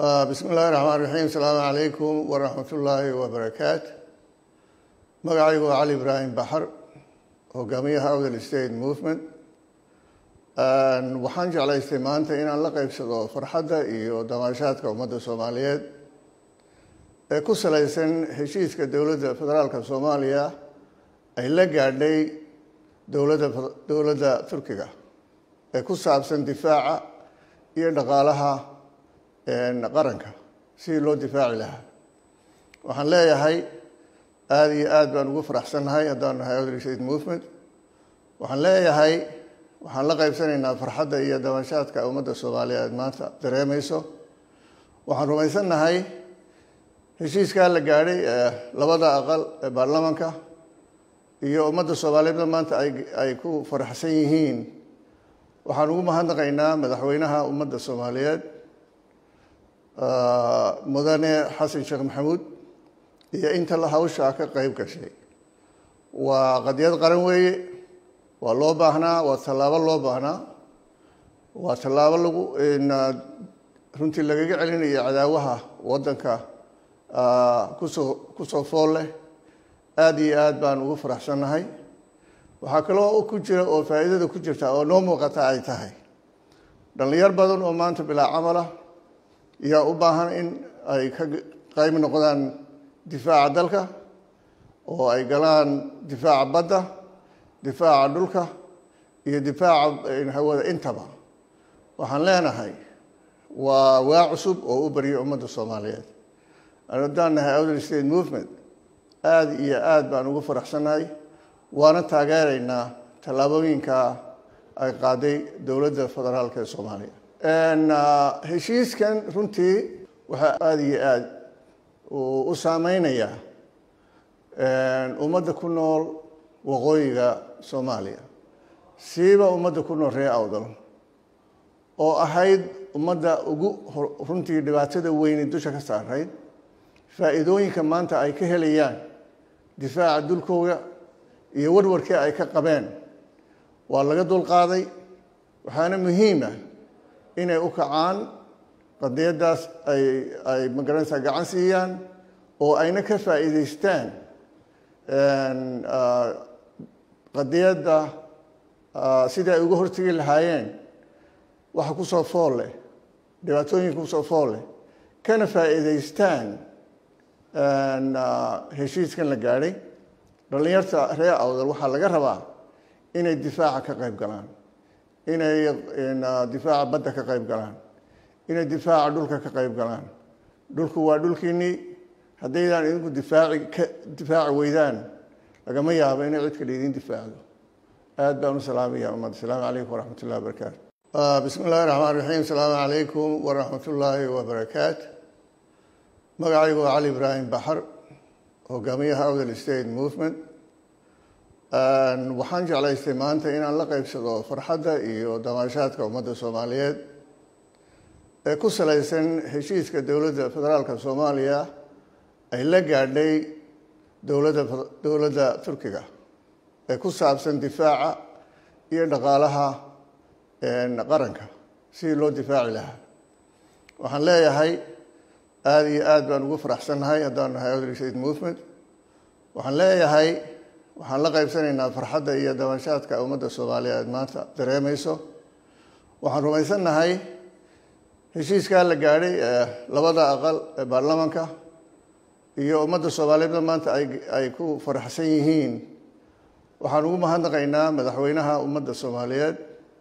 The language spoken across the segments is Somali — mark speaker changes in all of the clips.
Speaker 1: bismi illaahi raxmaan raxiim asalaamu calaykum waraxmat ullaahi wabarakaat magacaygu waa cali ibraahim baxar hogaamiyaha outhel state movement waxaan jeclaystay maanta inaan la qeybsado farxadda iyo damaashaadka ummadda soomaaliyeed ee ku salaysan heshiiska dowladda federaalka soomaaliya ay la gaadhay dowladda dowladda turkiga ee ku saabsan difaaca iyo dhaqaalaha qaranka sidii loo difaaci lahaa waxaan leeyahay aada iyo aada baan ugu faraxsannahay haddaan nahay outhel state movement waxaan leeyahay waxaan la qaybsanaynaa farxadda iyo dabanshaadka ummadda soomaaliyeed maanta dareemayso waxaan rumaysannahay heshiiskaa la gaadhay ee labada aqal ee baarlamanka iyo ummadda soomaaliyeedna maanta ay ay ku faraxsan yihiin waxaan ugu mahadnaqaynaa madaxweynaha ummadda soomaaliyeed mudane xasan sheekh maxamuud iyo inta la hawshaa ka qeyb gashay waa qadiyad qaran weeye waa loo baahnaa waa tallaabo loo baahnaa waa tallaabo lagu runtii lagaga celinayo cadaawaha waddanka kusoo kusoo fool leh aada iyo aada baan ugu faraxsannahay waxaa kaloo ku jira oo faa'iidada ku jirta oo noo muuqata ay tahay dhallinyar badan oo maanta bilaa camalah yaa u baahan in ay ka qayb noqdaan difaaca dalka oo ay galaan difaaca badda difaaca dhulka iyo difaaca hawada intaba waxaan leenahay waa waa cusub oo u baryo ummadda soomaaliyeed haddaan nahay outhel state movement aada iyo aada baan ugu faraxsannahay waana taageeraynaa tallaabooyinka ay qaaday dowladda federaalka ee soomaaliya heshiiskan runtii waxaa aada iyo aada u saameynayaa ummadda ku nool waqooyiga soomaaliya siiba ummadda ku nool reer awdal oo ahayd ummadda ugu runtii dhibaatada weyni dusha ka saarayd faa'iidooyinka maanta ay ka helayaan difaaca dulkooda iyo warwarkii ay ka qabeen waa laga dulqaaday waxaana muhiima inay u kacaan qadiyaddaas ay ay magaranaysaa gacan siiyaan oo ayna ka faa'iidaystaan qadiyadda sidii ay uga hortegi lahaayeen waxa kusoo fool leh dhibaatooyinka kusoo fool leh kana faa'iidaystaan heshiiskan la gaadhay dhallinyarta reer awdal waxaa laga rabaa inay difaaca ka qayb galaan inay difaaca badda ka qayb galaan inay difaaca dhulka ka qayb galaan dhulku waa dhulkiinnii haddaydaan idinku difaaci ka difaaci weydaan lagama yaabo inay cid kale idin difaacdo aada baan u salaamaya ummadda asalaamu calaykum waraxmat ullahi wabarakaatu bismi illaahi raxmaan raxiim asalaamu calaykum waraxmat ullaahi wabarakaat magacaygu waa cali ibraahim baxar hogaamiyaha outhel state movement waxaan jeclaystay maanta inaan la qeybsado farxadda iyo damaashaadka ummadda soomaaliyeed ee ku salaysan heshiiska dowladda federaalka soomaaliya ay la gaadhay dowladda dowladda turkiga ee ku saabsan difaaca iyo dhaqaalaha qaranka sidii loo difaaci lahaa waxaan leeyahay aada iyo aada baan ugu faraxsannahay haddaan nahay outhel state movement waxaan leeyahay waxaan la qaybsanaynaa farxadda iyo dabanshaadka ummadda soomaaliyeed maanta dareemayso waxaan rumaysannahay heshiiskaa la gaadhay ee labada aqal ee baarlamanka iyo ummadda soomaaliyeedna maanta ay ay ku faraxsan yihiin waxaan ugu mahadnaqaynaa madaxweynaha ummadda soomaaliyeed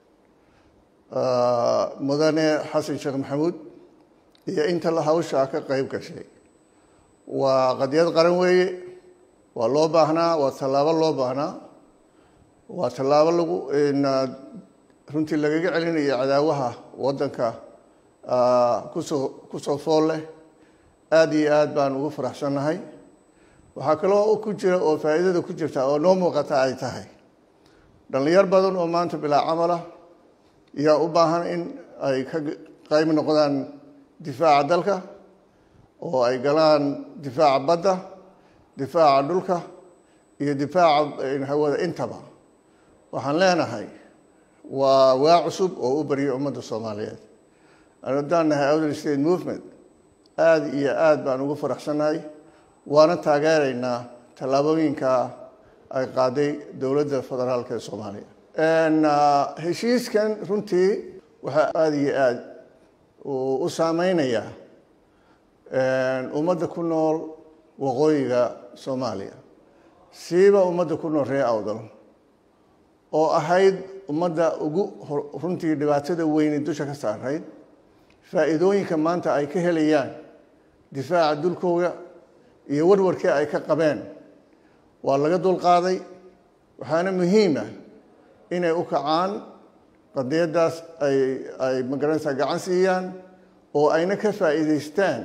Speaker 1: mudane xasan sheekh maxamuud iyo inta la hawshaa ka qeyb gashay waa qadiyad qaran weeye waa loo baahnaa waa tallaabo loo baahnaa waa tallaabo lagu runtii lagaga celinayo cadaawaha waddanka kusoo kusoo fool leh aada iyo aada baan ugu faraxsannahay waxaa kaloo ku jira oo faa'iidada ku jirta oo noo muuqata ay tahay dhallinyar badan oo maanta bilaa camalah yaa u baahan in ay ka qayb noqdaan difaaca dalka oo ay galaan difaaca badda difaaca dhulka iyo difaaca hawada intaba waxaan leenahay waa waa cusub oo u baryo ummadda soomaaliyeed haddaan nahay outhel state movement aada iyo aada baan ugu faraxsannahay waana taageeraynaa tallaabooyinka ay qaaday dowladda federaalka ee soomaaliya heshiiskan runtii waxaa aada iyo aada u saameynayaa ummadda ku nool waqooyiga soomaaliya siiba ummadda ku nool reer awdal oo ahayd ummadda ugu runtii dhibaatada weyni dusha ka saarayd faa'iidooyinka maanta ay ka helayaan difaaca dulkooda iyo warwarkii ay ka qabeen waa laga dulqaaday waxaana muhiima inay u kacaan qadiyaddaas ay ay magaranaysaa gacan siiyaan oo ayna ka faa'iidaystaan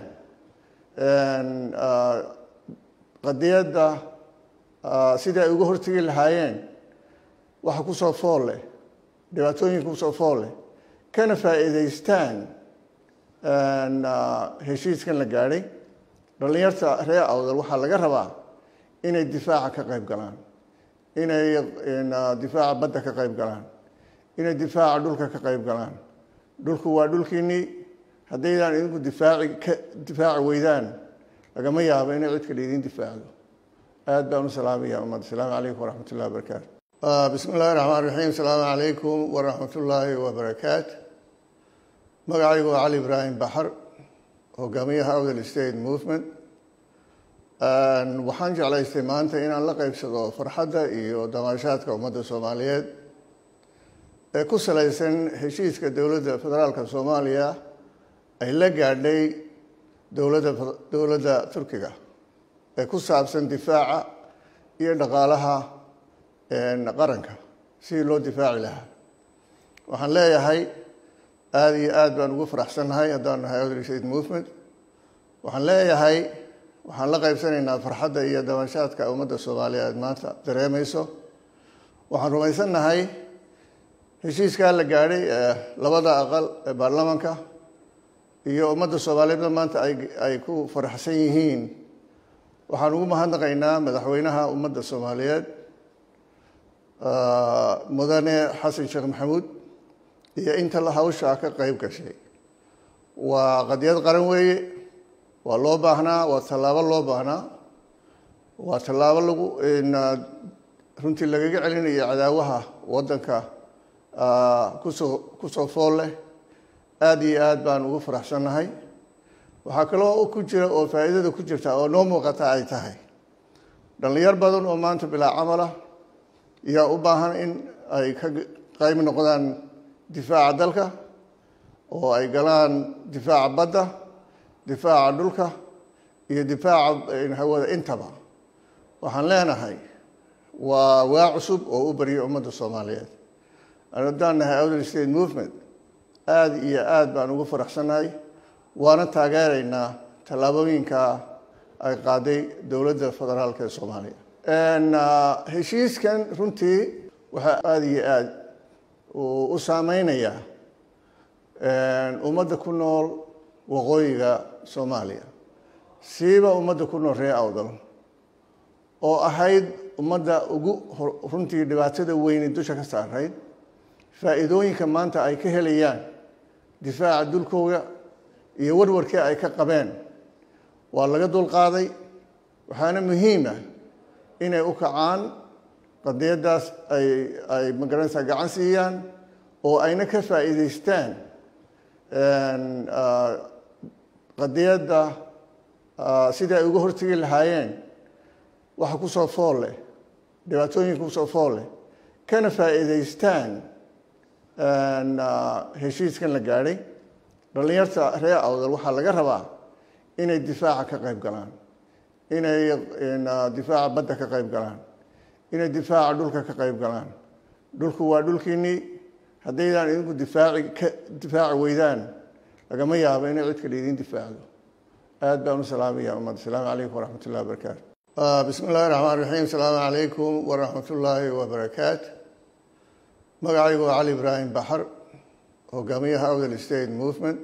Speaker 1: qadiyadda sidai ay uga hortegi lahaayeen waxa kusoo fool leh dhibaatooyinka kusoo fool leh kana faa'iidaystaan heshiiskan la gaadhay dhallinyarta reer awdal waxaa laga rabaa inay difaaca ka qayb galaan inay difaaca badda ka qayb galaan inay difaaca dhulka ka qayb galaan dhulku waa dhulkiinnii haddaydaan idinku difaaci ka difaaci weydaan lagama yaabo inay cid kale idin difaacdo aad baan u salaamaya ummad asalaamu calaykum waraxmat ullahi wabarakaatu bismi illahi raxmaan raxiim asalaamu calaykum waraxmat ullaahi wabarakaatu magacaygu waa cali ibraahim baxar hogaamiyaha awdal state movement waxaan jeclaystay maanta inaan la qeybsado farxadda iyo damaashaadka ummadda soomaaliyeed ee ku salaysan heshiiska dowladda federaalka soomaaliya ay la gaadhay dowladda dowladda turkiga ee ku saabsan difaaca iyo dhaqaalaha qaranka sidii loo difaaci lahaa waxaan leeyahay aada iyo aada baan ugu faraxsannahay haddaan nahay awdal state movement waxaan leeyahay waxaan la qaybsanaynaa farxadda iyo dabanshaadka ummadda soomaaliyeed maanta dareemayso waxaan rumaysannahay heshiiskaa la gaadhay ee labada aqal ee baarlamaanka iyo ummadda soomaaliyeedna maanta ay ay ku faraxsan yihiin waxaan ugu mahadnaqaynaa madaxweynaha ummadda soomaaliyeed mudane xasan sheekh maxamuud iyo inta hawshaa ka qeyb gashay waa qadiyad qaran weeye waa loo baahnaa waa tallaabo loo baahnaa waa tallaabo lagu runtii lagaga celinayo cadaawaha waddanka kusoo kusoo fool leh aada iyo aada baan ugu faraxsannahay waxaa kaloo ku jira oo faa'iidada ku jirta oo noo muuqata ay tahay dhallinyar badan oo maanta bilaa camalah yaa u baahan in ay ka qayb noqdaan difaaca dalka oo ay galaan difaaca badda difaaca dhulka iyo difaaca hawada intaba waxaan leenahay waa waa cusub oo u baryo ummadda soomaaliyeed haddaan nahay outer state movement aada iyo aada baan ugu faraxsannahay waana taageeraynaa tallaabooyinka ay qaaday dowladda federaalka ee soomaaliya heshiiskan runtii waxaa aada iyo aada u saameynayaa ummadda ku nool waqooyiga soomaaliya siiba ummadda ku nool reer awdal oo ahayd ummadda ugu runtii dhibaatada weyni dusha ka saarayd faa'iidooyinka maanta ay ka helayaan difaaca dulkooda iyo warwarkii ay ka qabeen waa laga dulqaaday waxaana muhiima inay u kacaan qadiyaddaas ay ay magaranaysaa gacan siiyaan oo ayna ka faa'iidaystaan qadiyadda sidai ay uga hortegi lahaayeen waxa kusoo fool leh dhibaatooyinka kusoo fool leh kana faa'iidaystaan heshiiskan la gaadhay dhallinyarta reer awdal waxaa laga rabaa inay difaaca ka qayb galaan inay difaaca badda ka qayb galaan inay difaaca dhulka ka qayb galaan dhulku waa dhulkiinnii haddaydaan idinku difaaci ka difaaci weydaan lagama yaabo inay cid kale idin difaacdo aad baan u salaamaya ummad asalaamu calaykum waraxmat ullahi wabarakaatu bismi illahi raxmaan raxiim asalaamu calaykum waraxmat ullaahi wabarakaatu magacaygu waa cali ibraahim baxar hogaamiyaha outer state movement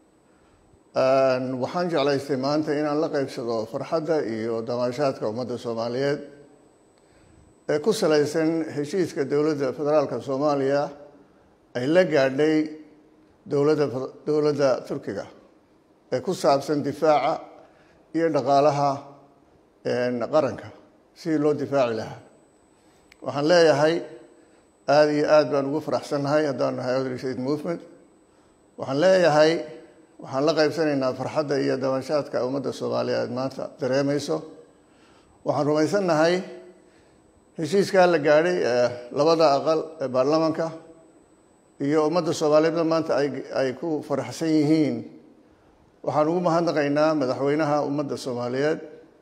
Speaker 1: waxaan jeclaystay maanta inaan la qeybsado farxadda iyo damaashaadka ummadda soomaaliyeed ee ku salaysan heshiiska dowladda federaalka soomaaliya ay la gaadhay dowladda dowladda turkiga ee ku saabsan difaaca iyo dhaqaalaha qaranka sidii loo difaaci lahaa waxaan leeyahay aada iyo aad baan ugu faraxsannahay haddaan nahay Elderly State movement waxaan leeyahay waxaan la qaybsanaynaa farxadda iyo dabashaadka ummadda soomaaliyeed maanta dareemayso waxaan rumaysannahay heshiiskaa la gaadhay ee labada aqal ee baarlamaanka iyo ummadda soomaaliyeedna maanta ay ay ku faraxsan yihiin waxaan ugu mahadnaqaynaa madaxweynaha ummadda soomaaliyeed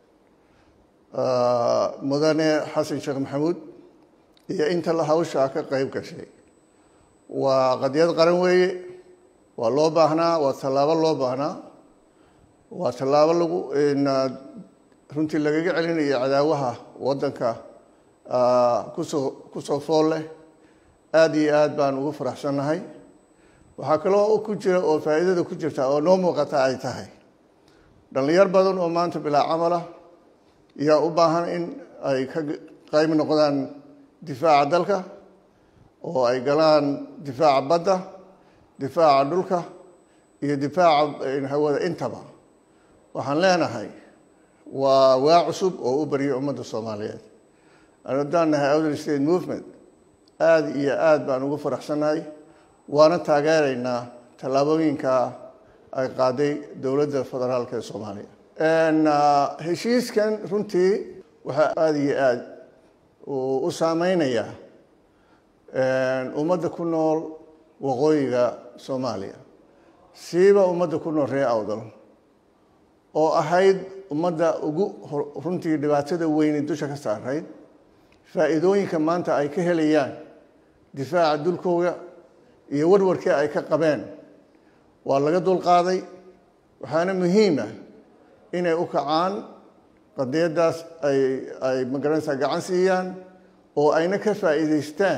Speaker 1: mudane xasan sheekh maxamuud iyo inta la hawshaa ka qayb gashay waa qadiyad qaran weeye waa loo baahnaa waa tallaabo loo baahnaa waa tallaabo lagu runtii lagaga celinayo cadaawaha waddanka kusoo kusoo fool leh aada iyo aad baan ugu faraxsannahay waxaa kaloo ku jira oo faa'iidada ku jirta oo noo muuqata ay tahay dhallinyar badan oo maanta bilaa camala yaa u baahan in ay ka qayb noqdaan difaaca dalka oo ay galaan difaaca badda difaaca dhulka iyo difaaca hawada intaba waxaan leenahay waa waa cusub oo u baryay ummadda soomaaliyeed haddaan nahay Elderly State movement aada iyo aad baan ugu faraxsannahay waana taageeraynaa tallaabooyinka ay qaaday dowladda federaalk ee soomaaliya heshiiskan runtii waxaa aada iyo aad u saameynayaa ummadda ku nool waqooyiga soomaaliya siiba ummadda ku nool reer awdal oo ahayd ummadda ugu runtii dhibaatada weyne dusha ka saarayd faa'iidooyinka maanta ay ka helayaan difaaca dulkooda iyo warwarkii ay ka qabeen waa laga dulqaaday waxaana muhiima inay u kacaan qadiyaddaas ay ay magaranaysaa gacan siiyaan oo ayna ka faa'iidaystaan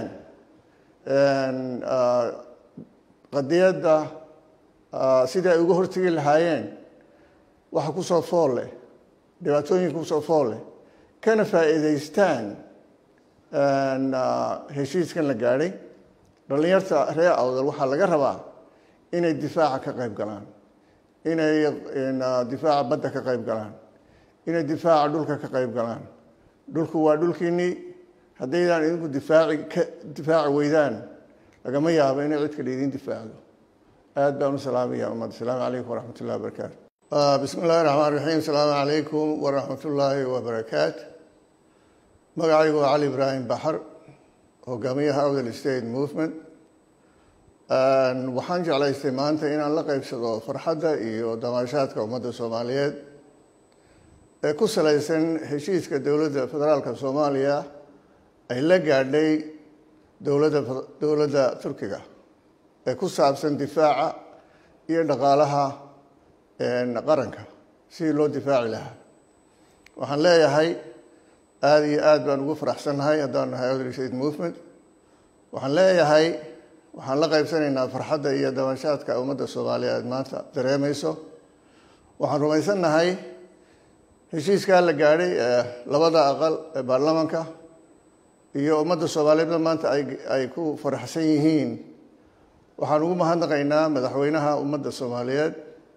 Speaker 1: qadiyadda sidii ay uga hortegi lahaayeen waxa kusoo fool leh dhibaatooyinka kusoo fool leh kana faa'iidaystaan heshiiskan la gaadhay dhallinyarta reer awdal waxaa laga rabaa inay difaaca ka qayb galaan inay difaaca badda ka qayb galaan inay difaaca dhulka ka qayb galaan dhulku waa dhulkiinnii haddaydaan idinku difaaci ka difaaci weydaan lagama yaabo inay cid kale idin difaacdo aad baan u salaamaya ummadda asalaamu calaykum waraxmat ullahi wabarakaatu bismi illahi raxmaan raxiim asalaamu calaykum waraxmat ullaahi wabarakaatu magacaygu waa cali ibraahim baxar hogaamiyaha Elderly State movement waxaan jeclaystay maanta inaan la qaybsado farxadda iyo damaashaadka ummadda soomaaliyeed ee ku salaysan heshiiska dowladda federaalka soomaaliya ay la gaadhay dowladda dowladda turkiga ee ku saabsan difaaca iyo dhaqaalaha qaranka sidii loo difaaci lahaa waxaan leeyahay aada iyo aad baan ugu faraxsannahay haddaan nahay Elderly State movement waxaan leeyahay waxaan la qaybsanaynaa farxadda iyo dabashaadka ummadda soomaaliyeed maanta dareemayso waxaan rumaysannahay heshiiskaa la gaadhay ee labada aqal ee baarlamaanka iyo ummadda soomaaliyeedna maanta ay ay ku faraxsan yihiin waxaan ugu mahadnaqaynaa madaxweynaha ummadda soomaaliyeed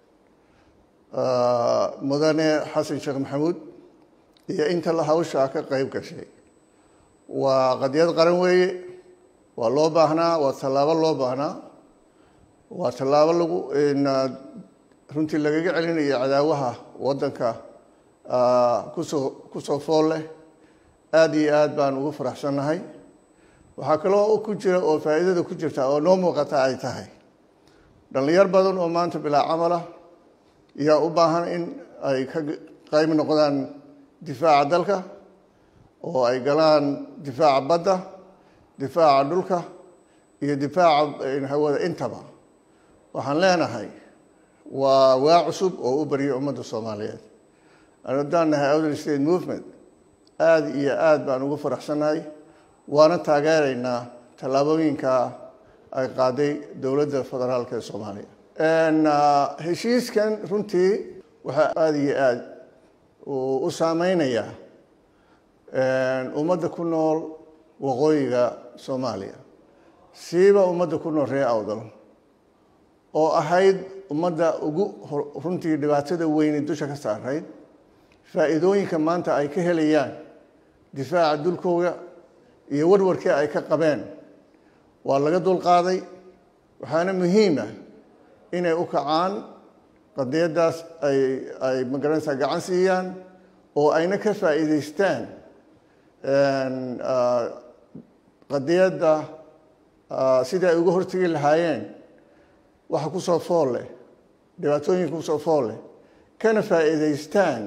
Speaker 1: mudane xasan sheekh maxamuud iyo inta la hawshaa ka qayb gashay waa qadiyad qaran weeye waa loo baahnaa waa tallaabo loo baahnaa waa tallaabo lagu runtii lagaga celinayo cadaawaha waddanka kusoo kusoo fool leh aada iyo aad baan ugu faraxsannahay waxaa kaloo ku jira oo faa'iidada ku jirta oo noo muuqata ay tahay dhallinyar badan oo maanta bilaa camala yaa u baahan in ay ka qayb noqdaan difaaca dalka oo ay galaan difaaca badda difaaca dhulka iyo difaaca hawada intaba waxaan leenahay waa waa cusub oo u baryay ummadda soomaaliyeed haddaan nahay Elderly State movement aada iyo aad baan ugu faraxsannahay waana taageeraynaa tallaabooyinka ay qaaday dowladda federaalk ee soomaaliya heshiiskan runtii waxaa aada iyo aad u saameynayaa ummadda ku nool waqooyiga soomaaliya siiba ummadda ku nool reer awdal oo ahayd ummadda ugu runtii dhibaatada weyni dusha ka saarayd faa'iidooyinka maanta ay ka helayaan difaaca dulkooda iyo warwarkii ay ka qabeen waa laga dulqaaday waxaana muhiima inay u kacaan qadiyaddaas ay ay magaranaysaa gacan siiyaan oo ayna ka faa'iidaystaan qadiyadda sidii ay uga hortegi lahaayeen waxa ku soo fool leh dhibaatooyinka kusoo fool leh kana faa'iidaystaan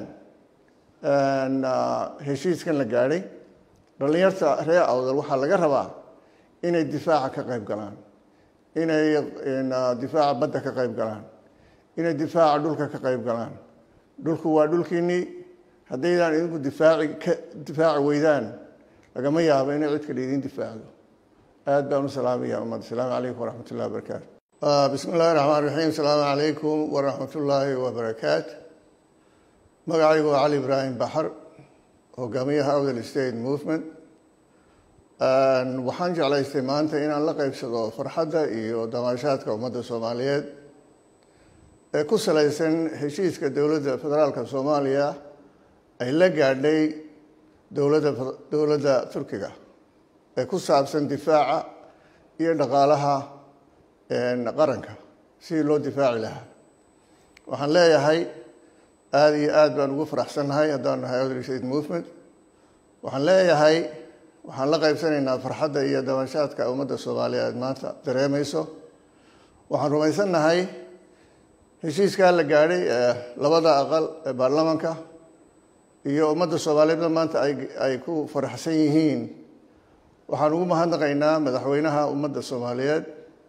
Speaker 1: heshiiskan la gaadhay dhallinyarta reer awdal waxaa laga rabaa inay difaaca ka qayb galaan inay difaaca badda ka qayb galaan inay difaaca dhulka ka qayb galaan dhulku waa dhulkiinnii haddaydaan idinku difaaci ka difaaci weydaan lagama yaabo inay cid kale idiin difaacdo aad baan u salaamaya ummad asalaamu calaykum waraxmat ullahi wabarakaatu bismi illahi raxmaan raxiim asalaamu calaykum waraxmat ullaahi wabarakaatu magacaygu waa cali ibraahim baxar hogaamiyaha awdal state movement waxaan jeclaystay maanta inaan la qeybsado farxadda iyo damaashaadka ummadda soomaaliyeed ee ku salaysan heshiiska dowladda federaalka soomaaliya ay la gaadhay dowladda dowladda turkiga ee ku saabsan difaaca iyo dhaqaalaha qaranka sidii loo difaaci lahaa waxaan leeyahay aada iyo aad baan ugu faraxsannahay haddaan nahay awdal state movement waxaan leeyahay waxaan la qaybsanaynaa farxadda iyo dabashaadka ummadda soomaaliyeed maanta dareemayso waxaan rumaysannahay heshiiskaa la gaadhay ee labada aqal ee baarlamaanka iyo ummadda soomaaliyeedna maanta ay ay ku faraxsan yihiin waxaan ugu mahadnaqaynaa madaxweynaha ummadda soomaaliyeed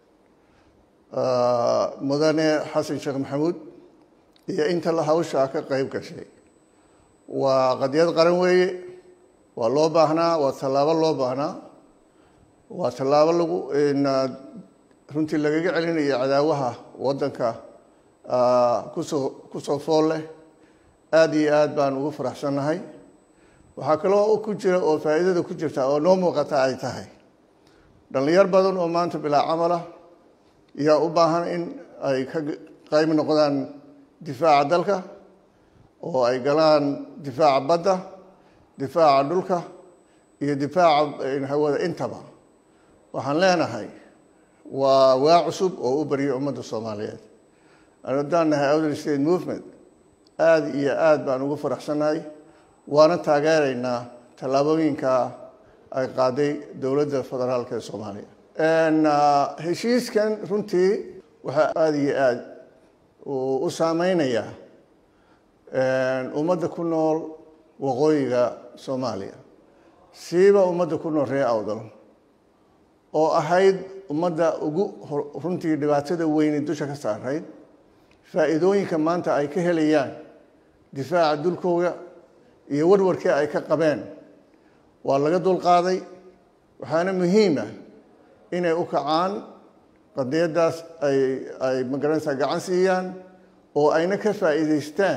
Speaker 1: mudane xasan sheekh maxamuud iyo inta la hawshaa ka qayb gashay waa qadiyad qaran weeye waa loo baahnaa waa tallaabo loo baahnaa waa tallaabo lagu runtii lagaga celinayo cadaawaha waddanka kusoo kusoo fool leh aada iyo aad baan ugu faraxsannahay waxaa kaloo ku jira oo faa'iidada ku jirta oo noo muuqata ay tahay dhallinyar badan oo maanta bilaa camala yaa u baahan in ay ka qayb noqdaan difaaca dalka oo ay galaan difaaca badda difaaca dhulka iyo difaaca hawada intaba waxaan leenahay waa waa cusub oo u baryay ummadda soomaaliyeed haddaan nahay outer state movement aada iyo aad baan ugu faraxsannahay waana taageeraynaa tallaabooyinka ay qaaday dowladda federaalk ee soomaaliya heshiiskan runtii waxaa aada iyo aad u saameynayaa ummadda ku nool waqooyiga soomaaliya siiba ummadda ku nool reer awdal oo ahayd ummadda ugu runtii dhibaatada weyni dusha ka saarayd faa'iidooyinka maanta ay ka helayaan difaaca dulkooda iyo warwarkii ay ka qabeen waa laga dulqaaday waxaana muhiima inay u kacaan qadiyaddaas ay ay magaranaysaa gacan siiyaan oo ayna ka faa'iidaystaan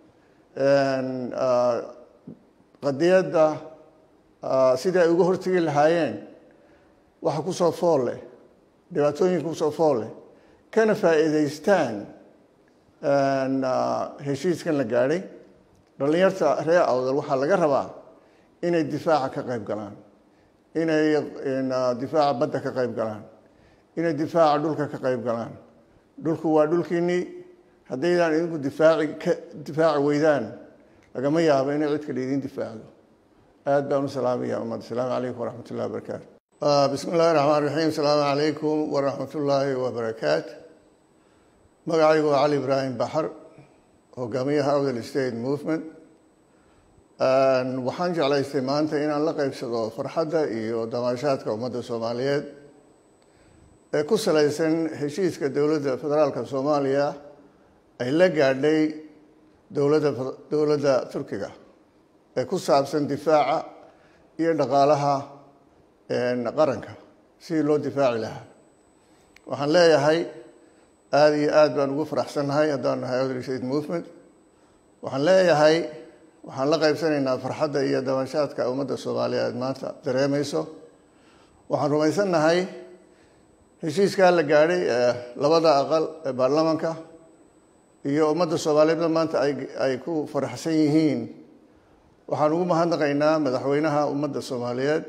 Speaker 1: qadiyadda sidii ay uga hortegi lahaayeen waxa kusoo fool leh dhibaatooyinka kusoo fool leh kana faa'iidaystaan heshiiskan la gaadhay dhallinyarta reer awdal waxaa laga rabaa inay difaaca ka qayb galaan inay difaaca badda ka qayb galaan inay difaaca dhulka ka qayb galaan dhulku waa dhulkiinnii haddaydaan idinku difaaci ka difaaci weydaan lagama yaabo inay cid kale idiin difaacdo aad baan u salaamaya ummad asalaamu calaykum waraxmat ullahi wabarakaatu bismi illahi raxmaan raxiim asalaamu calaykum waraxmat ullaahi wabarakaatu magacaygu waa cali ibraahim baxar hogaamiyaha outer state movement waxaan jeclaystay maanta inaan la qeybsado farxadda iyo damaashaadka ummadda soomaaliyeed ee ku salaysan heshiiska dowladda federaalka soomaaliya ay la gaadhay dowladda dowladda turkiga ee ku saabsan difaaca iyo dhaqaalaha qaranka sidii loo difaaci lahaa waxaan leeyahay aada iyo aad baan ugu faraxsannahay haddaan nahay outer state movement waxaan leeyahay waxaan la qaybsanaynaa farxadda iyo dabashaadka ummadda soomaaliyeed maanta dareemayso waxaan rumaysannahay heshiiskaa la gaadhay ee labada aqal ee baarlamaanka iyo ummadda soomaaliyeedna maanta ay ku faraxsan yihiin waxaan ugu mahadnaqaynaa madaxweynaha ummadda soomaaliyeed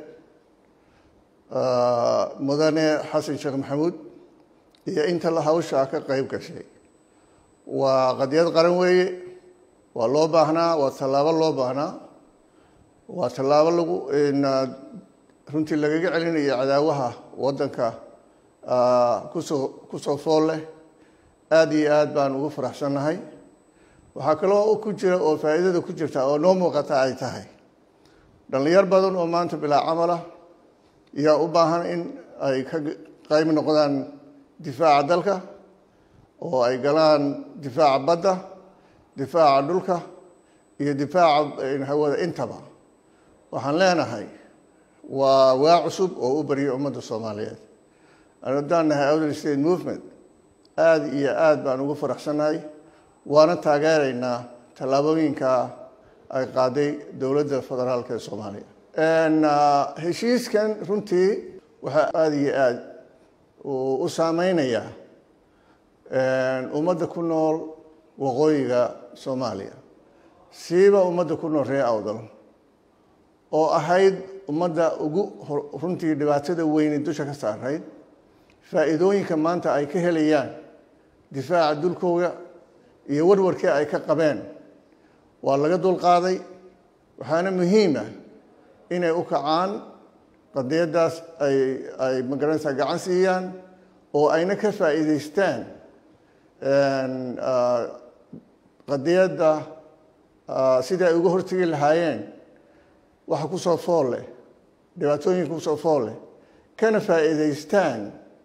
Speaker 1: mudane xasan sheekh maxamuud iyo inta la hawshaa ka qeyb gashay waa qadiyad qaran weeye waa loo baahnaa waa tallaabo loo baahnaa waa tallaabo lagu runtii lagaga celinayo cadaawaha waddanka kusoo kusoo fool leh aada iyo aad baan ugu faraxsannahay waxaa kaloo ku jira oo faa'iidada ku jirta oo noo muuqata ay tahay dhallinyar badan oo maanta bilaa camalah yaa u baahan in ay ka qayb noqdaan difaaca dalka oo ay galaan difaaca badda difaaca dhulka iyo difaaca hawada intaba waxaan leenahay waa waa cusub oo u baryo ummadda soomaaliyeed haddaan nahay outer state movement aada iyo aada baan ugu faraxsannahay waana taageeraynaa tallaabooyinka ay qaaday dowladda federaalka ee soomaaliya heshiiskan runtii waxaa aada iyo aada u saameynayaa ummadda ku nool waqooyiga soomaaliya siiba ummadda ku nool reer awdal oo ahayd ummadda ugu runtii dhibaatada weyni dusha ka saarayd faa'iidooyinka maanta ay ka helayaan difaaca dulkooga iyo warwarkii ay ka qabeen waa laga dulqaaday waxaana muhiima inay u kacaan qadiyaddaas ay ay magaranaysaa gacan siiyaan oo ayna ka faa'iidaystaan qadiyadda sidii ay uga hortegi lahaayeen waxa kusoo fool leh dhibaatooyinka kusoo fool leh kana faa'iidaystaan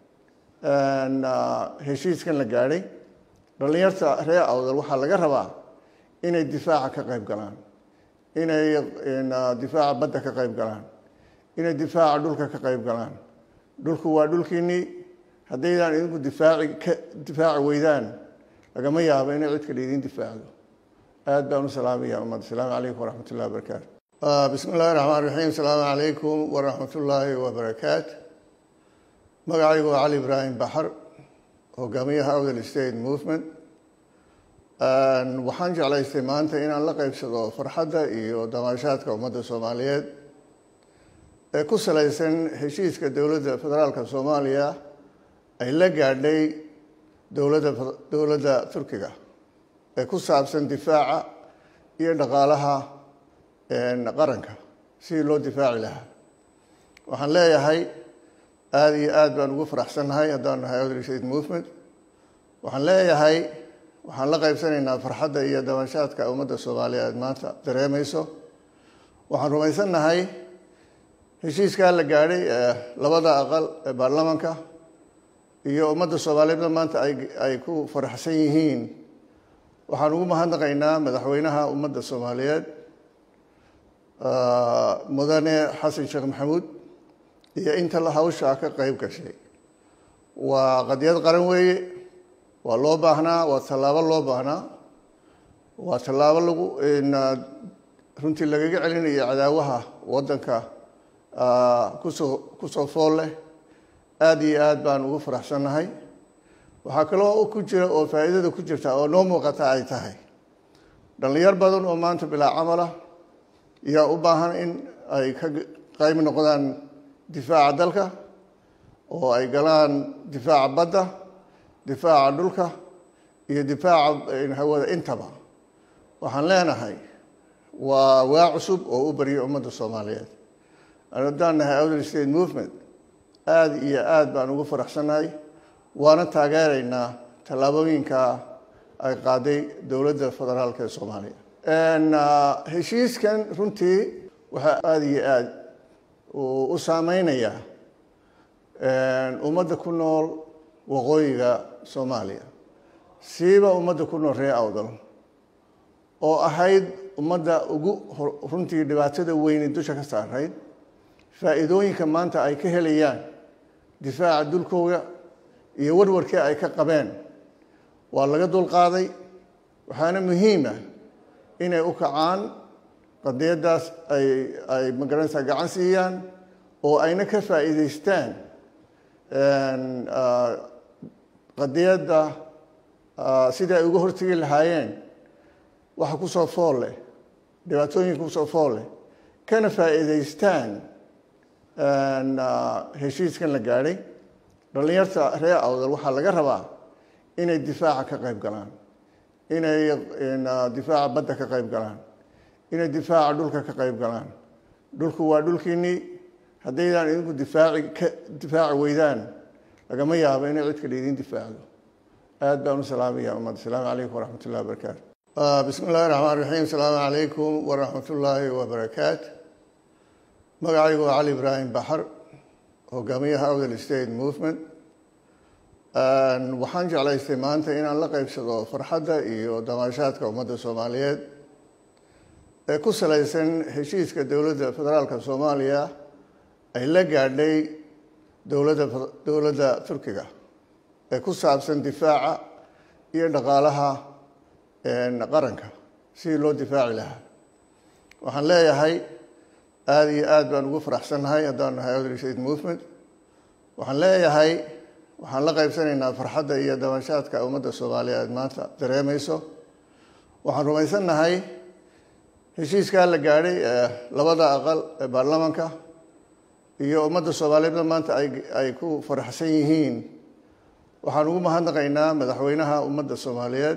Speaker 1: heshiiskan la gaadhay dhallinyarta reer awdal waxaa laga rabaa inay difaaca ka qayb galaan inay difaaca badda ka qayb galaan inay difaaca dhulka ka qayb galaan dhulku waa dhulkiinnii haddaydaan idinku difaaci ka difaaci weydaan lagama yaabo inay cid kale idiin difaacdo aad baan u salaamaya ummad asalaamu calaykum waraxmat ullahi wabarakaatu bismi illahi raxmaan raxiim asalaamu calaykum waraxmat ullaahi wabarakaatu magacaygu waa cali ibraahim baxar hogaamiyaha outer state movement waxaan jeclaystay maanta inaan la qeybsado farxadda iyo damaashaadka ummadda soomaaliyeed ee ku salaysan heshiiska dowladda federaalka soomaaliya ay la gaadhay dowladda dowladda turkiga ee ku saabsan difaaca iyo dhaqaalaha qaranka sidii loo difaaci lahaa waxaan leeyahay aada iyo aada baan ugu faraxsannahay haddaan nahay outer state movement waxaan leeyahay waxaan la qaybsanaynaa farxadda iyo dabashaadka ummadda soomaaliyeed maanta dareemayso waxaan rumaysannahay heshiiskaa la gaadhay ee labada aqal ee baarlamaanka iyo ummadda soomaaliyeedna maanta ay ay ku faraxsan yihiin waxaan ugu mahadnaqaynaa madaxweynaha ummadda soomaaliyeed mudane xasan sheekh maxamuud iyo inta la hawshaa ka qeyb gashay waa qadiyad qaran weeye waa loo baahnaa waa tallaabo loo baahnaa waa tallaabo lagu runtii lagaga celinayo cadaawaha waddanka kusoo kusoo fool leh aada iyo aad baan ugu faraxsannahay waxaa kaloo ku jira oo faa'iidada ku jirta oo noo muuqata ay tahay dhallinyar badan oo maanta bilaa camalah yaa u baahan in ay ka qayb noqdaan difaaca dalka oo ay galaan difaaca badda difaaca dhulka iyo difaaca hawada intaba waxaan leenahay waa waa cusub oo u baryo ummadda soomaaliyeed haddaan nahay outer state movement aada iyo aada baan ugu faraxsannahay waana taageeraynaa tallaabooyinka ay qaaday dowladda federaalka ee soomaaliya heshiiskan runtii waxaa aada iyo aada u saameynayaa ummadda ku nool waqooyiga soomaaliya siiba ummadda ku nool reer awdal oo ahayd ummadda ugu runtii dhibaatada weyni dusha ka saarayd faa'iidooyinka maanta ay ka helayaan difaaca dulkooga iyo warwarkii ay ka qabeen waa laga dulqaaday waxaana muhiima inay u kacaan qadiyaddaas ay ay magaranaysaa gacan siiyaan oo ayna ka faa'iidaystaan qadiyadda sidii ay uga hortegi lahaayeen waxa kusoo fool leh dhibaatooyinka kusoo fool leh kana faa'iidaystaan heshiiskan la gaadhay dhallinyarta reer awdal waxaa laga rabaa inay difaaca ka qayb galaan inay difaaca badda ka qayb galaan inay difaaca dhulka ka qayb galaan dhulku waa dhulkiinnii haddaydaan idinku difaaci ka difaaci weydaan lagama yaabo inay cid kale idin difaacdo aad baan u salaamaya ummad asalaamu calaykum waraxmat ullahi wabarakaatu bismi illahi raxmaan raxiim asalaamu calaykum waraxmat ullaahi wabarakaatu magacaygu waa cali ibraahim baxar hogaamiyaha awdal state movement waxaan jeclaystay maanta inaan la qeybsado farxadda iyo damaashaadka ummadda soomaaliyeed ee ku salaysan heshiiska dowladda federaalka soomaaliya ay la gaadhay dowladda dowladda turkiga ee ku saabsan difaaca iyo dhaqaalaha qaranka sidii loo difaaci lahaa waxaan leeyahay aada iyo aad baan ugu faraxsannahay haddaan nahay awdal state movement waxaan leeyahay waxaan la qaybsanaynaa farxadda iyo dabashaadka ummadda soomaaliyeed maanta dareemayso waxaan rumaysannahay heshiiskaa la gaadhay ee labada aqal ee baarlamaanka iyo ummadda soomaaliyeedna maanta ay ay ku faraxsan yihiin waxaan ugu mahadnaqaynaa madaxweynaha ummadda soomaaliyeed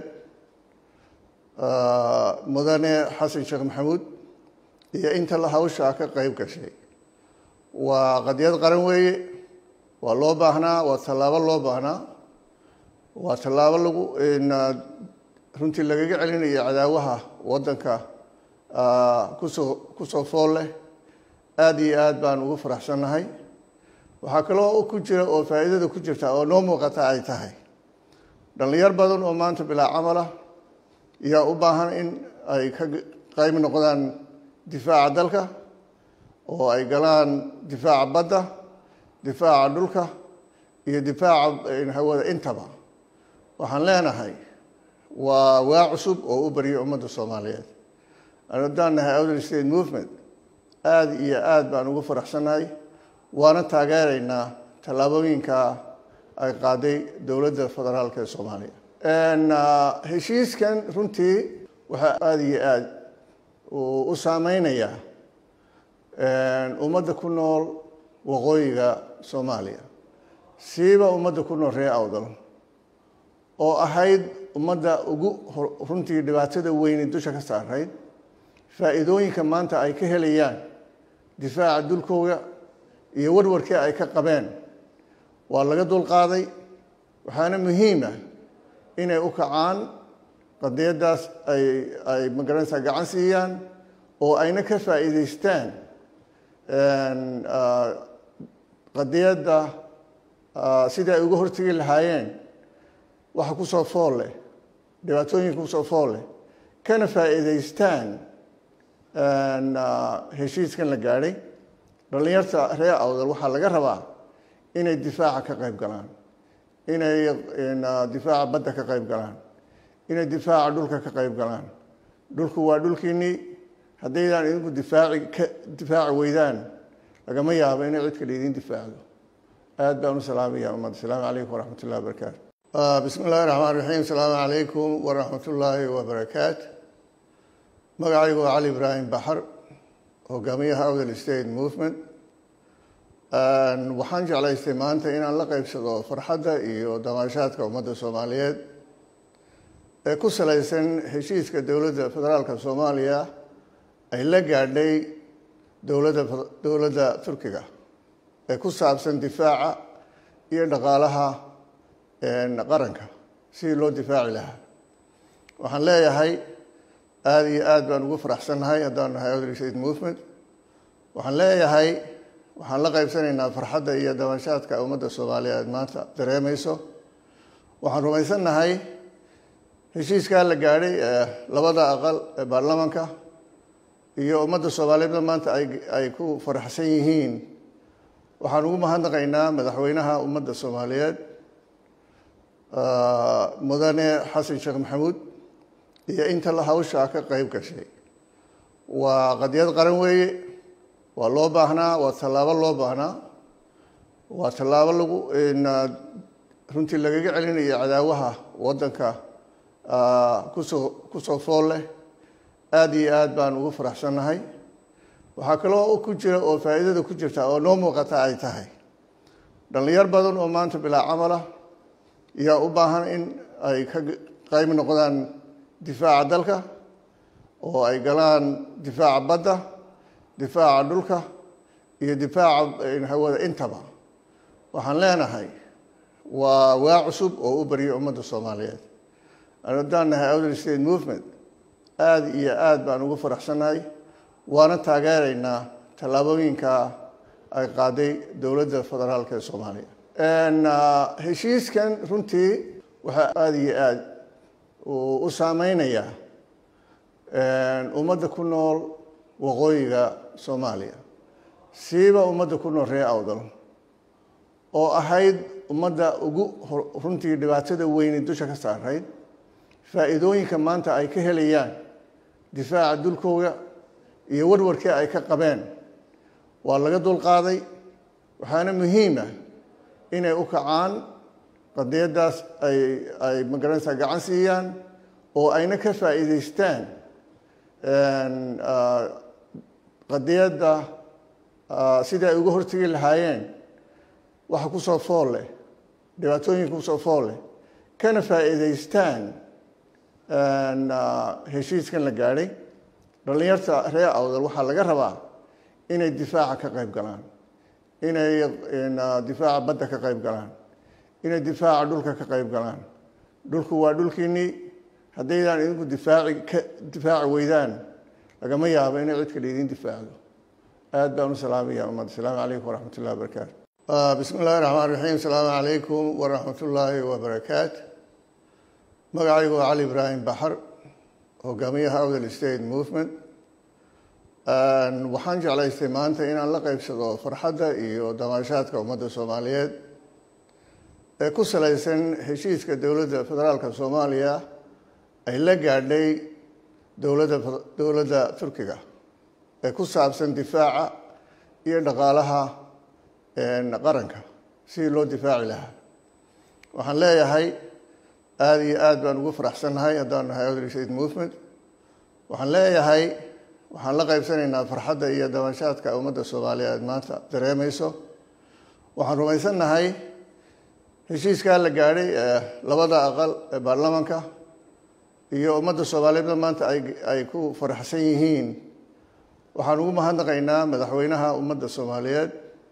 Speaker 1: mudane xasan sheekh maxamuud iyo inta la hawshaa ka qayb gashay waa qadiyad qaran weeye waa loo baahnaa waa tallaabo loo baahnaa waa tallaabo lagu runtii lagaga celinayo cadaawaha waddanka kusoo kusoo fool leh aada iyo aad baan ugu faraxsannahay waxaa kaloo ku jira oo faa'iidada ku jirta oo noo muuqata ay tahay dhallinyar badan oo maanta bilaa camalah yaa u baahan in ay ka qayb noqdaan difaaca dalka oo ay galaan difaaca badda difaaca dhulka iyo difaaca hawada intaba waxaan leenahay waa waa cusub oo u baryo ummadda soomaaliyeed haddaan nahay outer state movement aada iyo aad baan ugu faraxsannahay waana taageeraynaa tallaabooyinka ay qaaday dowladda federaalka ee soomaaliya heshiiskan runtii waxaa aada iyo aada u saameynayaa ummadda ku nool waqooyiga soomaaliya siiba ummadda ku nool reer awdal oo ahayd ummadda ugu runtii dhibaatada weyni dusha ka saarayd faa'iidooyinka maanta ay ka helayaan difaaca dulkooga iyo warwarkii ay ka qabeen waa laga dulqaaday waxaana muhiima inay u kacaan qadiyaddaas ay ay magaranaysaa gacan siiyaan oo ayna ka faa'iidaystaan qadiyadda sidii ay uga hortegi lahaayeen waxa kusoo fool leh dhibaatooyinka kusoo fool leh kana faa'iidaystaan heshiiskan la gaadhay dhallinyarta reer awdal waxaa laga rabaa inay difaaca ka qayb galaan inay difaaca badda ka qayb galaan inay difaaca dhulka ka qayb galaan dhulku waa dhulkiinnii haddaydaan idinku difaaci ka difaaci weydaan lagama yaabo inay cid kale idin difaacdo aad baan u salaamaya ummad asalaamu calaykum waraxmat ullahi wabarakaatu bismi illahi raxmaan raxiim asalaamu calaykum waraxmat ullaahi wabarakaatu magacaygu waa cali ibraahim baxar hogaamiyaha awdal state movement waxaan jeclaystay maanta inaan la qeybsado farxadda iyo damaashaadka ummadda soomaaliyeed ee ku salaysan heshiiska dowladda federaalka soomaaliya ay la gaadhay dowladda dowladda turkiga ee ku saabsan difaaca iyo dhaqaalaha qaranka sidii loo difaaci lahaa waxaan leeyahay aada iyo aad baan ugu faraxsannahay haddaan nahay outer state movement waxaan leeyahay waxaan la qaybsanaynaa farxadda iyo dabashaadka ummadda soomaaliyeed maanta dareemayso waxaan rumaysannahay heshiiskaa la gaadhay ee labada aqal ee baarlamaanka iyo ummadda soomaaliyeedna maanta ay ay ku faraxsan yihiin waxaan ugu mahadnaqaynaa madaxweynaha ummadda soomaaliyeed mudane xasan sheekh maxamuud iyo inta la hawshaa ka qayb gashay waa qadiyad qaran weeye waa loo baahnaa waa tallaabo loo baahnaa waa tallaabo lagu runtii lagaga celinayo cadaawaha waddanka kusoo kusoo fool leh aada iyo aad baan ugu faraxsannahay waxaa kaloo ku jira oo faa'iidada ku jirta oo noo muuqata ay tahay dhallinyar badan oo maanta bilaa camala yaa u baahan in ay ka qayb noqdaan difaaca dalka oo ay galaan difaaca badda difaaca dhulka iyo difaaca hawada intaba waxaan leenahay waa waa cusub oo u barya ummadda soomaaliyeed haddaan nahay outer state movement aada iyo aada baan ugu faraxsannahay waana taageeraynaa tallaabooyinka ay qaaday dowladda federaalka ee soomaaliya heshiiskan runtii waxaa aada iyo aada u saameynayaa ummadda ku nool waqooyiga soomaaliya siiba ummadda ku nool reer awdal oo ahayd ummadda ugu runtii dhibaatada weyni dusha ka saarayd faa'iidooyinka maanta ay ka helayaan difaaca dulkooda iyo warwarkii ay ka qabeen waa laga dulqaaday waxaana muhiima inay u kacaan qadiyaddaas ay ay magaranaysaa gacan siiyaan oo ayna ka faa'iidaystaan qadiyadda sidii ay uga hortegi lahaayeen waxa kusoo fool leh dhibaatooyinka kusoo fool leh kana faa'iidaystaan heshiiskan la gaadhay dhallinyarta reer awdal waxaa laga rabaa inay difaaca ka qayb galaan inay difaaca badda ka qayb galaan inay difaaca dhulka ka qayb galaan dhulku waa dhulkiinnii haddaydaan idinku difaaci ka difaaci weydaan lagama yaabo inay cid kale idin difaacdo aad baan u salaamaya ummadda asalaamu calaykum waraxmat ullahi wabarakaatu bismi illahi raxmaan raxiim asalaamu calaykum waraxmat ullaahi wabarakaatu magacaygu waa cali ibraahim baxar hogaamiyaha outer state movement waxaan jeclaystay maanta inaan la qeybsado farxadda iyo damaashaadka ummadda soomaaliyeed ee ku salaysan heshiiska dowladda federaalka soomaaliya ay la gaadhay dowladda dowladda turkiga ee ku saabsan difaaca iyo dhaqaalaha qaranka sidii loo difaaci lahaa waxaan leeyahay aada iyo aada baan ugu faraxsannahay haddaan nahay outer state movement waxaan leeyahay waxaan la qaybsanaynaa farxadda iyo dabashaadka ummadda soomaaliyeed maanta dareemayso waxaan rumaysannahay heshiiskaa la gaadhay ee labada aqal ee baarlamaanka iyo ummadda soomaaliyeedna maanta ay ay ku faraxsan yihiin waxaan ugu mahadnaqaynaa madaxweynaha ummadda soomaaliyeed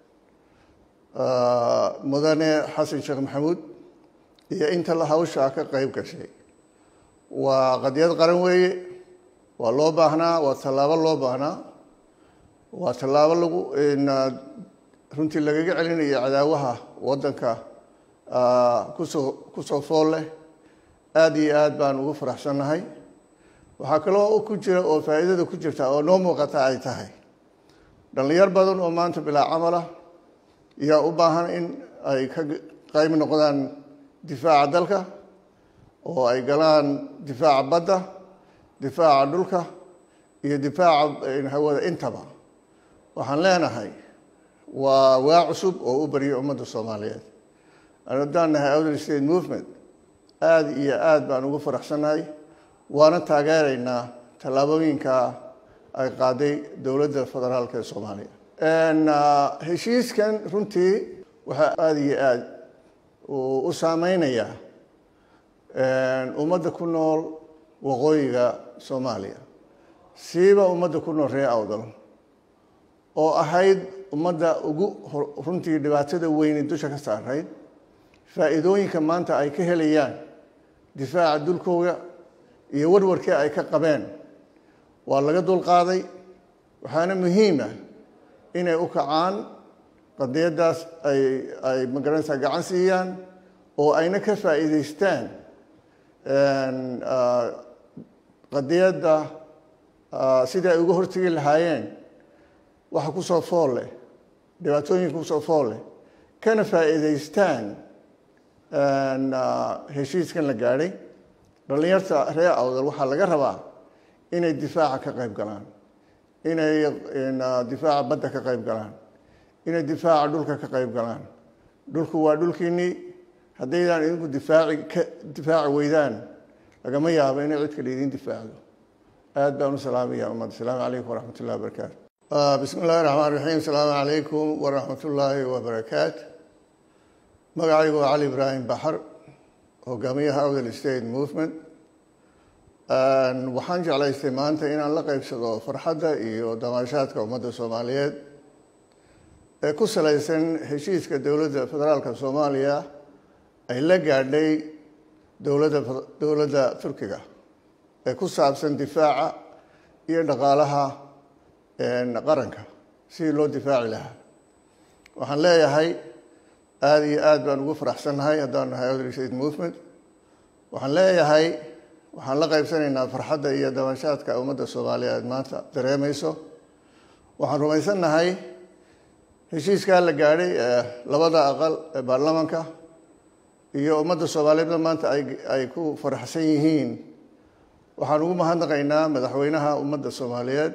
Speaker 1: mudane xasan sheekh maxamuud iyo inta la hawshaa ka qayb gashay waa qadiyad qaran weeye waa loo baahnaa waa tallaabo loo baahnaa waa tallaabo lagu runtii lagaga celinayo cadaawaha waddanka kusoo kusoo fool leh aada iyo aad baan ugu faraxsannahay waxaa kaloo ku jira oo faa'iidada ku jirta oo noo muuqata ay tahay dhallinyar badan oo maanta bilaa camala yaa u baahan in ay ka qayb noqdaan difaaca dalka oo ay galaan difaaca badda difaaca dhulka iyo difaaca hawada intaba waxaan leenahay waa waa cusub oo u barya ummadda soomaaliyeed haddaan nahay outer state movement aada iyo aada baan ugu faraxsannahay waana taageeraynaa tallaabooyinka ay qaaday dowladda federaalka ee soomaaliya heshiiskan runtii waxaa aada iyo aada u saameynayaa ummadda ku nool waqooyiga soomaaliya siiba ummadda ku nool reer awdal oo ahayd ummadda ugu runtii dhibaatada weyni dusha ka saarayd faa'iidooyinka maanta ay ka helayaan difaaca dulkooda iyo warwarkii ay ka qabeen waa laga dulqaaday waxaana muhiima inay u kacaan qadiyaddaas ay ay magaranaysaa gacan siiyaan oo ayna ka faa'iidaystaan qadiyadda sidii ay uga hortegi lahaayeen waxa kusoo fool leh dhibaatooyinka kusoo fool leh kana faa'iidaystaan heshiiskan la gaadhay dhallinyarta reer awdal waxaa laga rabaa inay difaaca ka qayb galaan inay difaaca badda ka qayb galaan inay difaaca dhulka ka qayb galaan dhulku waa dhulkiinnii haddaydaan idinku difaaci ka difaaci weydaan lagama yaabo inay cid kale idiin difaacdo aad baan u salaamaya ummadda asalaamu calaykum waraxmat ullahi wabarakaatu bismi illahi raxmaan raxiim asalaamu calaykum waraxmat ullaahi wabarakaatu magacaygu waa cali ibraahim baxar hogaamiyaha awdal state movement waxaan jeclaystay maanta inaan la qeybsado farxadda iyo damaashaadka ummadda soomaaliyeed ee ku salaysan heshiiska dowladda federaalka soomaaliya ay la gaadhay dowladda dowladda turkiga ee ku saabsan difaaca iyo dhaqaalaha qaranka sidii loo difaaci lahaa waxaan leeyahay aada iyo aad baan ugu faraxsannahay haddaan nahay awdal state movement waxaan leeyahay waxaan la qaybsanaynaa farxadda iyo dabanshaadka ummadda soomaaliyeed maanta dareemayso waxaan rumaysannahay heshiiskaa la gaadhay ee labada aqal ee baarlamanka iyo ummadda soomaaliyeedna maanta ay ay ku faraxsan yihiin waxaan ugu mahadnaqaynaa madaxweynaha ummadda soomaaliyeed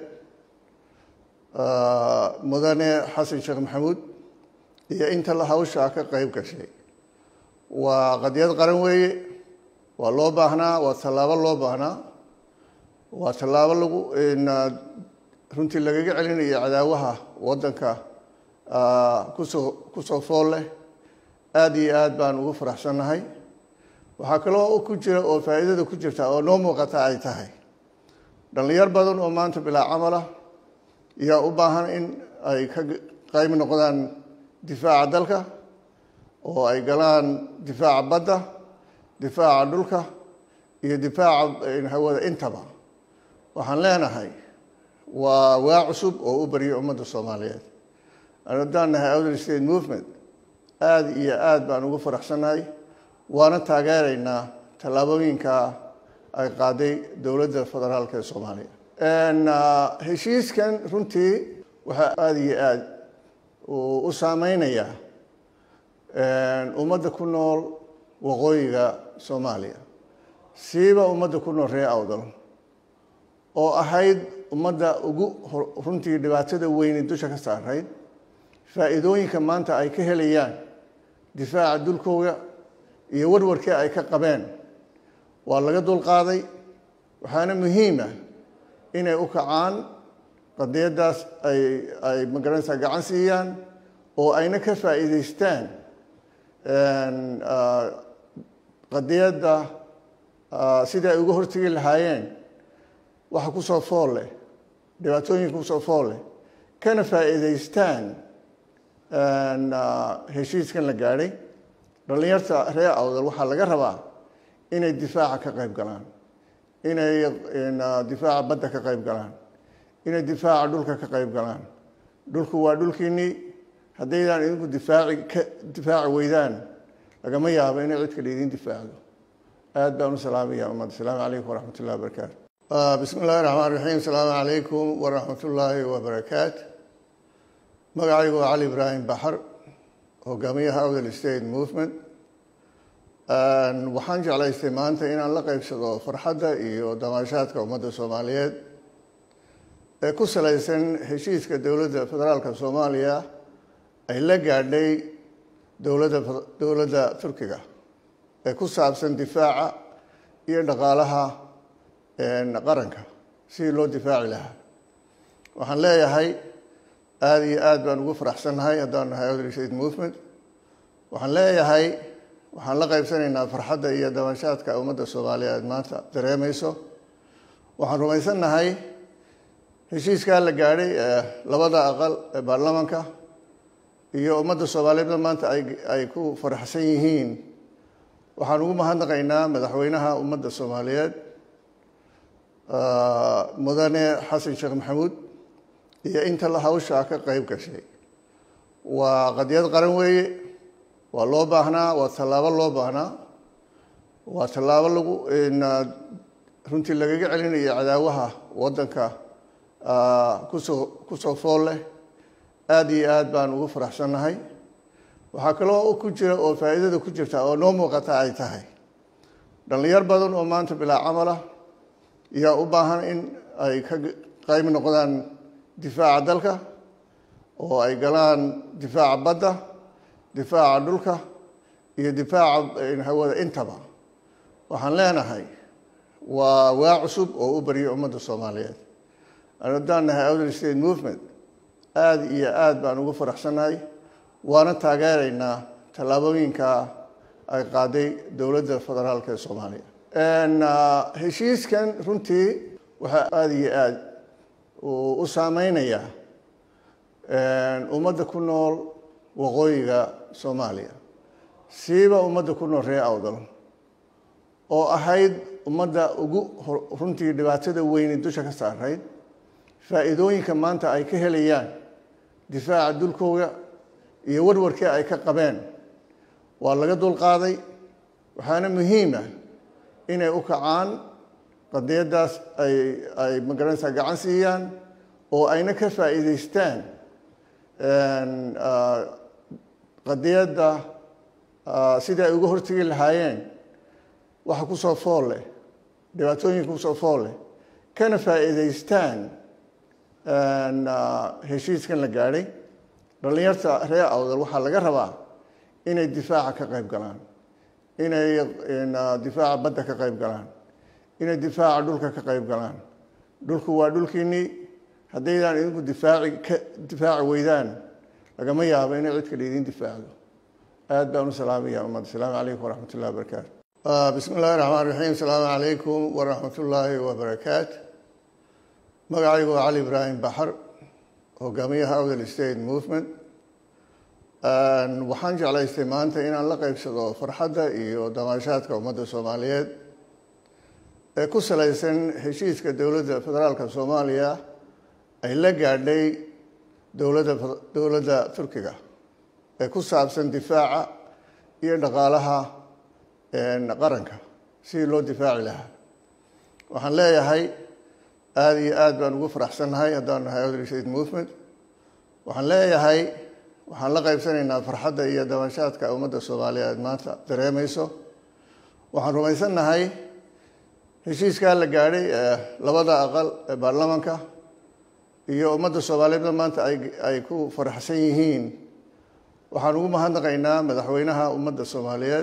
Speaker 1: mudane xasan sheekh maxamuud iyo inta la hawshaa ka qeyb gashay waa qadiyad qaran weeye waa loo baahnaa waa tallaabo loo baahnaa waa tallaabo lagu runtii lagaga celinayo cadaawaha waddanka kusoo kusoo fool leh aada iyo aad baan ugu faraxsannahay waxaa kaloo ku jira oo faa'iidada ku jirta oo noo muuqata ay tahay dhallinyar badan oo maanta bilaa camalah yaa u baahan in ay ka qayb noqdaan difaaca dalka oo ay galaan difaaca badda difaaca dhulka iyo difaaca hawada intaba waxaan leenahay waa waa cusub oo u baryo ummadda soomaaliyeed haddaan nahay outer state movement aada iyo aad baan ugu faraxsannahay waana taageeraynaa tallaabooyinka ay qaaday dowladda federaalka ee soomaaliya heshiiskan runtii waxaa aada iyo aad u saameynayaa ummadda ku nool waqooyiga soomaaliya siiba ummadda ku nool reer awdal oo ahayd ummadda ugu runtii dhibaatada weyni dusha ka saarayd faa'iidooyinka maanta ay ka helayaan difaaca dulkooda iyo warwarkii ay ka qabeen waa laga dulqaaday waxaana muhiima inay u kacaan qadiyaddaas ay ay magaranaysaa gacan siiyaan oo ayna ka faa'iidaystaan qadiyadda sidai ay uga hortegi lahaayeen waxa kusoo fool leh dhibaatooyinka kusoo fool leh kana faa'iidaystaan heshiiskan la gaadhay dhallinyarta reer awdal waxaa laga rabaa inay difaaca ka qayb galaan inay difaaca badda ka qayb galaan inay difaaca dhulka ka qayb galaan dhulku waa dhulkiinnii haddaydaan idinku difaaci ka difaaci weydaan lagama yaabo inay cid kale idiin difaacdo aad baan u salaamaya ummadda asalaamu calaykum waraxmat ullahi wabarakaatu bismi illahi raxmaan raxiim asalaamu calaykum waraxmat ullaahi wabarakaatu magacaygu waa cali ibraahim baxar hogaamiyaha awdal state movement waxaan jeclaystay maanta inaan la qeybsado farxadda iyo damaashaadka ummadda soomaaliyeed ee ku salaysan heshiiska dowladda federaalka soomaaliya ay la gaadhay dowladda dowladda turkiga ee ku saabsan difaaca iyo dhaqaalaha qaranka sidii loo difaaci lahaa waxaan leeyahay aada iyo aad baan ugu faraxsannahay haddaan nahay outer state movement waxaan leeyahay waxaan la qaybsanaynaa farxadda iyo dabanshaadka ummadda soomaaliyeed maanta dareemayso waxaan rumaysannahay heshiiskaa la gaadhay ee labada aqal ee baarlamanka iyo ummadda soomaaliyeedna maanta ay ay ku faraxsan yihiin waxaan ugu mahadnaqaynaa madaxweynaha ummadda soomaaliyeed mudane xasan sheekh maxamuud iyo inta la hawshaa ka qeyb gashay waa qadiyad qaran weeye waa loo baahnaa waa tallaabo loo baahnaa waa tallaabo lagu runtii lagaga celinayo cadaawaha waddanka kusoo kusoo fool leh aada iyo aad baan ugu faraxsannahay waxaa kaloo ku jira oo faa'iidada ku jirta oo noo muuqata ay tahay dhallinyar badan oo maanta bilaa camalah yaa u baahan in ay ka qayb noqdaan difaaca dalka oo ay galaan difaaca badda difaaca dhulka iyo difaaca hawada intaba waxaan leenahay waa waa cusub oo u baryay ummadda soomaaliyeed haddaan nahay outer state movement aada iyo aada baan ugu faraxsannahay waana taageeraynaa tallaabooyinka ay qaaday dowladda federaalka ee soomaaliya heshiiskan runtii waxaa aada iyo aada u saameynayaa ummadda ku nool waqooyiga soomaaliya siiba ummadda ku nool reer awdal oo ahayd ummadda ugu runtii dhibaatada weyni dusha ka saarayd faa'iidooyinka maanta ay ka helayaan difaaca dulkooda iyo warwarkii ay ka qabeen waa laga dulqaaday waxaana muhiima inay u kacaan qadiyaddaas ay ay magaranaysaa gacan siiyaan oo ayna ka faa'iidaystaan qadiyadda sidai ay uga hortegi lahaayeen waxa kusoo fool leh dhibaatooyinka kusoo fool leh kana faa'iidaystaan heshiiskan la gaadhay dhallinyarta reer awdal waxaa laga rabaa inay difaaca ka qayb galaan inay difaaca badda ka qayb galaan inay difaaca dhulka ka qayb galaan dhulku waa dhulkiinnii haddaydaan idinku difaaci ka difaaci weydaan lagama yaabo inay cid kale idin difaacdo aada baan u salaamaya ummad asalaamu calaykum waraxmat ullahi wabarakaatu bismi illahi raxmaan raxiim asalaamu calaykum waraxmat ullaahi wabarakaatu magacaygu waa cali ibraahim baxar hogaamiyaha outer state movement waxaan jeclaystay maanta inaan la qeybsado farxadda iyo damaashaadka ummadda soomaaliyeed ee ku salaysan heshiiska dowladda federaalka soomaaliya ay la gaadhay dowladda dowladda turkiga ee ku saabsan difaaca iyo dhaqaalaha qaranka sidii loo difaaci lahaa waxaan leeyahay aada iyo aada baan ugu faraxsannahay haddaan nahay outer state movement waxaan leeyahay waxaan la qaybsanaynaa farxadda iyo dabashaadka ummadda soomaaliyeed maanta dareemayso waxaan rumaysannahay heshiiskaa la gaadhay ee labada aqal ee baarlamanka iyo ummadda soomaaliyeedna maanta ay ay ku faraxsan yihiin waxaan ugu mahadnaqaynaa madaxweynaha ummadda soomaaliyeed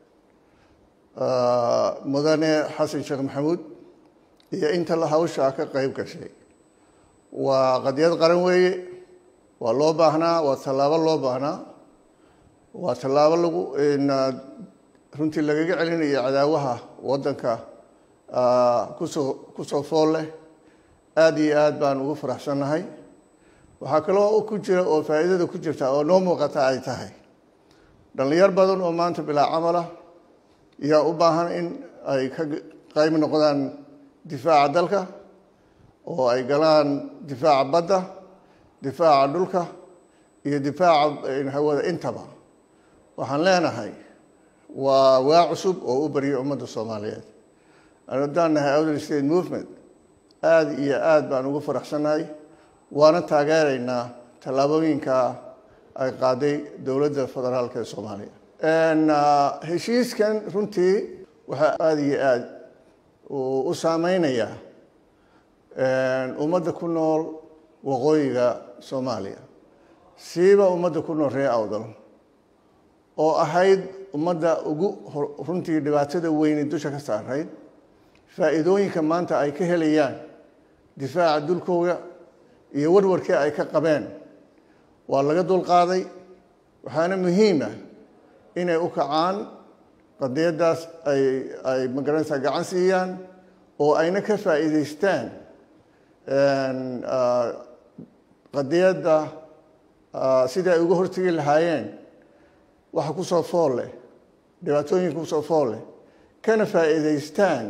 Speaker 1: mudane xasan sheekh maxamuud iyo inta la hawshaa ka qeyb gashay waa qadiyad qaran weeye waa loo baahnaa waa tallaabo loo baahnaa waa tallaabo lagu runtii lagaga celinayo cadaawaha waddanka kusoo kusoo fool leh aada iyo aada baan ugu faraxsannahay waxaa kaloo ku jira oo faa'iidada ku jirta oo noo muuqata ay tahay dhallinyar badan oo maanta bilaa camala yaa u baahan in ay ka qayb noqdaan difaaca dalka oo ay galaan difaaca badda difaaca dhulka iyo difaaca hawada intaba waxaan leenahay waa waa cusub oo u baryay ummadda soomaaliyeed haddaan nahay outer state movement aada iyo aada baan ugu faraxsannahay waana taageeraynaa tallaabooyinka ay qaaday dowladda federaalka ee soomaaliya heshiiskan runtii waxaa aada iyo aada u saameynayaa ummadda ku nool waqooyiga soomaaliya siiba ummadda ku nool reer awdal oo ahayd ummadda ugu runtii dhibaatada weyni dusha ka saarayd faa'iidooyinka maanta ay ka helayaan difaaca dulkooda iyo warwarkii ay ka qabeen waa laga dulqaaday waxaana muhiima inay u kacaan qadiyaddaas ay ay magaranaysaa gacan siiyaan oo ayna ka faa'iidaystaan qadiyadda sidai ay uga hortegi lahaayeen waxa kusoo fool leh dhibaatooyinka kusoo fool leh kana faa'iidaystaan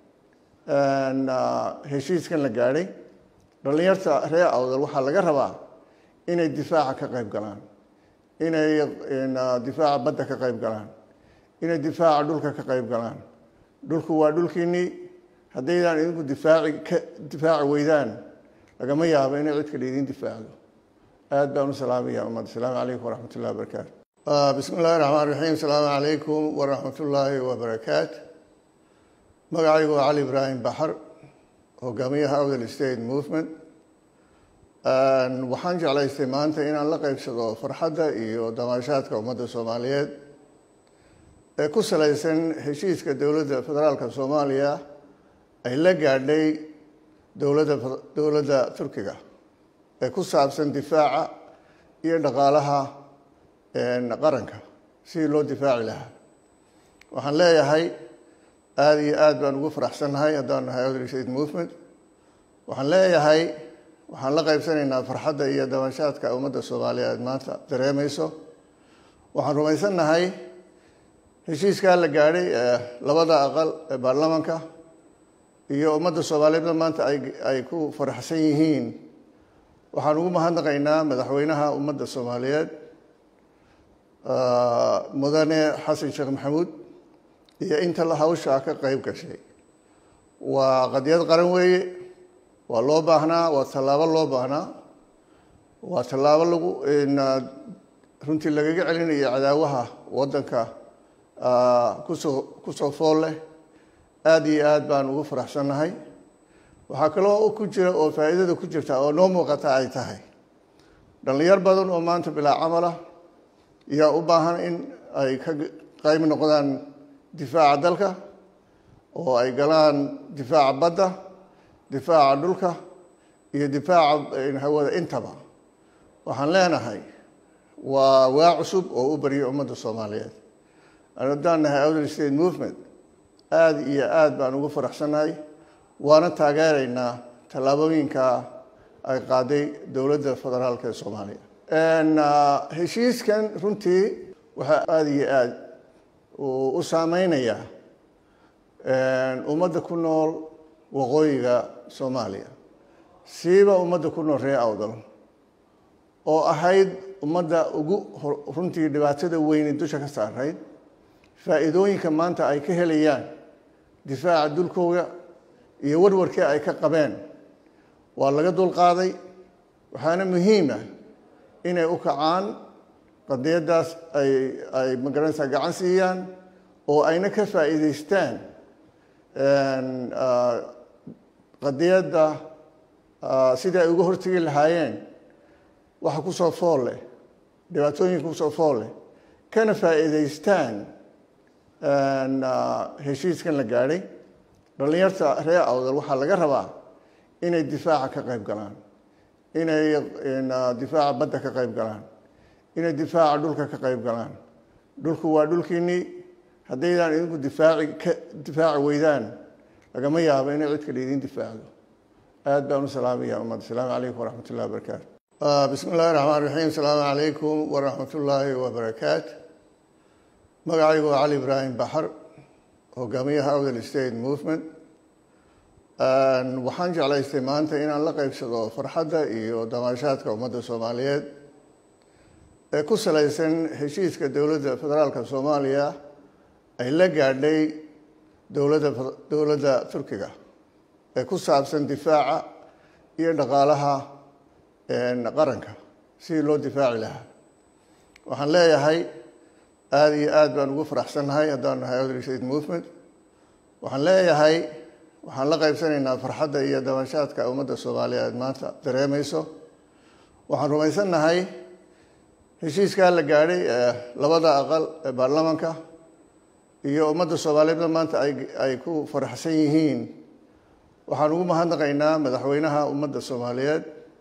Speaker 1: heshiiskan la gaadhay dhallinyarta reer awdal waxaa laga rabaa inay difaaca ka qayb galaan inay difaaca badda ka qayb galaan inay difaaca dhulka ka qayb galaan dhulku waa dhulkiinnii haddaydaan idinku difaaci ka difaaci weydaan lagama yaabo inay cid kale idin difaacdo aada baan u salaamaya ummad asalaamu calaykum waraxmat ullahi wabarakaatu bismi illahi raxmaan raxiim asalaamu calaykum waraxmat ullaahi wabarakaatu magacaygu waa cali ibraahim baxar hogaamiyaha outer state movement waxaan jeclaystay maanta inaan la qeybsado farxadda iyo damaashaadka ummadda soomaaliyeed ee ku salaysan heshiiska dowladda federaalka soomaaliya ay la gaadhay dowladda dowladda turkiga ee ku saabsan difaaca iyo dhaqaalaha qaranka sidii loo difaaci lahaa waxaan leeyahay aada iyo aad baan ugu faraxsannahay haddaan nahay outreach aid movement waxaan leeyahay waxaan la qaybsanaynaa farxadda iyo dabashaadka ummadda soomaaliyeed maanta dareemayso waxaan rumaysannahay heshiiskaa la gaadhay ee labada aqal ee baarlamaanka iyo ummadda soomaaliyeedna maanta ay ay ku faraxsan yihiin waxaan ugu mahadnaqaynaa madaxweynaha ummadda soomaaliyeed mudane xasan sheekh maxamuud iyo inta la hawshaa ka qeyb gashay waa qadiyad qaran weeye waa loo baahnaa waa tallaabo loo baahnaa waa tallaabo lagu runtii lagaga celinayo cadaawaha waddanka kusoo kusoo fool leh aada iyo aad baan ugu faraxsannahay waxaa kaloo ku jira oo faa'iidada ku jirta oo noo muuqata ay tahay dhallinyar badan oo maanta bilaa camala yaa u baahan in ay ka qayb noqdaan difaaca dalka oo ay galaan difaaca badda difaaca dhulka iyo difaaca hawada intaba waxaan leenahay waa waa cusub oo u baryay ummadda soomaaliyeed haddaan nahay outer state movement aada iyo aada baan ugu faraxsannahay waana taageeraynaa tallaabooyinka ay qaaday dowladda federaalk ee soomaaliya heshiiskan runtii waxaa aada iyo aada u saameynayaa ummadda ku nool waqooyiga soomaaliya siiba ummadda ku nool reer awdal oo ahayd ummadda ugu runtii dhibaatada weyne dusha ka saarayd faa'iidooyinka maanta ay ka helayaan difaaca dulkooda iyo warwarkii ay ka qabeen waa laga dulqaaday waxaana muhiima inay u kacaan qadiyaddaas ay ay magaranaysaa gacan siiyaan oo ayna ka faa'iidaystaan qadiyadda sidii ay uga hortegi lahaayeen waxa kusoo fool leh dhibaatooyinka kusoo fool leh kana faa'iidaystaan heshiiskan la gaadhay dhallinyarta reer awdal waxaa laga rabaa inay difaaca ka qayb galaan inay difaaca badda ka qayb galaan inay difaaca dhulka ka qayb galaan dhulku waa dhulkiinnii haddaydaan idinku difaaci ka difaaci weydaan lagama yaabo inay cid kale idin difaacdo aad baan u salaamaya ummadda asalaamu calaykum waraxmat ullahi wabarakaatu bismi illahi raxmaan raxiim asalaamu calaykum waraxmat ullaahi wabarakaatu magacaygu waa cali ibraahim baxar hogaamiyaha outer state movement waxaan jeclaystay maanta inaan la qeybsado farxadda iyo damaashaadka ummadda soomaaliyeed ee ku salaysan heshiiska dowladda federaalka soomaaliya ay la gaadhay dowladda dowladda turkiga ee ku saabsan difaaca iyo dhaqaalaha qaranka sidii loo difaaci lahaa waxaan leeyahay aada iyo aada baan ugu faraxsannahay haddaan nahay outer state movement waxaan leeyahay waxaan la qaybsanaynaa farxadda iyo dabashaadka ummadda soomaaliyeed maanta dareemayso waxaan rumaysannahay heshiiskaa la gaadhay ee labada aqal ee baarlamaanka iyo ummadda soomaaliyeedna maanta ay ay ku faraxsan yihiin waxaan ugu mahadnaqaynaa madaxweynaha ummadda soomaaliyeed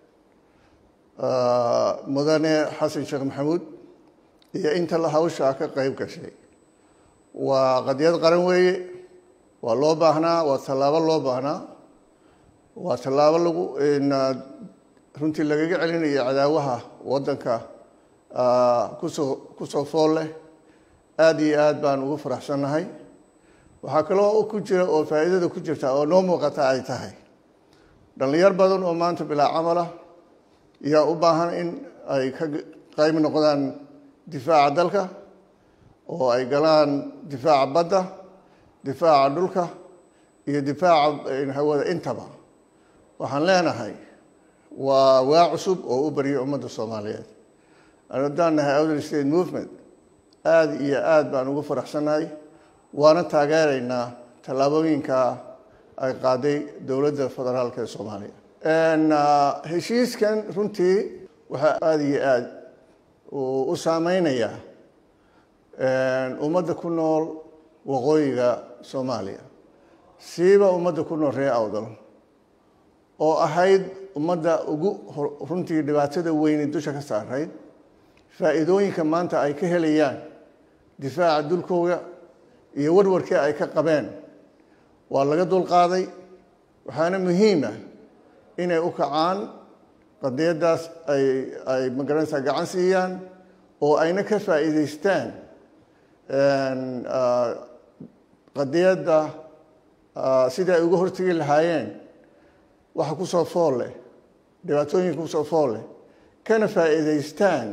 Speaker 1: mudane xasan sheekh maxamuud iyo inta la hawshaa ka qeyb gashay waa qadiyad qaran weeye waa loo baahnaa waa tallaabo loo baahnaa waa tallaabo lagu runtii lagaga celinayo cadaawaha waddanka kusoo kusoo fool leh aada iyo aad baan ugu faraxsannahay waxaa kaloo ku jira oo faa'iidada ku jirta oo noo muuqata ay tahay dhallinyar badan oo maanta bilaa camala yaa u baahan in ay ka qayb noqdaan difaaca dalka oo ay galaan difaaca badda difaaca dhulka iyo difaaca hawada intaba waxaan leenahay waa waa cusub oo u baryay ummadda soomaaliyeed haddaan nahay outer state movement aada iyo aada baan ugu faraxsannahay waana taageeraynaa tallaabooyinka ay qaaday dowladda federaalk ee soomaaliya heshiiskan runtii waxaa aada iyo aada u saameynayaa ummadda ku nool waqooyiga soomaaliya siiba ummadda ku nool reer awdal oo ahayd ummadda ugu runtii dhibaatada weyni dusha ka saarayd faa'iidooyinka maanta ay ka helayaan difaaca dulkooga iyo warwarkii ay ka qabeen waa laga dulqaaday waxaana muhiima inay u kacaan qadiyaddaas ay ay magaranaysaa gacan siiyaan oo ayna ka faa'iidaystaan qadiyadda sidii ay uga hortegi lahaayeen waxa ku soo fool leh dhibaatooyinka kusoo fool leh kana faa'iidaystaan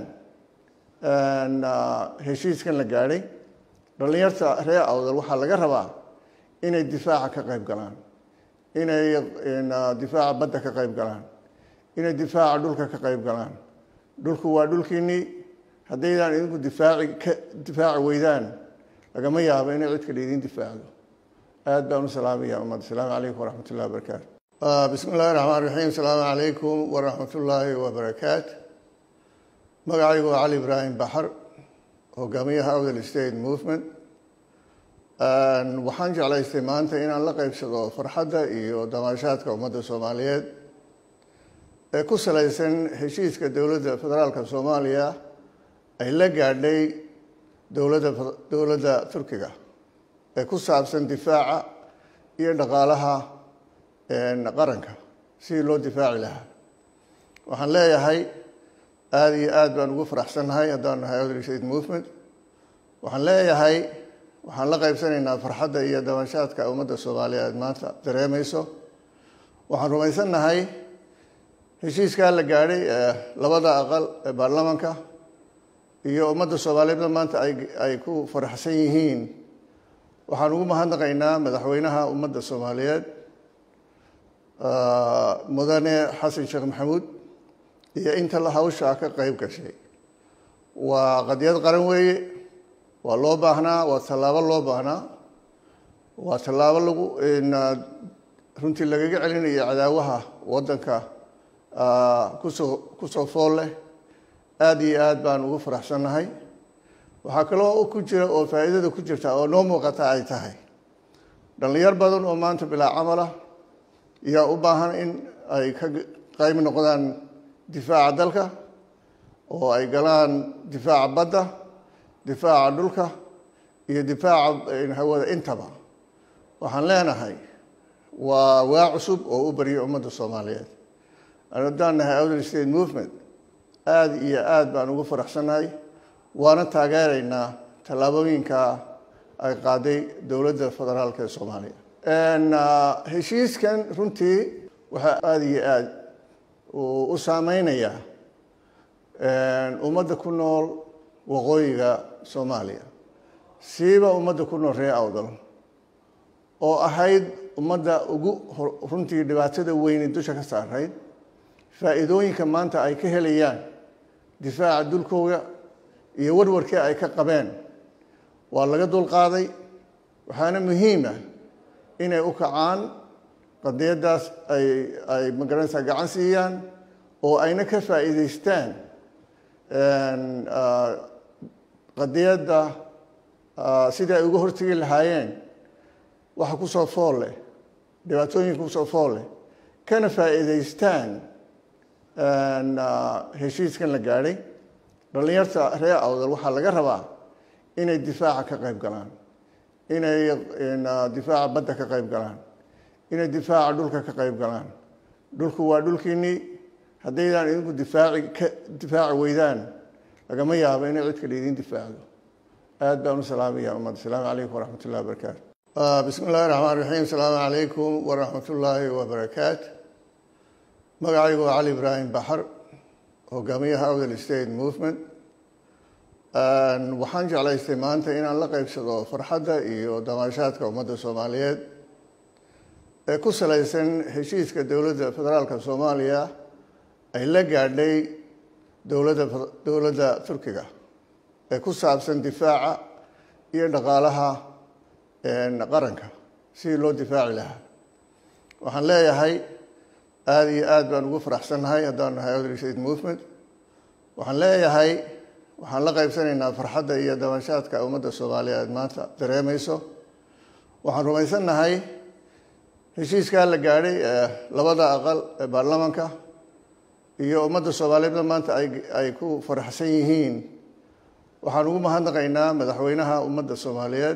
Speaker 1: heshiiskan la gaadhay dhallinyarta reer awdal waxaa laga rabaa inay difaaca ka qayb galaan inay difaaca badda ka qayb galaan inay difaaca dhulka ka qayb galaan dhulku waa dhulkiinnii haddaydaan idinku difaaci ka difaaci weydaan lagama yaabo inay cid kale idiin difaacdo aad baan u salaamaya ummad asalaamu calaykum waraxmat ullahi wabarakaatu bismi illahi raxmaan raxiim asalaamu calaykum waraxmat ullaahi wabarakaat magacaygu waa cali ibraahim baxar hogaamiyaha awdal state movement waxaan jeclaystay maanta inaan la qeybsado farxadda iyo damaashaadka ummadda soomaaliyeed ee ku salaysan heshiiska dowladda federaalka soomaaliya ay la gaadhay dowladda dowladda turkiga ee ku saabsan difaaca iyo dhaqaalaha qaranka sidii loo difaaci lahaa waxaan leeyahay aada iyo aad baan ugu faraxsannahay haddaan nahay awdal state movement waxaan leeyahay waxaan la qaybsanaynaa farxadda iyo dabanshaadka ummadda soomaaliyeed maanta dareemayso waxaan rumaysannahay heshiiskaa la gaadhay ee labada aqal ee baarlamaanka iyo ummadda soomaaliyeedna maanta ay ay ku faraxsan yihiin waxaan ugu mahadnaqaynaa madaxweynaha ummadda soomaaliyeed mudane xasan sheekh maxamuud iyo inta la hawshaa ka qayb gashay waa qadiyad qaran weeye waa loo baahnaa waa tallaabo loo baahnaa waa tallaabo lagu runtii lagaga celinayo cadaawaha waddanka kusoo kusoo fool leh aada iyo aad baan ugu faraxsannahay waxaa kaloo ku jira oo faa'iidada ku jirta oo noo muuqata ay tahay dhallinyar badan oo maanta bilaa camala yaa u baahan in ay ka qayb noqdaan difaaca dalka oo ay galaan difaaca badda difaaca dhulka iyo difaaca hawada intaba waxaan leenahay waa waa cusub oo u barya ummadda soomaaliyeed haddaan nahay outer state movement aada iyo aad baan ugu faraxsannahay waana taageeraynaa tallaabooyinka ay qaaday dowladda federaalk ee soomaaliya heshiiskan runtii waxaa aada iyo aad u saameynayaa ummadda ku nool waqooyiga soomaaliya siiba ummadda ku nool reer awdal oo ahayd ummadda ugu runtii dhibaatada weyni dusha ka saarayd faa'iidooyinka maanta ay ka helayaan difaaca dulkooga iyo warwarkii ay ka qabeen waa laga dulqaaday waxaana muhiima inay u kacaan qadiyaddaas ay ay magaranaysaa gacan siiyaan oo ayna ka faa'iidaystaan qadiyadda sidii ay uga hortegi lahaayeen waxa kusoo fool leh dhibaatooyinka kusoo fool leh kana faa'iidaystaan heshiiskan la gaadhay dhallinyarta reer awdal waxaa laga rabaa inay difaaca ka qayb galaan inay difaaca badda ka qayb galaan inay difaaca dhulka ka qayb galaan dhulku waa dhulkiinnii haddaydaan idinku difaaci ka difaaci weydaan lagama yaabo inay cid kale idiin difaacdo aad baan u salaamaya ummad asalaamu calaykum waraxmat ullahi wabarakaatu bismi illahi raxmaan raxiim asalaamu calaykum waraxmat ullaahi wabarakaat magacaygu waa cali ibraahim baxar hogaamiyaha awdal state movement waxaan jeclaystay maanta inaan la qeybsado farxadda iyo damaashaadka ummadda soomaaliyeed ee ku salaysan heshiiska dowladda federaalka soomaaliya ay la gaadhay dowladda dowladda turkiga ee ku saabsan difaaca iyo dhaqaalaha qaranka sidii loo difaaci lahaa waxaan leeyahay aada iyo aad baan ugu faraxsannahay haddaan nahay outer state movement waxaan leeyahay waxaan la qaybsanaynaa farxadda iyo dabashaadka ummadda soomaaliyeed maanta dareemayso waxaan rumaysannahay heshiiskaa la gaadhay ee labada aqal ee baarlamaanka iyo ummadda soomaaliyeedna maanta ay ku faraxsan yihiin waxaan ugu mahadnaqaynaa madaxweynaha ummadda soomaaliyeed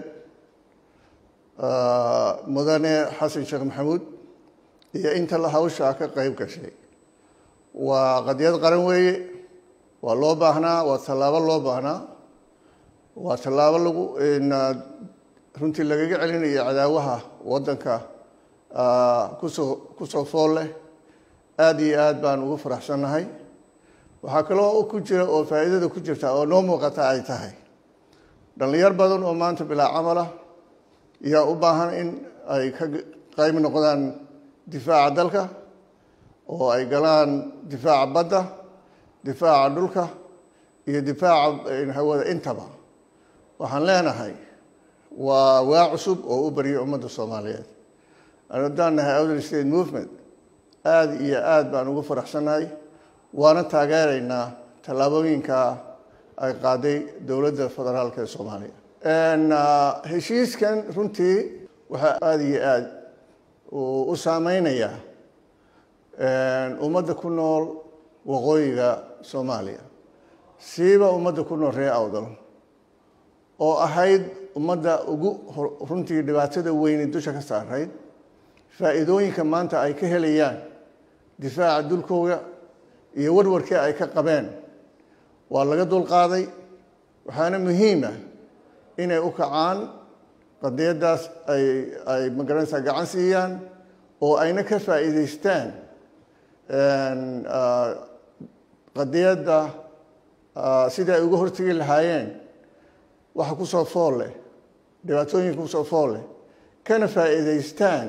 Speaker 1: mudane xasan sheekh maxamuud iyo inta la hawshaa ka qeyb gashay waa qadiyad qaran weeye waa loo baahnaa waa tallaabo loo baahnaa waa tallaabo lagu runtii lagaga celinayo cadaawaha waddanka kusoo kusoo fool leh aada iyo aad baan ugu faraxsannahay waxaa kaloo ku jira oo faa'iidada ku jirta oo noo muuqata ay tahay dhallinyar badan oo maanta bilaa camalah yaa u baahan in ay ka qayb noqdaan difaaca dalka oo ay galaan difaaca badda difaaca dhulka iyo difaaca hawada intaba waxaan leenahay waa waa cusub oo u baryo ummadda soomaaliyeed haddaan nahay outer state movement aada iyo aada baan ugu faraxsannahay waana taageeraynaa tallaabooyinka ay qaaday dowladda federaalka ee soomaaliya heshiiskan runtii waxaa aada iyo aada u saameynayaa ummadda ku nool waqooyiga soomaaliya siiba ummadda ku nool reer awdal oo ahayd ummadda ugu runtii dhibaatada weyni dusha ka saarayd faa'iidooyinka maanta ay ka helayaan difaaca dulkooga iyo warwarkii ay ka qabeen waa laga dulqaaday waxaana muhiima inay u kacaan qadiyaddaas ay ay magaranaysaa gacan siiyaan oo ayna ka faa'iidaystaan qadiyadda sidai ay uga hortegi lahaayeen waxa kusoo fool leh dhibaatooyinka kusoo fool leh kana faa'iidaystaan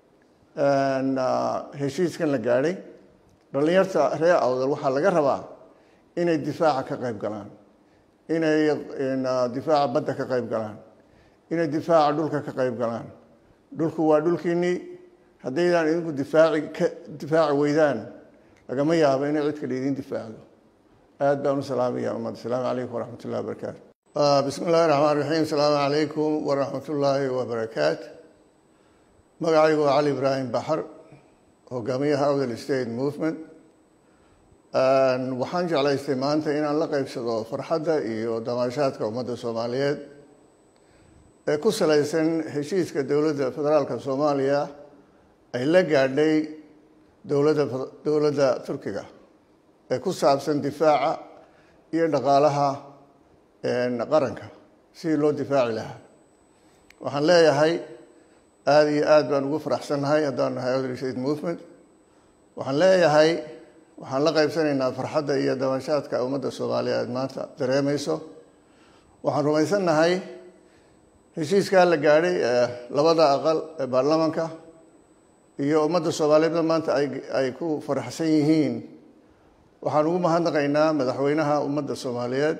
Speaker 1: heshiiskan la gaadhay dhallinyarta reer awdal waxaa laga rabaa inay difaaca ka qayb galaan inay difaaca badda ka qayb galaan inay difaaca dhulka ka qayb galaan dhulku waa dhulkiinnii haddaydaan idinku difaaci ka difaaci weydaan lagama yaabo inay cid kale idiin difaacdo aad baan u salaamaya ummad asalaamu calaykum waraxmat ullahi wabarakaatu bismi illahi raxmaan raxiim asalaamu calaykum waraxmat ullaahi wabarakaatu magacaygu waa cali ibraahim baxar hogaamiyaha outer state movement waxaan jeclaystay maanta inaan la qeybsado farxadda iyo damaashaadka ummadda soomaaliyeed ee ku salaysan heshiiska dowladda federaalka soomaaliya ay la gaadhay dowladda dowladda turkiga ee ku saabsan difaaca iyo dhaqaalaha qaranka sidii loo difaaci lahaa waxaan leeyahay aada iyo aada baan ugu faraxsannahay haddaan nahay outer state movement waxaan leeyahay waxaan la qaybsanaynaa farxadda iyo dabashaadka ummadda soomaaliyeed maanta dareemayso waxaan rumaysannahay heshiiskaa la gaadhay ee labada aqal ee baarlamaanka iyo ummadda soomaaliyeedna maanta ay ay ku faraxsan yihiin waxaan ugu mahadnaqaynaa madaxweynaha ummadda soomaaliyeed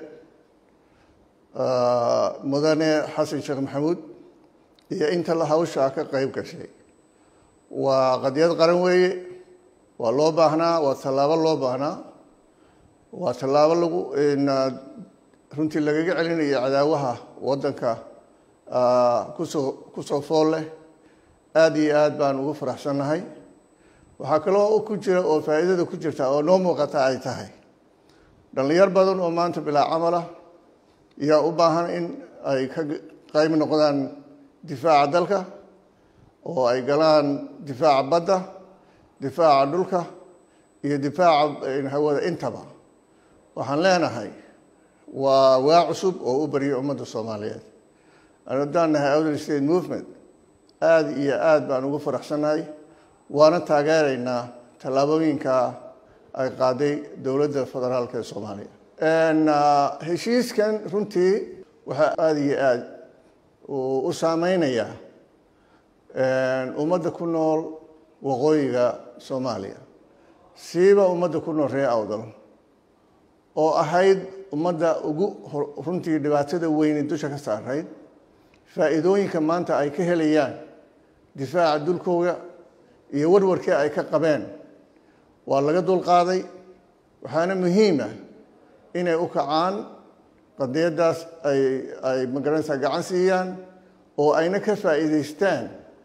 Speaker 1: mudane xasan sheekh maxamuud iyo inta la hawshaa ka qeyb gashay waa qadiyad qaran weeye waa loo baahnaa waa tallaabo loo baahnaa waa tallaabo lagu runtii lagaga celinayo cadaawaha waddanka kusoo kusoo fool leh aada iyo aad baan ugu faraxsannahay waxaa kaloo ku jira oo faa'iidada ku jirta oo noo muuqata ay tahay dhallinyar badan oo maanta bilaa camalah yaa u baahan in ay ka qayb noqdaan difaaca dalka oo ay galaan difaaca badda difaaca dhulka iyo difaaca hawada intaba waxaan leenahay waa waa cusub oo u baryo ummadda soomaaliyeed haddaan nahay outer state movement aada iyo aada baan ugu faraxsannahay waana taageeraynaa tallaabooyinka ay qaaday dowladda federaalka ee soomaaliya heshiiskan runtii waxaa aada iyo aada u saameynayaa ummadda ku nool waqooyiga soomaaliya siiba ummadda ku nool reer awdal oo ahayd ummadda ugu runtii dhibaatada weyni dusha ka saarayd faa'iidooyinka maanta ay ka helayaan difaaca dulkooga iyo warwarkii ay ka qabeen waa laga dulqaaday waxaana muhiima inay u kacaan qadiyaddaas ay ay magaranaysaa gacan siiyaan oo ayna ka faa'iidaystaan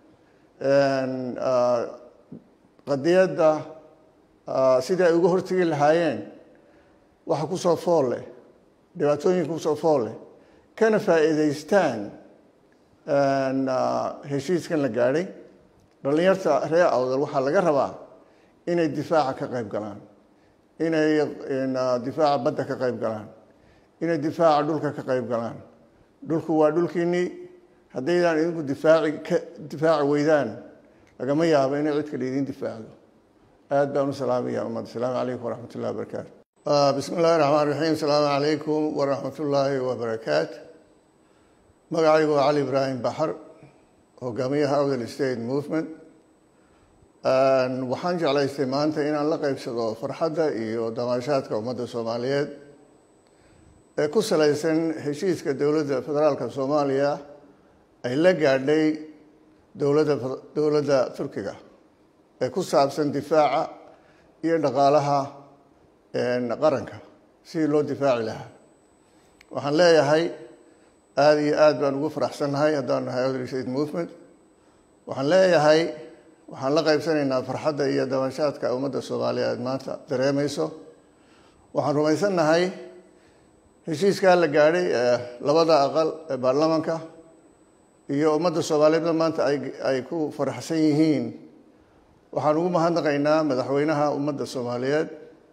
Speaker 1: qadiyadda sidii ay uga hortegi lahaayeen waxa ku soo fool leh dhibaatooyinka kusoo fool leh kana faa'iidaystaan heshiiskan la gaadhay dhallinyarta reer awdal waxaa laga rabaa inay difaaca ka qayb galaan inay difaaca badda ka qayb galaan inay difaaca dhulka ka qayb galaan dhulku waa dhulkiinnii haddaydaan idinku difaaci ka difaaci weydaan lagama yaabo inay cid kale idin difaacdo aad baan u salaamaya ummad asalaamu calaykum waraxmat ullahi wabarakaatu bismi illahi raxmaan raxiim asalaamu calaykum waraxmat ullaahi wabarakaatu magacaygu waa cali ibraahim baxar hogaamiyaha awdal state movement waxaan jeclaystay maanta inaan la qeybsado farxadda iyo damaashaadka ummadda soomaaliyeed ee ku salaysan heshiiska dowladda federaalka soomaaliya ay la gaadhay dowladda dowladda turkiga ee ku saabsan difaaca iyo dhaqaalaha qaranka sidii loo difaaci lahaa waxaan leeyahay aada iyo aad baan ugu faraxsannahay haddaan nahay awdal state movement waxaan leeyahay waxaan la qaybsanaynaa farxadda iyo dabashaadka ummadda soomaaliyeed maanta dareemayso waxaan rumaysannahay heshiiskaa la gaadhay ee labada aqal ee baarlamaanka iyo ummadda soomaaliyeedna maanta ay ay ku faraxsan yihiin waxaan ugu mahadnaqaynaa madaxweynaha ummadda soomaaliyeed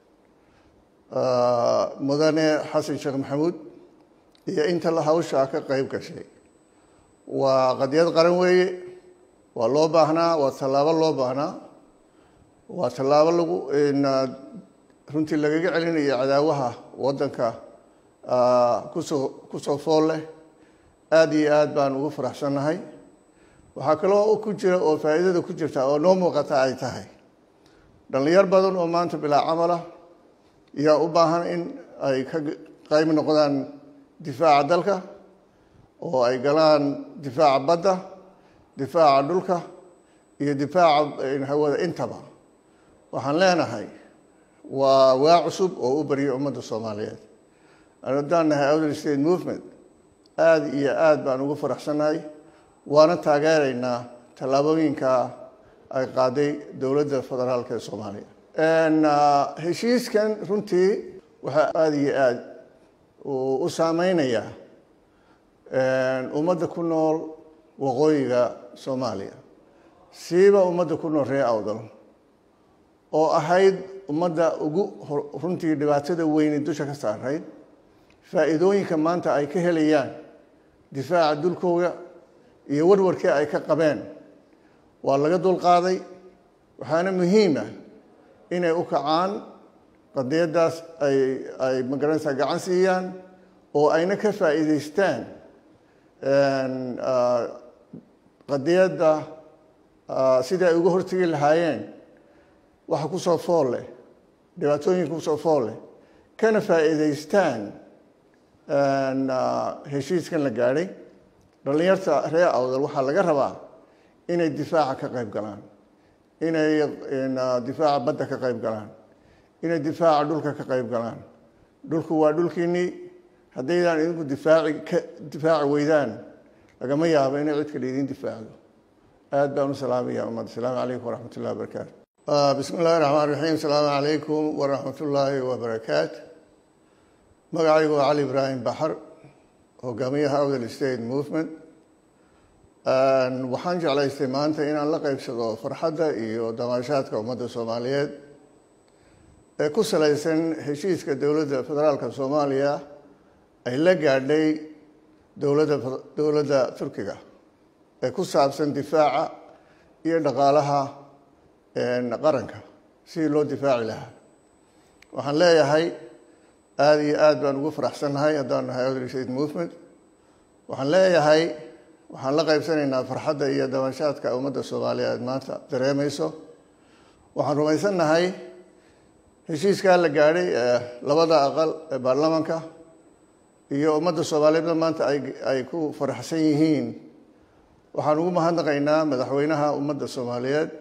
Speaker 1: mudane xasan sheekh maxamuud iyo inta la hawshaa ka qayb gashay waa qadiyad qaran weeye waa loo baahnaa waa tallaabo loo baahnaa waa tallaabo lagu runtii lagaga celinayo cadaawaha waddanka kusoo kusoo fool leh aada iyo aad baan ugu faraxsannahay waxaa kaloo ku jira oo faa'iidada ku jirta oo noo muuqata ay tahay dhallinyar badan oo maanta bilaa camalah yaa u baahan in ay ka qayb noqdaan difaaca dalka oo ay galaan difaaca badda difaaca dhulka iyo difaaca hawada intaba waxaan leenahay waa waa cusub oo u barya ummadda soomaaliyeed haddaan nahay outer state movement aada iyo aad baan ugu faraxsannahay waana taageeraynaa tallaabooyinka ay qaaday dowladda federaalka ee soomaaliya heshiiskan runtii waxaa aada iyo aada u saameynayaa ummadda ku nool waqooyiga soomaaliya siiba ummadda ku nool reer awdal oo ahayd ummadda ugu runtii dhibaatada weyne dusha ka saarayd faa'iidooyinka maanta ay ka helayaan difaaca dulkooga iyo warwarkii ay ka qabeen waa laga dulqaaday waxaana muhiima inay u kacaan qadiyaddaas ay ay magaranaysaa gacan siiyaan oo ayna ka faa'iidaystaan qadiyadda sidii ay uga hortegi lahaayeen waxa kusoo fool leh dhibaatooyinka kusoo fool leh kana faa'iidaystaan heshiiskan la gaadhay dhallinyarta reer awdal waxaa laga rabaa inay difaaca ka qayb galaan inay difaaca badda ka qayb galaan inay difaaca dhulka ka qayb galaan dhulku waa dhulkiinnii haddaydaan idinku difaaci ka difaaci weydaan lagama yaabo inay cid kale idin difaacdo aad baan u salaamaya ummad asalaamu calaykum waraxmat ullahi wabarakaatu bismi illahi raxmaan raxiim asalaamu calaykum waraxmat ullaahi wabarakaatu magacaygu waa cali ibraahim baxar hogaamiyaha awdal state movement waxaan jeclaystay maanta inaan la qeybsado farxadda iyo damaashaadka ummadda soomaaliyeed ee ku salaysan heshiiska dowladda federaalka soomaaliya ay la gaadhay dowladda dowladda turkiga ee ku saabsan difaaca iyo dhaqaalaha qaranka sidii loo difaaci lahaa waxaan leeyahay aada iyo aad baan ugu faraxsannahay haddaan nahay outer state movement waxaan leeyahay waxaan la qaybsanaynaa farxadda iyo dabashaadka ummadda soomaaliyeed maanta dareemayso waxaan rumaysannahay heshiiskaa la gaadhay ee labada aqal ee baarlamaanka iyo ummadda soomaaliyeedna maanta ay ay ku faraxsan yihiin waxaan ugu mahadnaqaynaa madaxweynaha ummadda soomaaliyeed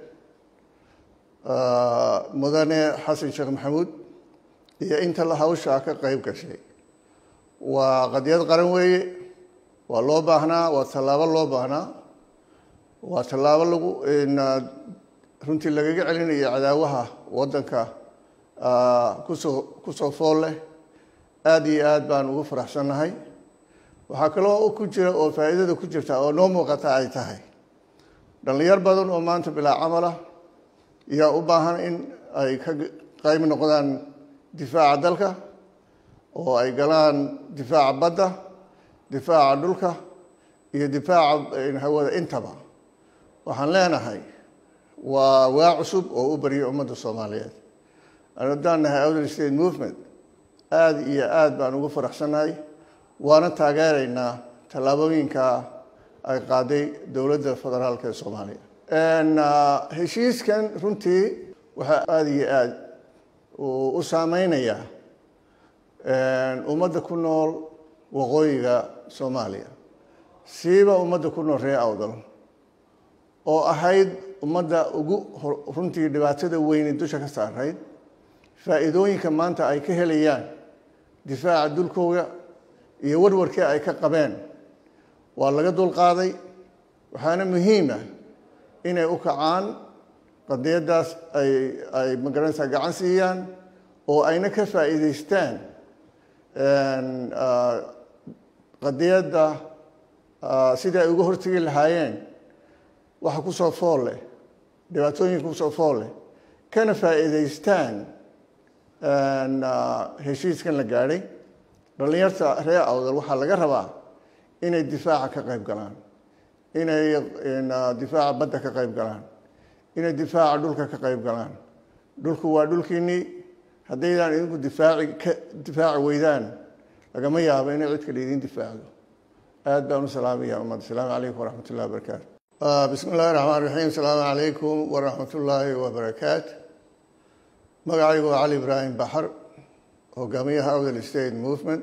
Speaker 1: mudane xasan sheekh maxamuud iyo inta la hawshaa ka qayb gashay waa qadiyad qaran weeye waa loo baahnaa waa tallaabo loo baahnaa waa tallaabo lagu runtii lagaga celinayo cadaawaha waddanka kusoo kusoo fool leh aada iyo aad baan ugu faraxsannahay waxaa kaloo ku jira oo faa'iidada ku jirta oo noo muuqata ay tahay dhallinyar badan oo maanta bilaa camalah yaa u baahan in ay ka qayb noqdaan difaaca dalka oo ay galaan difaaca badda difaaca dhulka iyo difaaca hawada intaba waxaan leenahay waa waa cusub oo u barya ummadda soomaaliyeed haddaan nahay outer state movement aada iyo aada baan ugu faraxsannahay waana taageeraynaa tallaabooyinka ay qaaday dowladda federaalk ee soomaaliya heshiiskan runtii waxaa aada iyo aada u saameynayaa ummadda ku nool waqooyiga soomaaliya siiba ummadda ku nool reer awdal oo ahayd ummadda ugu runtii dhibaatada weyni dusha ka saarayd faa'iidooyinka maanta ay ka helayaan difaaca dulkooda iyo warwarkii ay ka qabeen waa laga dulqaaday waxaana muhiima inay u kacaan qadiyaddaas ay ay magaranaysaa gacan siiyaan oo ayna ka faa'iidaystaan qadiyadda sidii ay uga hortegi lahaayeen waxa kusoo fool leh dhibaatooyinka kusoo fool leh kana faa'iidaystaan heshiiskan la gaadhay dhallinyarta reer awdal waxaa laga rabaa inay difaaca ka qayb galaan inay difaaca badda ka qayb galaan inay difaaca dhulka ka qayb galaan dhulku waa dhulkiinnii haddaydaan idinku difaaci ka difaaci weydaan lagama yaabo inay cid kale idin difaacdo aad baan u salaamaya ummadda asalaamu calaykum waraxmat ullahi wabarakaatu bismi illahi raxmaan raxiim asalaamu calaykum waraxmat ullaahi wabarakaatu magacaygu waa cali ibraahim baxar hogaamiyaha outer state movement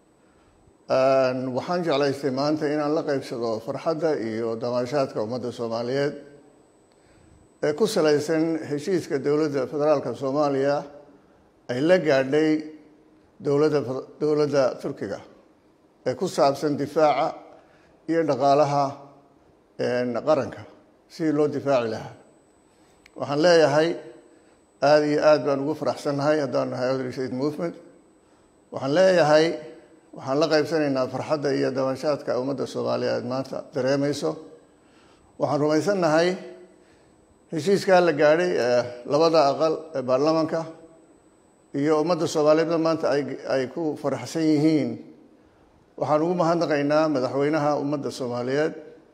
Speaker 1: waxaan jeclaystay maanta inaan la qeybsado farxadda iyo damaashaadka ummadda soomaaliyeed ee ku salaysan heshiiska dowladda federaalka soomaaliya ay la gaadhay dowladda dowladda turkiga ee ku saabsan difaaca iyo dhaqaalaha qaranka sidii loo difaaci lahaa waxaan leeyahay aada iyo aad baan ugu faraxsannahay haddaan nahay outer state movement waxaan leeyahay waxaan la qaybsanaynaa farxadda iyo dabashaadka ummadda soomaaliyeed maanta dareemayso waxaan rumaysannahay heshiiskaa la gaadhay ee labada aqal ee baarlamaanka iyo ummadda soomaaliyeedna maanta ay ay ku faraxsan yihiin waxaan ugu mahadnaqaynaa madaxweynaha ummadda soomaaliyeed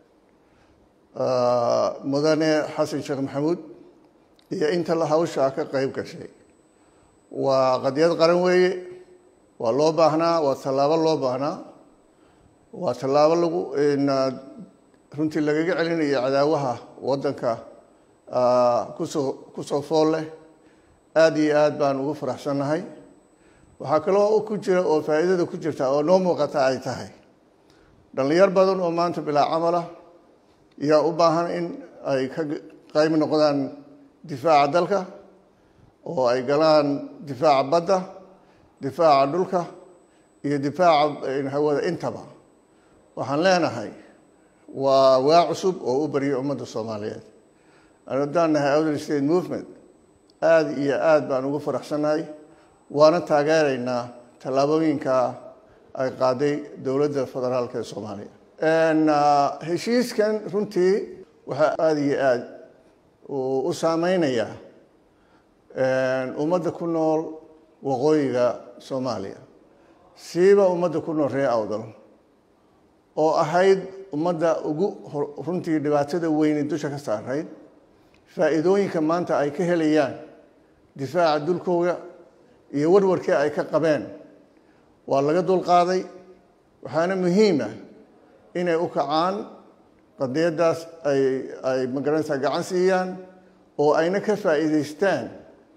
Speaker 1: mudane xasan sheekh maxamuud iyo inta la hawshaa ka qayb gashay waa qadiyad qaran weeye waa loo baahnaa waa tallaabo loo baahnaa waa tallaabo lagu runtii lagaga celinayo cadaawaha waddanka kusoo kusoo fool leh aada iyo aad baan ugu faraxsannahay waxaa kaloo ku jira oo faa'iidada ku jirta oo noo muuqata ay tahay dhallinyar badan oo maanta bilaa camalah yaa u baahan in ay ka qayb noqdaan difaaca dalka oo ay galaan difaaca badda difaaca dhulka iyo difaaca hawada intaba waxaan leenahay waa waa cusub oo u barya ummadda soomaaliyeed haddaan nahay outer state movement aada iyo aada baan ugu faraxsannahay waana taageeraynaa tallaabooyinka ay qaaday dowladda federaalk ee soomaaliya heshiiskan runtii waxaa aada iyo aada u saameynayaa ummadda ku nool waqooyiga soomaaliya siiba ummadda ku nool reer awdal oo ahayd ummadda ugu runtii dhibaatada weyni dusha ka saarayd faa'iidooyinka maanta ay ka helayaan difaaca dulkooda iyo warwarkii ay ka qabeen waa laga dulqaaday waxaana muhiima inay u kacaan qadiyaddaas ay ay magaranaysaa gacan siiyaan oo ayna ka faa'iidaystaan